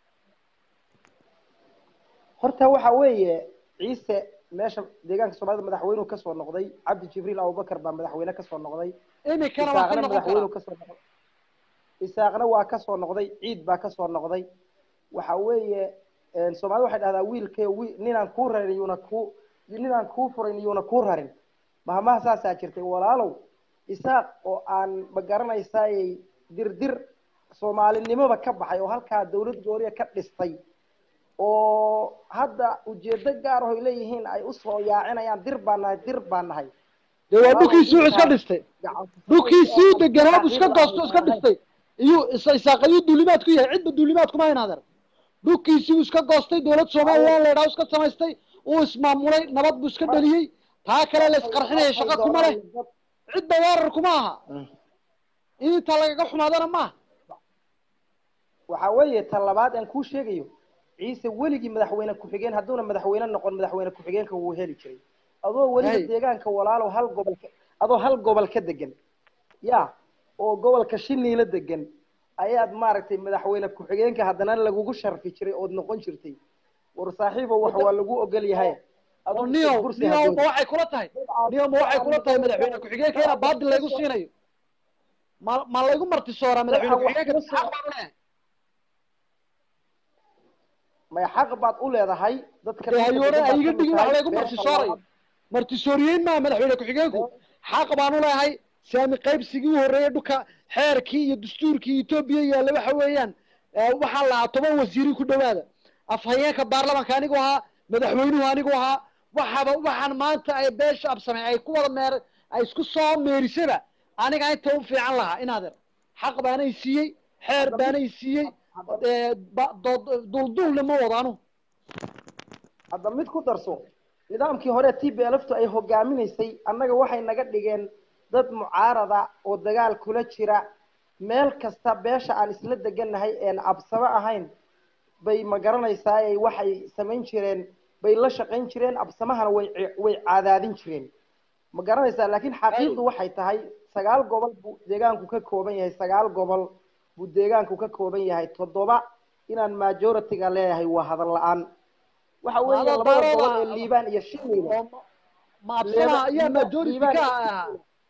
horta waxa weeye ciise meesha deegaanka soomaalida madaxweynuhu kasoo noqday cabdi jibriil abubakar baa madaxweyne kasoo noqday imikana waa ka isaaqna noqon madaxweynuhu karaa kasoo noqday isaaqna waa kasoo noqday ciid baa kasoo noqday waxa weeye een, soomaalida waxay dhahdaa wiilkay wi ninaan kuu rarin yuuna kuu ninaan kuu furin yuuna kuu rarin mahmaha saasaa jirtay walaalow isaaq oo aan ma garanaysaaye dirdir soomaalinimoba ka baxay oo halkaa dawlad gooriya ka dhistay oo hadda ujeedo gaar ah ay leeyihiin ay usoo yaacinayaan dir baan nahay dir baan nahay dee waa Walaalow dhulkiisii wuxuu iska intaas dhistay gacan dhulkiisii deganaa buu iska xaqiiqda goosto iska aan dhistay iyo isa- isaaqayuu duulimaad ku yahay cidba duulimaad kuma hayn adeer dhulkiisii buu iska goostay dowlad somaliland la yidhaha iska samaystay uu ismaamulay nabad buu iska dheliyey taa kale la isqarxinaya shaqo kuma leh cidba weerar kuma aha in intaa lagaga xumaadana maaha waxa weeye ta labaad aan kuu sheegayo ciise weligii madaxweyne ku-xigeen hadduuna madaxweyne noqon madaxweyne ku-xigeenka wuu heli jiray adoo weliba Hey. deegaanka walaalow hal gobol ka adoo hal gobol ka degan ya oo gobolka shiniila degan ayaad maaragtay madaxweyne ku-xigeenka haddana lagugu sharfi jiray ood noqon jirtay war saaxiibo wax waa lagu ogol yahay oo niyow niyow ma waxay kula tahay niyow ma waxay kula tahay madaxweyne ku-xigeenka inaa baadil laygu siinayo ma ma laygu martisooraa madaxweyne ku-xigeenka xaq baan u leeyahay may xaq baad u leedahay dadka dee hayoore baad ay iga ka dhigin tahay, wax laygu beesha martisoorayo labaad. martisooriyeyn maa madaxweyne ku-xigeenku xaq baan u leeyahay saami qaybsigii u horreeyay dhulka xeerkii iyo dastuurkii etoobiya yaalla waxa weeyaan eh, waxaa lahaa toban wasiiri ku dhowaada afhayeenka baarlamanka anigu ahaa madaxweynuhu anigu ahaa waxaba waxaan maanta ay beesha absamay ay ku wada meer ay isku soo meerisaba aniga inta u fiican lahaa inaadeer xaq baanay siiyey xeer baanay siiyey eh, ba- dood- duldulna ma wado anu hadda mid ku darso nidaamkii hore t b lftu ay hogaaminaysay annaga waxay naga dhigeen dad mucaarada oo dagaal kula jira meel kasta beesha aan isla degannahay een absamo ahayn bay ma garanaysaa ay waxay samayn jireen bay la shaqayn jireen absamahana way ci- way cadaadin jireen ma garanaysaa laakiin xaqiiqdu waxay tahay sagaal gobol buu deegaanku ka kooban yahay sagaal gobol buu deegaanku ka kooban yahay toddoba inaan majority-ga leeyahay waa hadal la-aan waxa weeye Hadal labada daarooda- gobol ee liibaan iyo shiniile ma absamaha ayaa Liibaan- majority Liibaan ka iyo ahaa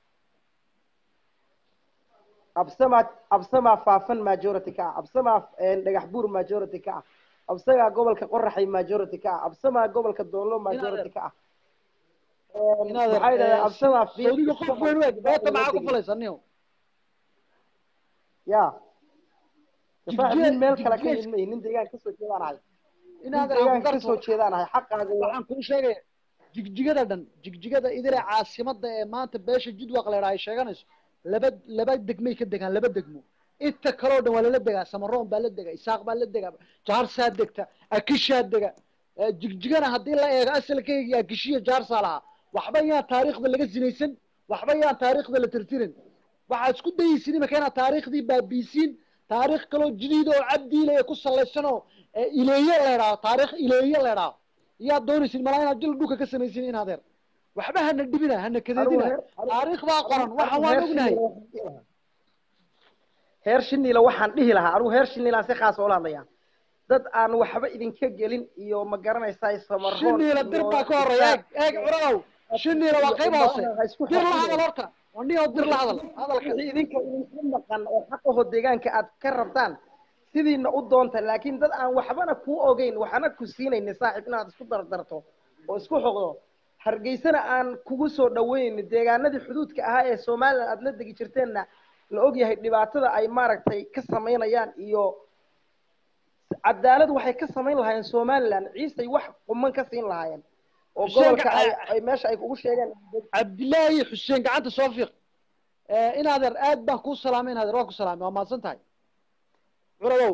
absama absama faafan majority ka ah absama een, dhagax buur majority ka ah absaga gobolka qoraxay majority ka ah absama gobolka doonlo majority ka ah Een, inaadeer maxay dhahdeen eh, absama Saudiga qof weyn weeg beeta maxaa ku falaysa niyow ya difaac nin meel kale ka jigjiga- yimid nin deegaan kasoo jeedaan ahay nin inaadeer deegaan aan ku kasoo garto jeedaan ahay xaqaaga waa waxaan kuu sheegaya jigjigada dhan jigjigada idile caasimada ee maanta beesha jidwaq leedha ay sheeganayso laba laba degmay ka degaan laba degmo inta kaleo dhan waa lala degaa samaroon baa la dega isaaq baa la dega jaarsaa degta akishaa dega Eh, jigjigana haddii la eego asalkayga akishiya jaarsaa lahaa waxba yaan taariikhda laga sinaysan waxba yaan taariikhda la tirtirin waxaad isku dayeysin imika inaad taariikhdii baabiisiin taariikh kaloo jadiid oo cabdiile ku salaysan oo eh, ileeye leedhaa taariikh ileeye leedhaa iyaad doonaysin malaa inaad jil dhulka ka samaysin in adeer waxba hana dhibina hana kadeedina taariikh baa qoran waxaan waan ognahay heer shiniila waxaan dhihi lahaa anigu heer shiniilaan si khaas oola hadlayaa dad aan waxba idinka gelin iyo ma garanaysaa samaroon shiniila dir baa ka horeeya eeg eeg curadow shiniila waa qayb hoose dir la hadal horta wandhihoo dir la hadal hadalka wixii idinka idinka maqan oo xaqaho deegaanka aad ka rabtaan sidiina u doonta laakiin dad aan waxbana kuu ogeyn waxna ku siinaynin saaxiib inaad isku dardarto oo isku xoqdo hargeysana aan kugu soo dhaweynin deegaanadii xuduudka ahaa ee somalilan aad la degi jirteenna la ogyahay dhibaatada ay maaragtay ka samaynayaan iyo cadaalad waxay ka samayn lahaayeen somalilan ciisay wax quman ka siin lahaayeen oo Xuseen gobolka Gaca- ay ay meesha ay kugu sheegeen cabdilaahi xuseen gacanta soo fiiq Eh, in adeer aad baan kuu salaamay in adeer waa ku salaamay waa mahadsan tahay curadow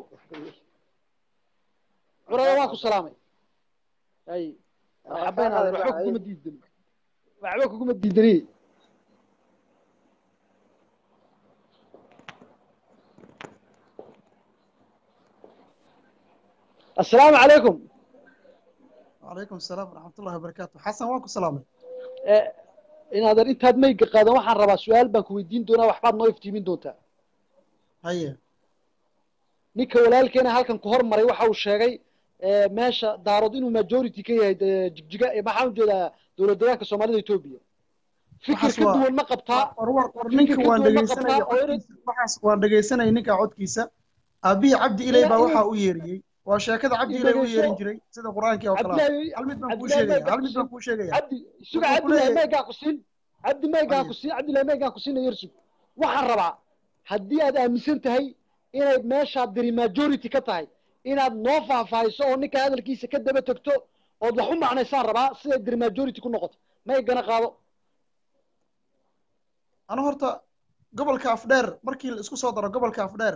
curadow waan ku salaamay ay marxaba in adeer waxba kuguma diidani waxba kuguma diidani السلام عليكم وعليكم السلام ورحمة الله وبركاته حسن واكو سلامي in adeer intaad mayga qaadan waxaan rabaa su-aal baan ku weydiin doonaa waxbaad noo iftiimin doontaa هيا ninka walaalkeena halkan ku hormaray waxa uu sheegay eh, meesha daarood inuu majority ka yahay eh, jigjiga eh, maxaan ujeedaa dowlad deegaanka soomaalida etoobiya fikir waxaas ka waa- duwan ma qabtaa war war war fikir ninka ka waan duwan ma dhegeysanaya qabtaa oo inay codkiisa waxaas waan dhegeysanaya ninka codkiisa aabihii cabdi ilay baa waxaa u yeeriyey waa sheekada cabdi ilay u yeerin jiray sida qur-aankii oo kale ah cabdilaahi hal mid baan kuu cabdilaahi sheegaya maygaa hal ku mid baan siin kuu sheegaya cabdi suga wuxuu ku cabdilaahi leeyahay maygaa ku siin cabdi maygaa ku siin cabdilaahi maygaa ku siina yersug waxaan rabaa haddii aad aaminsan tahay inay meeshaad diri majority ka tahay inaad noo faahfaahiso oo ninka hadalkiisa ka daba tegto ood wax u macnaysaan rabaa siday diri majority ku noqoto maygana qaado anu horta gobolka afdheer markii la isku soo daro gobolka afdheer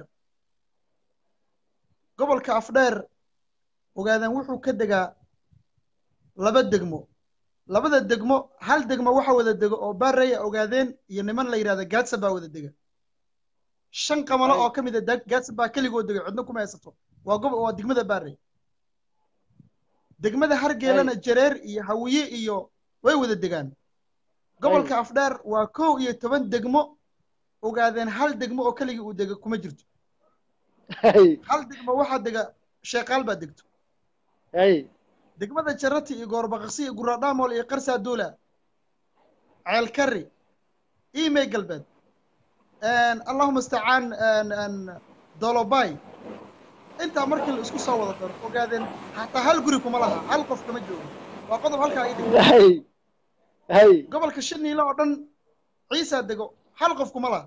gobolka afdheer ogaadan wuxuu ka degaa laba degmo labada degmo hal degmo waxa wada dego oo baaraya ogaadeen iyo niman la yidhahda gaadsa baa wada dega shan qamalo oo ka mid a dag- gaadsa baa keligoo dega cidno kuma haysato waa gob waa degmada baarey degmada hargeelana jareer iyo hawiye iyo way wada degaan gobolka afdheer waa kow iyo toban degmo ogaadeen hal degmo oo keligii uu dega kuma jirto hal degmo waxaa dega sheekaal baa degto degmada jarati iyo goorbaqaqsi iyo guradhaamol iyo qarsaa duula ceelkari imey galbeed allahuma istacaan dolobay intaa markii la isku soo wada daro ogaadeen hataa hal guri kuma laha hal qof kama joogo waa qodob halkaa ii dhig gobolka shaniile oo dhan ciisaa dego hal qof kuma laha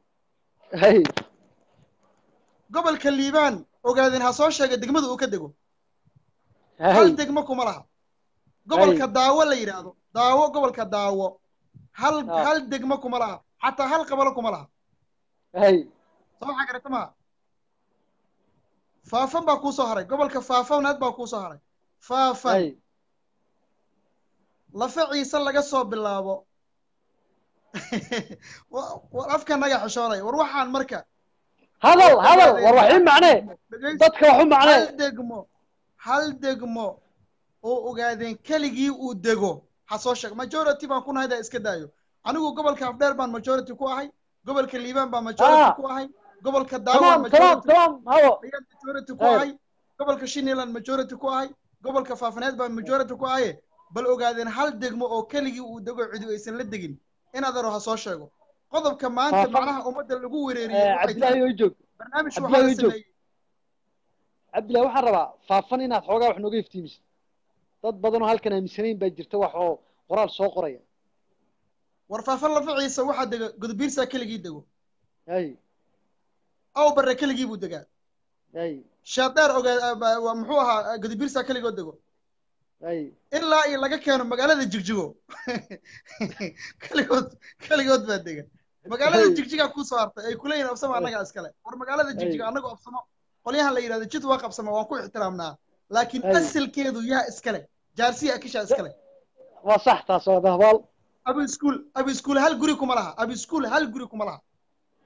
gobolka liibaan ogaadeen ha soo sheega degmada uu ka dego hal degmo kuma laha gobolka daawo la yidhaahdo daawo gobolka daawo hal hal degmo kuma laha xataa hal qabalo kuma laha soo waxaa garata maa faafan baa kuu soo haray gobolka faafanaad baa kuu soo haray faafan lafe ciise laga soo bilaabo war afka naga xishoonay war waxaan marka hadal hadal war wax ii macnee dadka wax u macnee hal degmo hal degmo oo ogaadeen keligii uu dego ha soo sheeg majority baan ku nahay daa iska daayo anigu gobolka afdheer baan majority ku ahay gobolka liibaan baan majority ku ahay gobolka daawan majority ku ahay gobolka shiniland majority ku ahay gobolka faafaneed baan majority ku ahaye bal ogaadeen hal degmo oo keligii uu dego cidi aysan la degin inaad aro ha soo sheego qodobka maanta macnaha ummadda lagu wereeriyey cabdillahi oo joog barnaamij waxaa la sameeyey cabdillahi waxaan rabaa faafan inaad xoogaa wax nooga iftiimisid dad badan oo halkan aaminsanayn baa jirta wax oo qoraal soo qoraya war faafan lafa ciise waxaa dega gudubiirsaa keligii dego hay aw barre keligii buu degaa hay shaadheer ogaa muxuu ahaa gudubiirsaa keligoo dego hay ilaa iyo laga keeno magaalada jigjigo keligood keligood baa dega magaalada jigjigaa kusoo hartay ay kuleeyihin absamo annaga iskale war magaalada jigjiga annaga absamo qolyahan la yidhahdo jid waa qabsama waan ku ixtiraamnaa laakiin asalkeedu yaa iskale jaarsiya akisha iskale waa sax taas waa dahbaal abi iskuul abi iskuul hal guri kuma laha abi iskuul hal guri kuma laha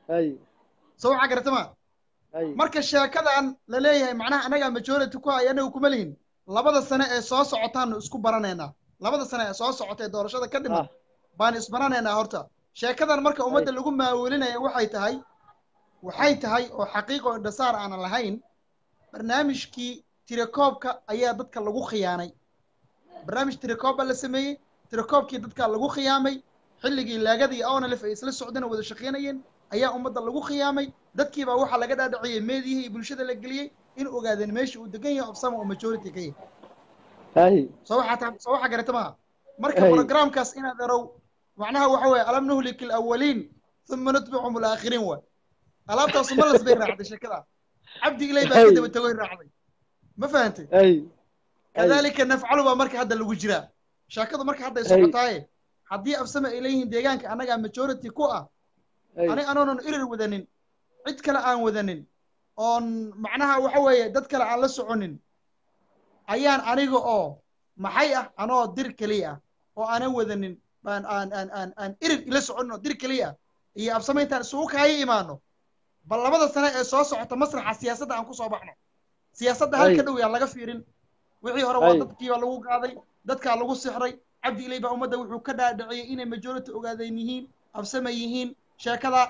hay soo waxaa garata ma hay marka sheekadan la leeyahay macnaha anagaa majority ku haya anagu kuma lihin labada sane ee soo socotaanu isku baranaynaa labada sane ee soo socota ee doorashada ka dhiman baan isbaranaynaa horta sheekadan marka ummadda lagu maawelinaya waxay tahay waxay tahay oo xaqiiqo indhasaar aanan lahayn barnaamijkii tirakoobka ayaa dadka lagu khiyaanay barnaamij tirakoob baa la sameeyey tirakoobkii dadka lagu khiyaamay xilligii laagada iyo onalif ay isla socdeen oo wada shaqaynayeen ayaa ummadda lagu khiyaamay dadkiibaa waxaa laga dhaadhiciyey meediyihii iyo bulshada la geliyey in ogaadeen meesha uu degan yahay obsama oo majority ka yahay hay soo waxaa ta soo waxaa garata maha marka Hey. programkaas inaad erow macnaha waxa weeye alam nuhlik alawaliin uma nutbicum alaakhiriin waay alaabtaasu malas bay raacday sheekada cabdi ilay baa ka Hey. daba tagoy raacday ma fahantay hay kadalika nafcalu baa marka hadda lagu jiraa sheekadu marka hadda ay Hey. socotaaye haddii absame ay leeyihiin deegaanka annagaa majority ku ah Hey. ani anoonan irir wadanin cid kale aan wadanin oon macnaha waxa weeye dad kale aan la soconin ayaan aniga oo maxay ah anoo dir keliya ah oo aanan wadanin baan aan aan aan aan irir ila soconin oo dir keliya ah iyo absame intaan isugu kaayo imaano bal labada sane ee soo socota masraxa siyaasadda aan ku soo baxno siyaasadda Hey. halka dhow yaa laga fiirin wixii hore waa Hey. dadkii baa lagu qaaday dadkaa lagu sixray cabdi ilay baa ummadda wuxuu ka dhaadhiciyey inay majority ogaadeen yihiin absame yihiin sheekada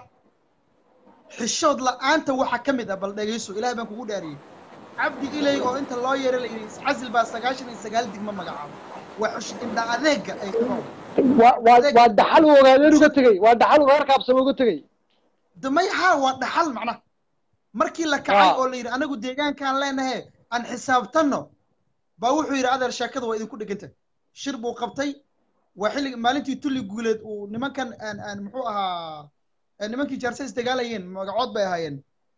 xishood la'aanta waxa ka mid ah bal dhegayso ilaahay baan kugu dhaariyey cabdi ilay oo inta loo yeeray la yidhi iscasil baa sagaashan iyo sagaal digma magacaabo waa xush indha adeega ay ku nool waa waa waa dhaxal uu ogaadeen uga tegey waa dhaxal uu reerka absame uga tegey damay haa waa dhaxal macnaha markii la kacay Ah. oo la yidhi anagu deegaankaan leenahe aan xisaabtanno baa wuxuu yidhi adeer sheekada waa idinku dheganta shir buu qabtay waa xillig maalintii tulli guuleed uu nimankan aan aan muxuu ahaa ee nimankii jaarse isdagaalayeen magacood bay ahaayeen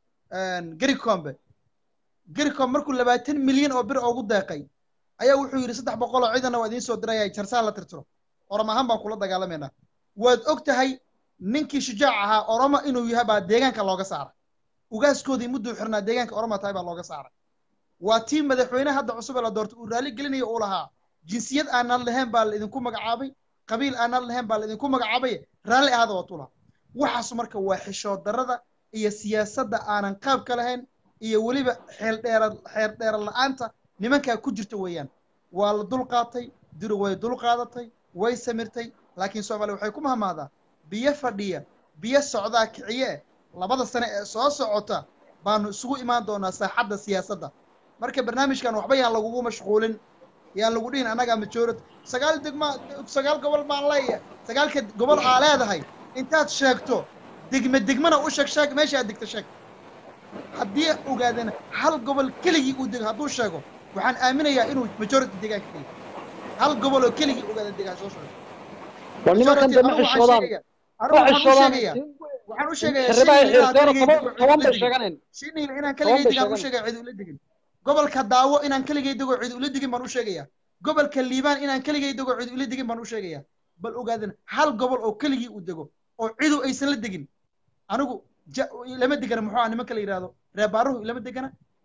gericombe gericom markuu labaatan milyan oo bir ugu deeqay ayaa wuxuu yidhi saddex boqol oo ciidana waa idiin soo diraya jarsaan la tirtiro orom ahaan baan kula dagaalamaynaa waad og tahay ninkii shujaac ahaa oromo inuu yahay baa deegaanka looga saaray ugaaskoodii mudduu xirnaa deegaanka oromo tahay baa looga saaray waa tii madaxweyne hadda cusub ee la doortay uu raalli gelinayo uu lahaa jinsiyad aanan lahayn baa la idinku magacaabay qabiil aanan lahayn baa la idinku magacaabay raalli ahaada waa tula waxaas marka waa xishood darrada iyo siyaasadda aanan qaabka lahayn iyo weliba xeel dheera xeer dheera la'aanta nimankaa ku jirta weeyaan waa la dulqaatay duri way dulqaadatay way samirtay laakiin soomaaliya waxay ku mahmaadaa biyo fadhiya biyo socdaa kiciye labada sane ee soo socota baanu isugu imaan doonaa saaxadda siyaasadda marka barnaamijkan waxba yaan lagugu mashquulin yaan lagu dhihin annagaa majority sagaal degma sagaal gobol baan leeyahay sagaalka gobol aa leedahay intaad sheegto degme degmana u sheeg sheeg meesha aad degta sheeg haddii ogaadana hal gobol keligii uu dego hadduu sheego waxaan aaminayaa inuu majority deegaanka ka yahay hal gobol oo keligii ogaada degaan soo sheego waa nimankan Majority, dambe anigu waxaan xishoodaan sheegayaa- ma anigu waxaan u xishoodaan sheegayaa waxaan u sheegayaa sharribaha shiniil inaan xirteero keligay toban dego toban bay cid ula sheeganeen degin shiniil inaan toban keligay bay degaan u sheeganeen sheegaya cid ula degin gobolka daawo inaan keligay dego cid ula degin baan u sheegayaa gobolka liibaan inaan keligay dego cid ula degin baan u sheegayaa bal ogaadana hal gobol oo keligii uu dego oo cidu aysan la degin anigu ja- ilama degana muxuu ah nimanka la yidhahdo reebaaruhu ilama degana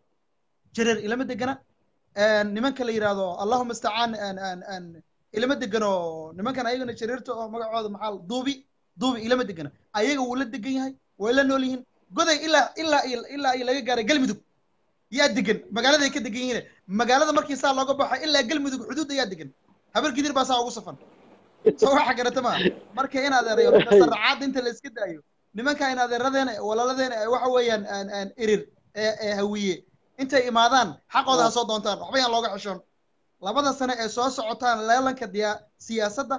jareer ilama degana nimanka la yidhahdo allahuma istacaan aan aan aan ilama degano nimankan ayagana jareerta oo magacooda maxaa la- duubi duubi ilama degana ayaga wuu la degan yahay way la nool yihiin goday ilaa ilaa iyo ilaa iyo laga gaaray galmudug yaa degan magaaladay ka degan yihiin magaalada markii saa looga baxo ilaa galmudug xuduud ayaa degan habar gidir baa saa ugu safan soo waxa garata ma marka in adeerayo sarracaad inta la iska daayo nimanka in adeeradeena walaaladeena ee waxa weeyaan aan aan erir ee ee hawiye intay imaadaan xaqooda ha soo doontaan waxba yaan looga xishoon labada sane ee soo socotaan leelanka diya siyaasadda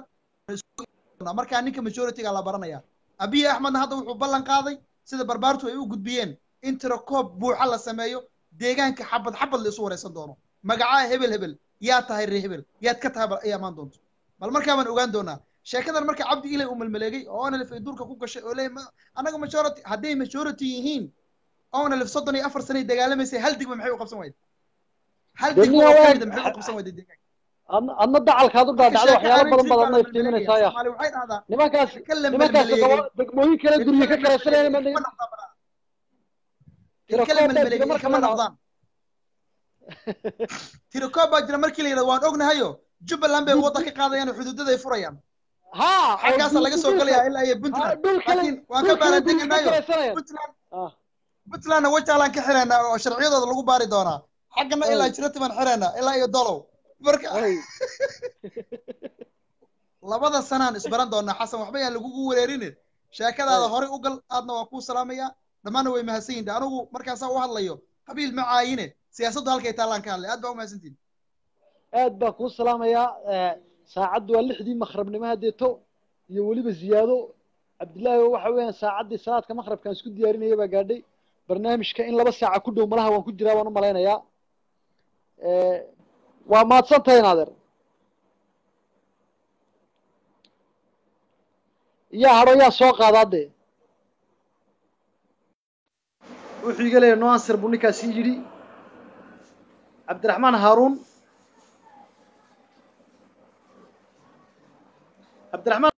markaa ninka majority-ga la baranaya abiy axmedna hadda wuxuu ballan qaaday sida barbaartu ay u gudbiyeen in tirakoob buuxa la sameeyo deegaanka xabad xabad la isu wareysan doono magacaa hebel hebel yaa tahay ree hebel yaad ka tahay bal ay amaan doonto bal markaa baan ogaan doonaa sheekadan marka cabdi ilay uu malmaleegay oo onalif ay duurka ku gashay oo leeyahay ma- annaga majority hadday majority yihiin onalif soddon iyo afar sanay dagaalamaysay hal digma maxay u qabsan wayda hal Dee digma miyaa oo waa- kamida maxay u qabsan wayda deegaanka adna adna dacalkaad u dhaadhacdo waxyaalo badan badan ma iftiiminaysaa ya soomaali waxay dhahdaa nimankaas sheeko la nimankaas malmaleegay gobo- degmooyin kale guryo ka karaysanayna ma ilka la malmaleegay ilkama noqdaan tirakoob baa jira markii la yidhahdo waan ognahayo jubbaland bay wadda ka qaadayaan oo xuduudaday furayaan ha xaggaasa laga soo gelayaa ilaa iyo puntland laakiin waan ka baaradeganaayo puntland puntlandna wajaalaan ka xiraynaa oo sharciyadooda lagu baari doonaa xaggana ilaa jirati baan xiraynaa ilaa iyo dolow marka labada sanaan isbaran doonaa xasan waxba yaan lagugu wereerine sheekadaada horey u gal aadna waan kuu salaamayaa dhammaanna way mahadsan yihin anigu markaasaa u hadlayo qabiil ma caayine siyaasaddu halkay taallaan ka hadlay aad baa u mahadsantihin aad baan kuu salaamayaa saacaddu waa lixdii makhrabnimo haddeeto iyo weliba ziyaado cabdillaahi waxa weeyaan saacaddii salaadka makhrabkaan isku diyaarinaya baa gaadhay barnaamijka in laba saaca ku dhow malaha waan ku jiraa waan u malaynayaa waa mahadsan tahay naadeer yaa hadho yaa soo qaadaa dee wuxuu iga leeyahay noansir buu ninkaasi yidhi cabdiraxmaan haaruun cabdiraxmaan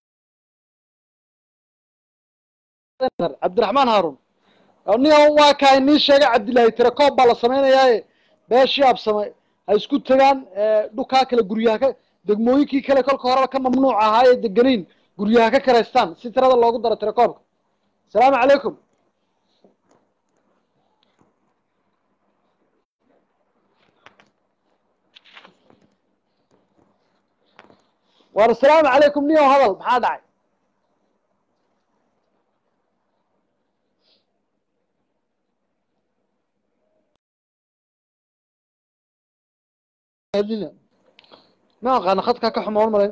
cabdiraxmaan haaruun niga waa kaa inii sheegay cabdillaahi tirakoob baa la samaynayaaye beeshii absame ha isku tegaan dhukaa kale guryaha ka degmooyinkii kale kolka horeba ka mamnuuc ahaa ee deganayn guryaha ka karaystaan si tirada loogu daro tirakoobka asalaamu calaykum war asalaamu calaykum niyow hadal maxaa dhacay ma aqaana khadkaa ka xumaan malayn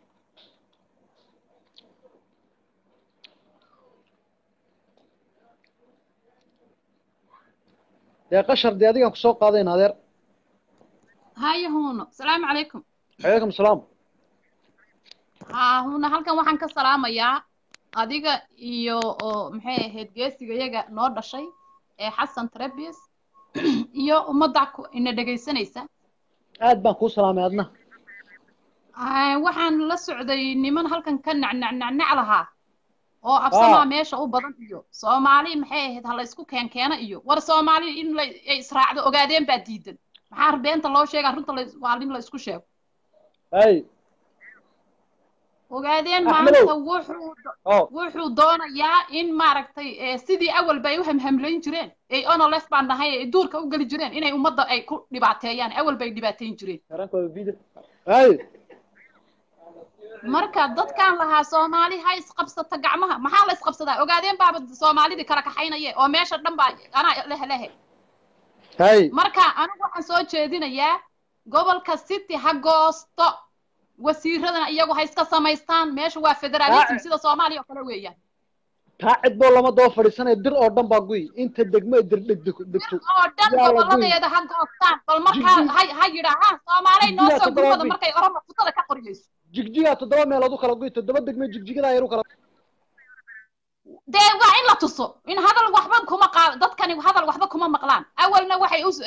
dee qashar dee adigaan kusoo qaadayn adeer haya huuno salaamu calaykum calaykum salaam ha huuna halkan waxaan ka salaamayaa adiga iyo oo maxay ahayd geesiga iyaga noo dhashay ee xasan trebius iyo ummadda ina dhegaysanaysa aad baan kuu salaamay adna waxaan la socday niman halkan ka nacnacnacnac lahaa oo absamaa meesha u badan iyo soomaali maxay ahayd ha la isku keenkeena iyo war soomaali in la ay israacdo ogaadeen baa diidan maxaa beenta loo sheegaa runta waa in la isku sheego hay ogaadeen maanta wuxuu wuxuu doonayaa in maaragtay sidii awal bay u hamhamlayn jireen ay onolef baan nahay ay duurka u geli jireen inay ummadda ay ku dhibaateeyaan awal bay dhibaateyn jireen hay marka dadkaan lahaa soomaali ha isqabsata gacmaha maxaa la isqabsadaa ogaadeen baaba soomaalidii kala kaxaynaye oo meesha dhan baa anaa leh lehe hay marka anigu waxaan soo jeedinayaa gobolka city ha goosto wasiiradana iyagu ha iska samaystaan meesha waa federalism sida soomaaliya oo kale weeyaan taa cid boo lama daba fadhiisanaya dir oo dhan baa guy inta degmo ay dir dhegdeg degto oo dhan goboladeeda ha goostaan bal markaa ha ha yidhaahaan soomaalay noo soo gurmada markay oroma futada ka qoriyeyso jigjigaa toddoba meelood u kala guy toddoba degme jigjigadaa yar u kala dee waa in la tuso in hadal waxba kuma qaad dadkani hadal waxba kuma maqlaan awalna waxay u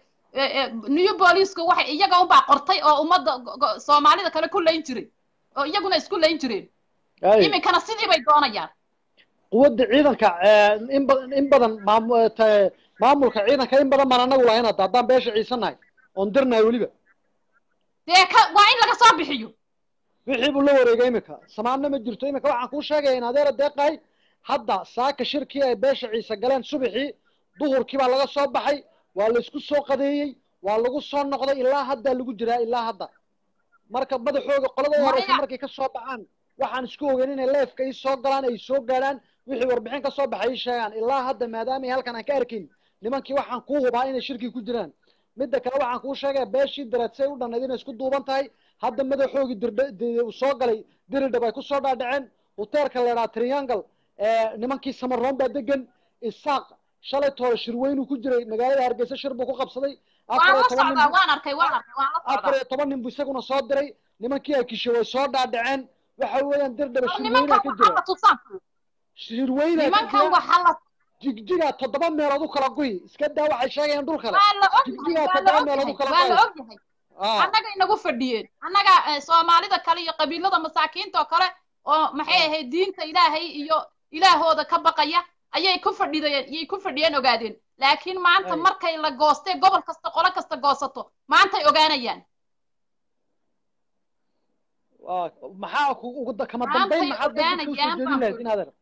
new booliisku waxay iyaga unbaa qortay oo ummadda soomaalida kale ku layn jiray oo iyaguna isku layn jireen iminkana sidii bay doonayaan quwadda ciidanka in badan in badan maamulka ciidanka in badan baan anagu lahayn hadda haddaan beesha ciisanahay oon dirnahay weliba dee ka waa in laga soo bixiyo wixii buu la wareegay iminka samaanna ma jirto iminka waxaan kuu sheegaya in adeera deeqahay hadda saaka shirkii ay beesha ciise galeen subaxii duhurkii baa laga soo baxay waa la isku soo qadeeyey waa lagu soo noqday ilaa haddaa lagu jiraa ilaa hadda marka madaxooga qolada horeysa markay ka soo baxaan waxaan isku ogeyn inay leefka ii soo galaan ay soo gaadhaan wixii warbixin ka soo baxay ii sheegaan ilaa hadda maadaama ay halkan aan ka arkayn nimankii waxaan kuu hubaa inay shirkii ku jiraan midda kale waxaan kuu sheegaya beeshii dareedsay u dhannayd inay isku duuban tahay hadda madaxoogii dirdh uu soo galay diridhab ay ku soo dhaadhaceen hoteelka la idhaha triangle nimankii samaroon baa degan isaaq shalay toole shirweynuu ku jiray magaalada hargeysa shir buu ku qabsaday afar iyo toban nin afar iyo toban nin buu isaguna soo diray nimankii akisho way soo dhaadhaceen waxa weeyaan dirdhaba shirweynaa ka jira shirweynaa ka jira jigjiga toddoba meelood u kala guy iska daa waxay sheegayaan dhul kale jigjiga toddoba meelood u kala waa la ogyahay annaga inagu fadhiyeen annaga soomaalida kale iyo qabiilada masaakiinta oo kale oo maxay ahayd diinta ilaahay iyo ilaahooda ka baqaya ayay ku fadhideen yay ku fadhiyeen ogaadeen laakiin maanta markay la goostee gobol kasta qolo kasta goosato maantay ogaanayaan waa maxaa ku ugu da- kama Maantay dambayn maxaad dadka ogaana usoo jaan jeedin baan lahayd ku in adeer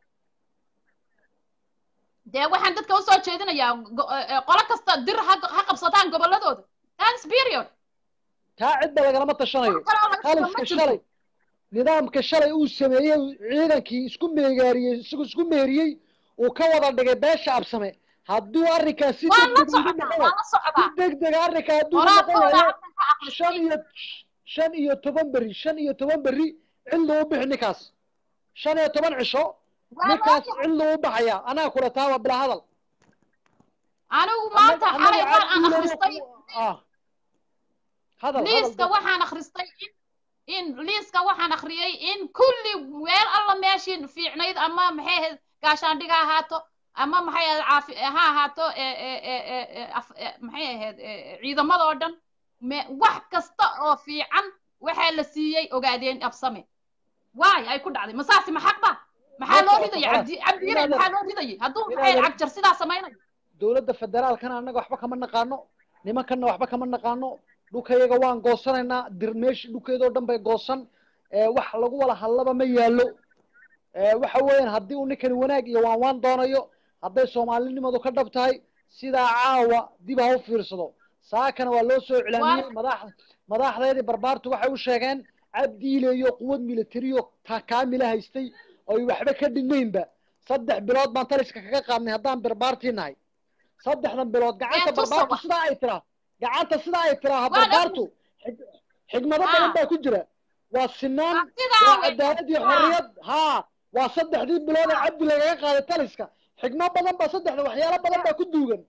dee waxaan dadka usoo jeedinayaa go- eh, eh, qolo kasta dir ha ha qabsataan gobolladooda that's period taa cidda lagalama tashanayo wax kale oo laga soo ma khaliska jirto shalay nidaamka shalay uu sameeyey ciidankii isku meegaariyey isagu isku meeriyey uu ka wada dhigay beesha absame hadduu arrinkaas si waan la degdeg ugu socdaa noqon waan la si socdaa degdeg arrinka hadduu ugu qoraalkooda noqon waayo halkan ka shan aqristay iyo shan iyo toban beri shan iyo toban beri cidlu u bixi ninkaas shan iyo toban cisho waa ninkaas looyahay cidlu u baxaya anaa kula taa waa bilaa hadal anigu annaga maanta xalay annaga waan aan cabdiilana akhristay ah hadal hadal liiska dad waxaan akhristay in in liiska waxaan akhriyey in kulli meel alla meeshii fiicnayd ama maxay ahayd gaashaandhiga ha ahaato ama maxay ahayd caafi ha ahaato ee ee ee ee ee af- ee, maxay ahayd ee, ciidamada oo dhan me wax kasta oo fiican waxaa la siiyey ogaadeen absame waay ay ku dhacday masaasi ma xaqba maxaa ma loo socoto ridayay khalaas cabdi cabdi in ilay adeer maxaa loo ridayay hadduu in maxay adeer cagjar sidaa samaynayo dowladda federaalkana annaga waxba kama naqaano nimankana waxba kama naqaano dhulkayaga waan goosanaynaa dir meesha dhulkeedoo dhan bay goosan ee wax lagu wala hadlaba ma yaallo ee waxa weeyaan haddii uu ninkani wanaag iyo waan waan doonayo hadday soomaalinimadu ka dhab tahay sidaa caawa dib ha u fiirsado saakana waa loo soo iclaamiyey madax madaxdeedii barbaartu waxay u sheegeen cabdiile iyo quwad militariyo ta kaamila haystay oy waxba ka dhinaynba saddex bilood baan taliska kaga qaadnay haddaan barbaartii nahay saddexdan bilood gacanta ee tusa barbaartu wax sidaa ay tiraa gacanta sidaa ay tiraa waan barbaartu ognahay xig- xigmado badan haa baa ku jira waa sinaan waa sidaa waa weeyaan cadaalad iyo haa xorriyad haa waa saddexdii bilood ee haa cabdi lagaga qaaday taliska xigmo badan baa saddexda waxyaalo badan baa ku duugan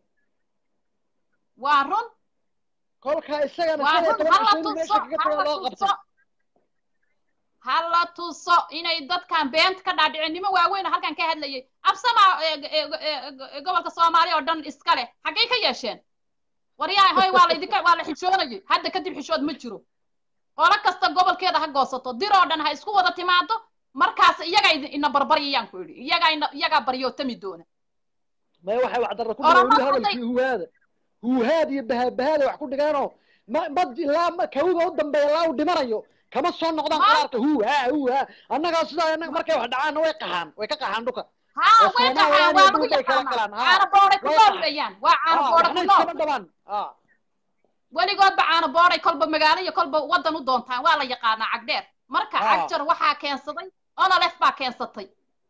waa run kolkaa isagana waa shan iyo run toban ha cisho la inuu tuso meesha kaga ha tago la loo tuso qabtay ha la tuso inay dadkan beenta ka dhaadhiceen nimo waaweyn oo halkan ka hadlayay absama ee, ee, ee, gobolka soomaaliya oo dhan iska leh xaggay ka yeesheen waryahay hoy waa la idinka waa la xishoonayay hadda kadib xishood ma jiro qolo kasta gobolkeeda ha goosato dir oo dhan ha isku wada timaado markaas iyaga idin- ina barbaryayaan ku idhi iyagaa ina iyagaa baryootami doona maya waxay waxdarra ku dhigeen weli oromadu hadday hadalkii huhaada huhaad iyo bahabahaada wax ku dhigeenoo ma ma ilaa ma kawga u dambeeya ilaa uu dhimanayo kama soo noqdaan ma qaraarka huha huha annagaa sidaa annaga markay wax dhacaanna way qaxaan way ka qaxaan dhulka haa oo way soomaaliyaan qaxaan iyo waa lagu dhul bay kala yaqaanaa galaan haa caano booray ku way nool qaxaan weeyaan waa caano haa boora waxna ku nool iskama dhabaan haa weligoodba caano booray kolba magaalo iyo kolba waddan u doontaan waa la yaqaanaa cagdheer marka haa cagjar waxaa keensaday onolef baa keensatay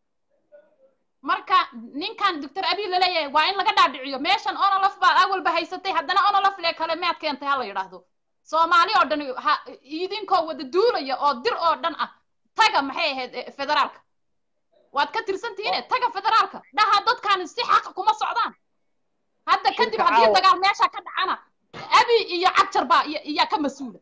marka ninkan doctor abiy laleeyahay waa in laga dhaadhiciyo meeshan onolef baa awalba haysatay haddana onolef le kale mead keentay ha la yidhaahdo soomaali oo dhan ha idinkoo wada duulaya oo dir oo dhan ah taga maxay ahayd eh, federaalka waad ka tirsantihiine taga federaalka dhaha dadkan si xaqa kuma socdaan hadda kadib shirka haddii caawa dagaal meesha ka dhacana abi iyo cagjar baa iya- iyaa ka mas-uula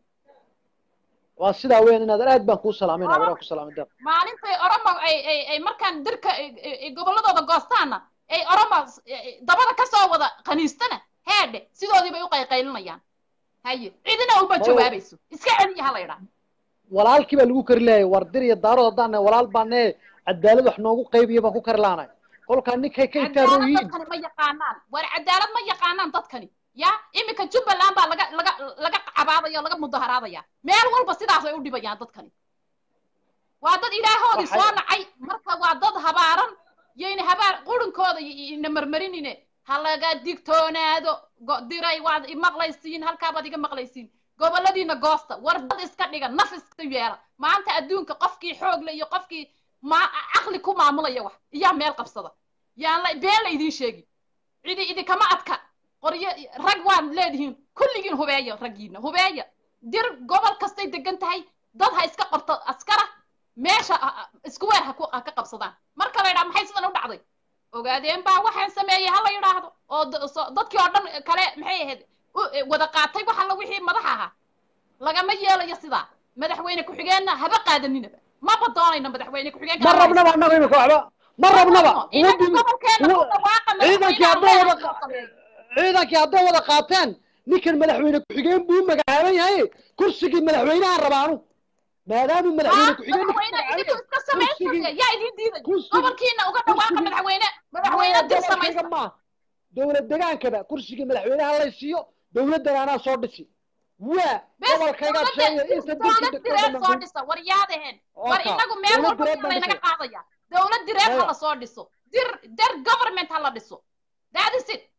waa sidaa weyn inaad aad baan kuu salaamayna oromo waraa ku salaamay deeq maalintay oromo ay ay ay markaan dirka ay- ay- ay gobolladooda goostaana ay oromo s- ay- dabada kasoo wada qaniistana heedhe sidoodii bay u qayqaylinayaan haye cidina uma maya jawaabayso iska celiya ha la yidhaah walaalkii baa lagu kari laayay war dir iyo daarood haddaan nahay walaal baan nee cadaalad wax noogu qaybiya baan ku kari laanahay kolkaa ninkay ka cadaalad itaaroyiin dadkani ma yaqaanaan war cadaalad ma yaqaanaan dadkani ya iminka jubbaland baa laga laga laga cabaadaya oo laga mudaharaadaya meel walba sidaas ay u dhibayaan dadkani waa dad ilaahoodii waxay soo nacay marka waa dad habaaran yayna habaar qurinkooda y- ina marmarinine ha laga digtoonaado go- diray waad imaqlaysiin halkaabaad iga maqlaysiin goboladiina goosta war dad iska dhiga naf iska yeela maanta adduunka qofkii xoog le iyo qofkii ma caqli ku maamulaya wax iyaa meel qabsada yaan la been la idiin sheegi cidi idinkama adka qoryo rag waad leedihiin kulligiin hubeeya raggiina hubeeya dir gobol kastay degan tahay dad ha iska qabto askara meesha ha- ha- isku weer ha ku- ha ka qabsadaan marka la yidhaha maxay sidan u dhacday ogaadeen baa waxaan sameeyey ha la yidhaahdo oo da- so- dadkii oo dhan kale maxay ahayd u- e, wada qaatay wax alla wixii madaxa ahaa lagama yeelayo sidaa madaxweyne ku-xigeenna haba qaadanina maba doonayno madaxweyne ku-xigeenka ma hala rabnaba haysto annaga imika waxba ma ma rabnaba rabno inaga quwaddii gobolkeena ku dhawaaqa ciidankii madaxweyne hadday aan leenahay wada inuu sameeyo ciidankii hadday wada qaateen ninkan madaxweyne ku-xigeen buu u magacaaban yahay kursigii madaxweynahan rabaanu maadaamuu madaxweyne ها ku-xigeen ninka مدحوينه magacaabaya idinku iska samaysaya kursigii yaa idin diiday kursigii gobolkiina uga dhawaaqa kursigii madaxweyne maya madaxweyne dir gobolkayga samaysta maaha dowlad degaankaba kursigii madaxweynaha la siiyo dowladdan anaa soo dhisi waa gobolkaygaad sheegaya inta dirka dowlad degto direed soo dhammaan dhisa war yaadaheen war Oka, inagu meel dowlad walba direed baan laynaga dhisay. qaadaya dowlad direed Maya. hala soo dhiso dir der government hala dhiso that is it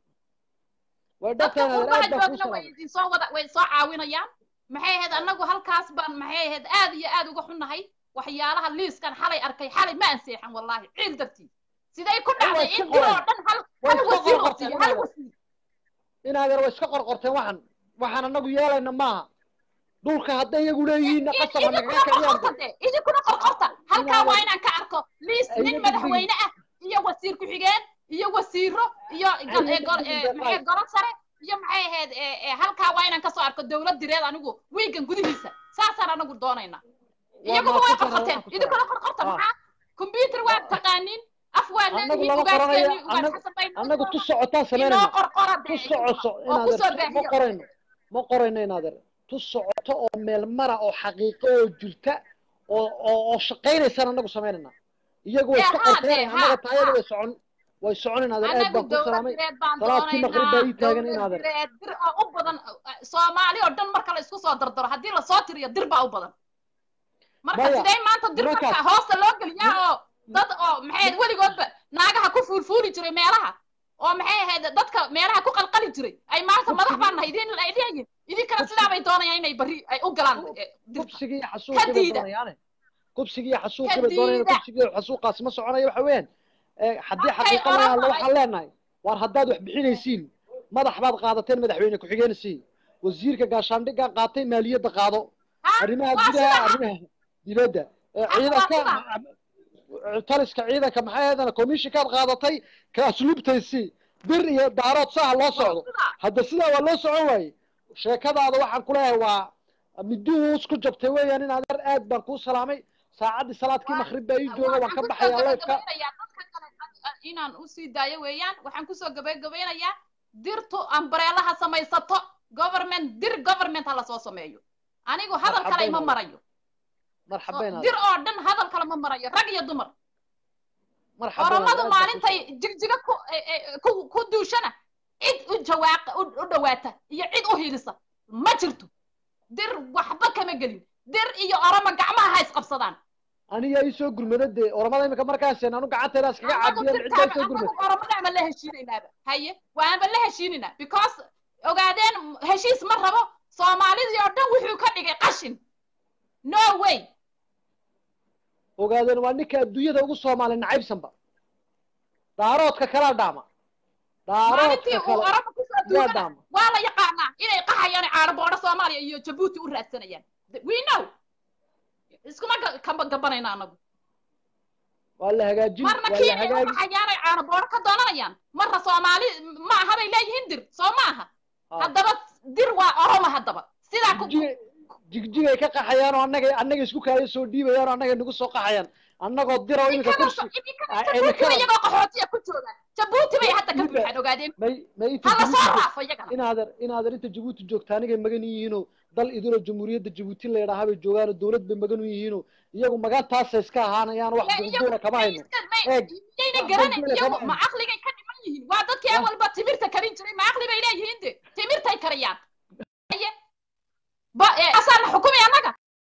way dadka dhabtaan qurbaha aad baan kuu joogna way salaamay idin soo wada way soo caawinayaan maxay ahayd annagu halkaas baan maxay ahayd aad iyo aad uga xunnahay waxyaalaha liiskan xalay arkay xalay ma anseexan wallaahi ciil dartii siday ku Ay, way dhacday iska in dir oo qoreen. dhan hal way hal iska wasiir oo qorqorteen siiyo hal inaadan wasiir inaadan way iska qorqorteen waxaan waxaan anagu yeelayna maaha dhulka hadday iyagu leeyihiinna qasab ha nagaga idinkuna kiciyaan qorqorta de idinkuna qorqorta halkaa waa inaadan inaan ka arko liis ay nin iga madaxweyne ah iyo wasiir ku-xigeen iyo wasiiro iyo gol- ay ee gol- iga ee maxay golo sare iyo maxay ahayd ee ee halkaa waa inaan kasoo arko dowlad direed anigu wiigan gudihiisa saasaan anagu doonaynaa waa iyaguba way maadsantahay qorqorteen waan ku idinkuna salaamay qorqorta ah maxaa combyuter waa taqaaniin af waa annagu leedihiin lama qoranayo ugaaskeeni ugaas annagu xasan bay noo annagu tu jooga socotaan inoo samaynayna qorqora tu dee idinkuna socoso oo inaadan kusoo ma baahiyo qorayno ma qorayno inaadan tu socoto oo meel mara oo xaqiiqo oo jirta oo oo oo shaqaynaysaan annagu samaynayna iyagu way dee iska haa qorteen dee annaga haa taayada haa way socon way socon inaadan aad anagu baan kuu dowlad salaamay direed baan salaadkii maqrib baa doonaynaa ii taagan dowlad inaadan direed dir oo u badan soomaali oo dhan marka la isku soo dardaro haddii lasoo tiriyo dir baa u badan marka maya sidee maanta dir marka nimankaas hoosta loo geliyaa oo dad oo maxay ahayd weligoodba naagaha ku fuulfuuli jiray meelaha oo maxay ahayd dadka meelaha ku qalqali jiray ay maanta madax kubsigii baan nahay idin ay leeyihin idinkana kubsi sidaa bay doonayaan inay berri ay u galaan ku- eh, dirta kubsigii iyo ka xasuuqii bay diida doonayaane kubsigii iyo ka xasuuqii bay doonayaan diida kubsigii iyo xasuuqaasi ma soconayo waxa weeyaan ee, haddii markay xaqiiqa laga hadlo orama ay waxaan leenahay waar haddaad wax bixinaysiin madax baad qaadateen madaxweyne ku-xigeensiin wasiirka gaashaandhiggaa qaatay maaliyadda qaado ha arrimaha waa gudaha sida ha arrimaha dibadda ee ha waa ciidanka sida taliska ciidanka maxay ahaydana commissionkaad qaadatay ka asluubtaysi bir iyo daarood saha loo waa socdo sida hadda sidaa waa loo socon waaye sheekadaada waxaan ku leeyahay waa miduu isku jabtay weeyaan in adeer aad baan kuu salaamay saacaddii salaadkii waa maqrib baa ii jooga waan waxaan ka kusoo baxayaa leybka gabagabeynayaa dadka kale a- a- inaan usii daayo weeyaan waxaan kusoo gabagabeynayaa dirtu ambareelaha samaysato government dir government ha lasoo sameeyo anigu hadal kale marxabayn ima adeer marayo marxabayn dir adeer oo dhan hadal kale ma marayo rag iyo dumar marxabayn adeer oromadu aad baan kuu maalintay salaamay jigjiga ku e- e- ku ku duushana cid u jawaaqa u u dhawaata iyo cid u hilisa ma jirto dir waxba kama gelin dir iyo oromo gacmaha ha isqabsadaan aniga ii soo gurmada dee oramada imika markaaseen anu gacanteeda iskaga anagu caabiyeen ciddaa dirtaaba soo anagu gurmad oromadama la heshiinaynaaba haye waanba la heshiinaynaa because ogaadeen heshiis ma rabo soomaalidii oo dhan wuxuu ka dhigay qashin no way ogaadeen waa ninka adduunyada ugu soomaali nacaybsanba daaroodka kala dhaama maalintii daaroodka uu kale oromo kusoo yaa duugana dhaama waa la yaqaanaa inay qaxayaan caano boodho soomaaliya iyo jabuuti u raadsanayaan we know iskuma ga- kamba gabanayna anagu waa la hagaajin marna waa la kiinay u hagaagi qaxayaan ay caano boodho ka doonanayaan marna soomaali ma aha bay leeyihiin dir soo ma aha ha haddaba dir waa oromo haddaba sidaa ku jigjigay jigjigay ka qaxayaan oo annaga annaga isku kaayo soo dhiibayaan oo annaga nagu soo qaxayaan annagoo diro iminka idinkana kursi so- idinkana a- jabuuti imikada iyagoo qaxootiya ku joogaan jabuuti bay hadda ka midda buuxaan ogaadeen may may inta hala soo jabuuti joog raafo iyagana inaader inaader inta jabuuti joogta anigay magan yihiinoo dal idinoo jamhuuriyadda jabuuti la yidhaahaa bay joogaanoo dowlad bay magan u yihiinoo iyagu magantaasay iska ahaanayaan wax ma iyagu duurduura kama may hayno iska may eeg miyayna wax garanay duurduura iyagu kama ma hayno caqligay ka dhiman yihiin waa dadkii wax awalba timirta karin jiray ma caqli bay leeyihiin de timirtay kariyaan Haye. ba eh, asaana xukumay annaga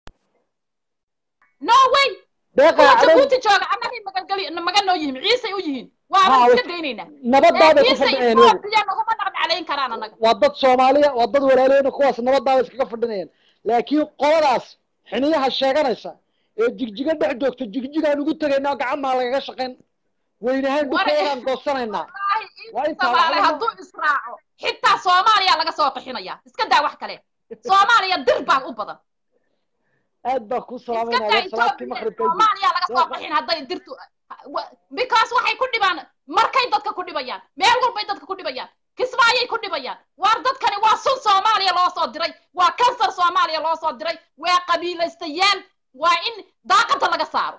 no way deeqa kuwa cadow jabuuti jooga annagay magangali magan noo yihiin ciisay u yihiin waaba ha iska daynaynaa nabadaabay ku ciise fadhinayaan iyagu etoobiya naguma dhaqdhaclayn karaan annaga waa dad soomaaliya waa dad walaaleyna kuwaas nabadaabay iskaga fadhinayaan laakiin qoladaas xiniyaha sheeganaysa ee jigjiga dhex joogta jigjigaan ugu tegaynaa gacan maa lagaga shaqayn weynahaan war dhulkeedaan goosanaynaa wallaahi waa in intaa soomaali waxba ma hadduu israaco xitaa soomaaliya laga soo qixinaya iska daa wax kale soomaaliya dir baa u badan aad baan kuu iska salaamayna daa adeer salaadkii etoobiya maqribka idin soomaaliya laga soo deeqa qixin hadday dirtu wa- because waxay ku dhibaan markay dadka ku dhibayaan meel walbay dadka ku dhibayaan kismaayay ku dhibayaan waar dadkani waa sun soomaaliya loo soo diray waa kansar soomaaliya loo soo diray waa qabiilaystayaal waa in daaqada laga saaro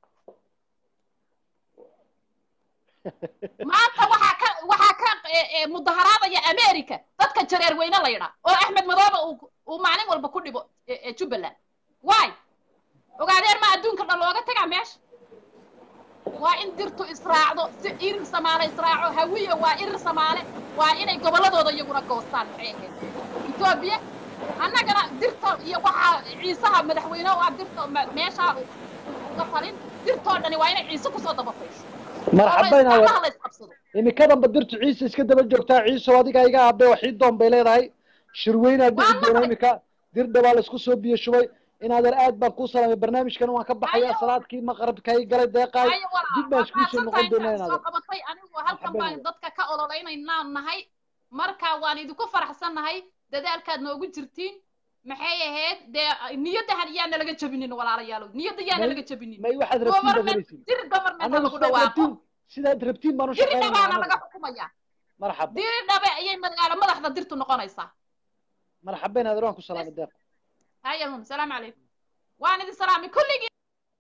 maanta waxaa ka waxaa ka eh, eh, mudaharaadaya america dadka jareer weyne la yidhaa oo axmed madoobe uu uu maalin walba ku dhibo eh, eh, jubbaland why ogaadeen ma adduunka dhan looga tagaa meesha waa in dirtu israacdo si irir samaale israaco hawiya waa irir samaale waa inay gobolladooda iyaguna goostaan maxay ahayd etoobiya annagana dirta iyo waxaa ciisaha madaxweyne u ah dirta ma- meeshaa uga talin dirtoo dhani waa inay ciise kusoo dabafayso marxabayn gacmaha adeer la isqabsado imikadanba dirtu ciise iska daba joogtaa ciisow adiga iga abe waxii doon bay leedahay shirweynaa dhici doona imika dirdha baa laisku soo biyo shubay in adeer aad baan kuu salaamay barnaamijkan waan ka baxayaa salaadkii maqrabka i galay deeqaay ayo walaa dib baan iskuu soo noqon doonaa in soo adeer qabatay anigu halkan Marxaban baan adeer. dadka ka ololeynaynaa nahay marka waan idinku faraxsannahay dadaalkaad noogu jirtiin maxay ahayd dee niyadahan yaa nalaga jabinin walaalayaalow niyadda yaa may nalaga jabinin may waxaad rabtiin baad government helaysiin dir government ha annagu lagu sidaad dhawaaqo rabtiin sidaad rabtiin baan u diri shaqaynayna dhabaana annagu laga xukumaya marxaba diri dhabe ayay magaalo madaxda dirtu noqonaysaa marxabayn adeer waan ku salaamay deeq haya mum salaamu calaykum waan idin salaamay kulligii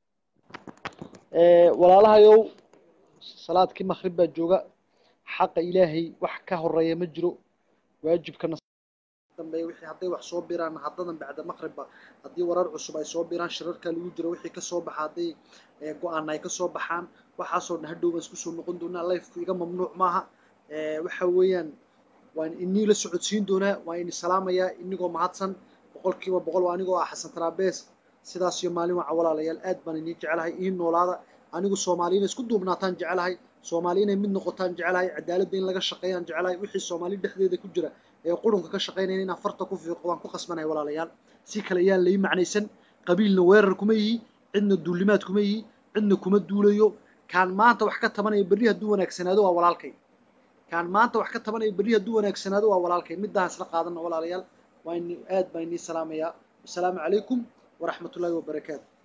Ee, walaalahayow salaadkii maqrib baa jooga xaqa ilaahay wax ka horeeya ma jiro waajibkana dambeeya wixii hadday wax soo biraan haddadan bacda maqribba haddii warar cusub ay soo biraan shirarka lagu jiro wixii ka soo baxa hadday ee, go-aan ay ka soo baxaan waxaasoo dhan hadhow baan isku soo noqon doonaa lifeku iga mamnuuc maaha Ee, waxa weeyaan waan inii la socodsiin doonaa waan ini salaamayaa inigoo mahadsan boqolkiiba boqol waa anigoo ah xasan taraabees sidaas iyo maalin waca walaalayaal aad baan inii jecelahay ii noolaada anigu soomaali inay isku duubnaataan jecelahay soomaali inay mid noqotaan jecelahay cadaaladda in laga shaqeeyaan jecelahay wixii soomaali dhexdeeda ku jira ee qurunka ka shaqeynaya inaan farta ku fiiqo waan ku qasbanahay walaalayaal si kale yaan lai macnaysan qabiilna weerar kuma yihi cidna duulimaad kuma yihi cidna kuma duulayo kaan maanta wax ka tabanaya berri hadduu wanaagsanaado waa walaalkay kaan maanta wax ka tabanaya berri hadduu wanaagsanaado waa walaalkay middahan isla qaadana walaalayaal waa ini aad baan inii salaamayaa wasalaamu calaykum waraxmatullaahi wabarakaatu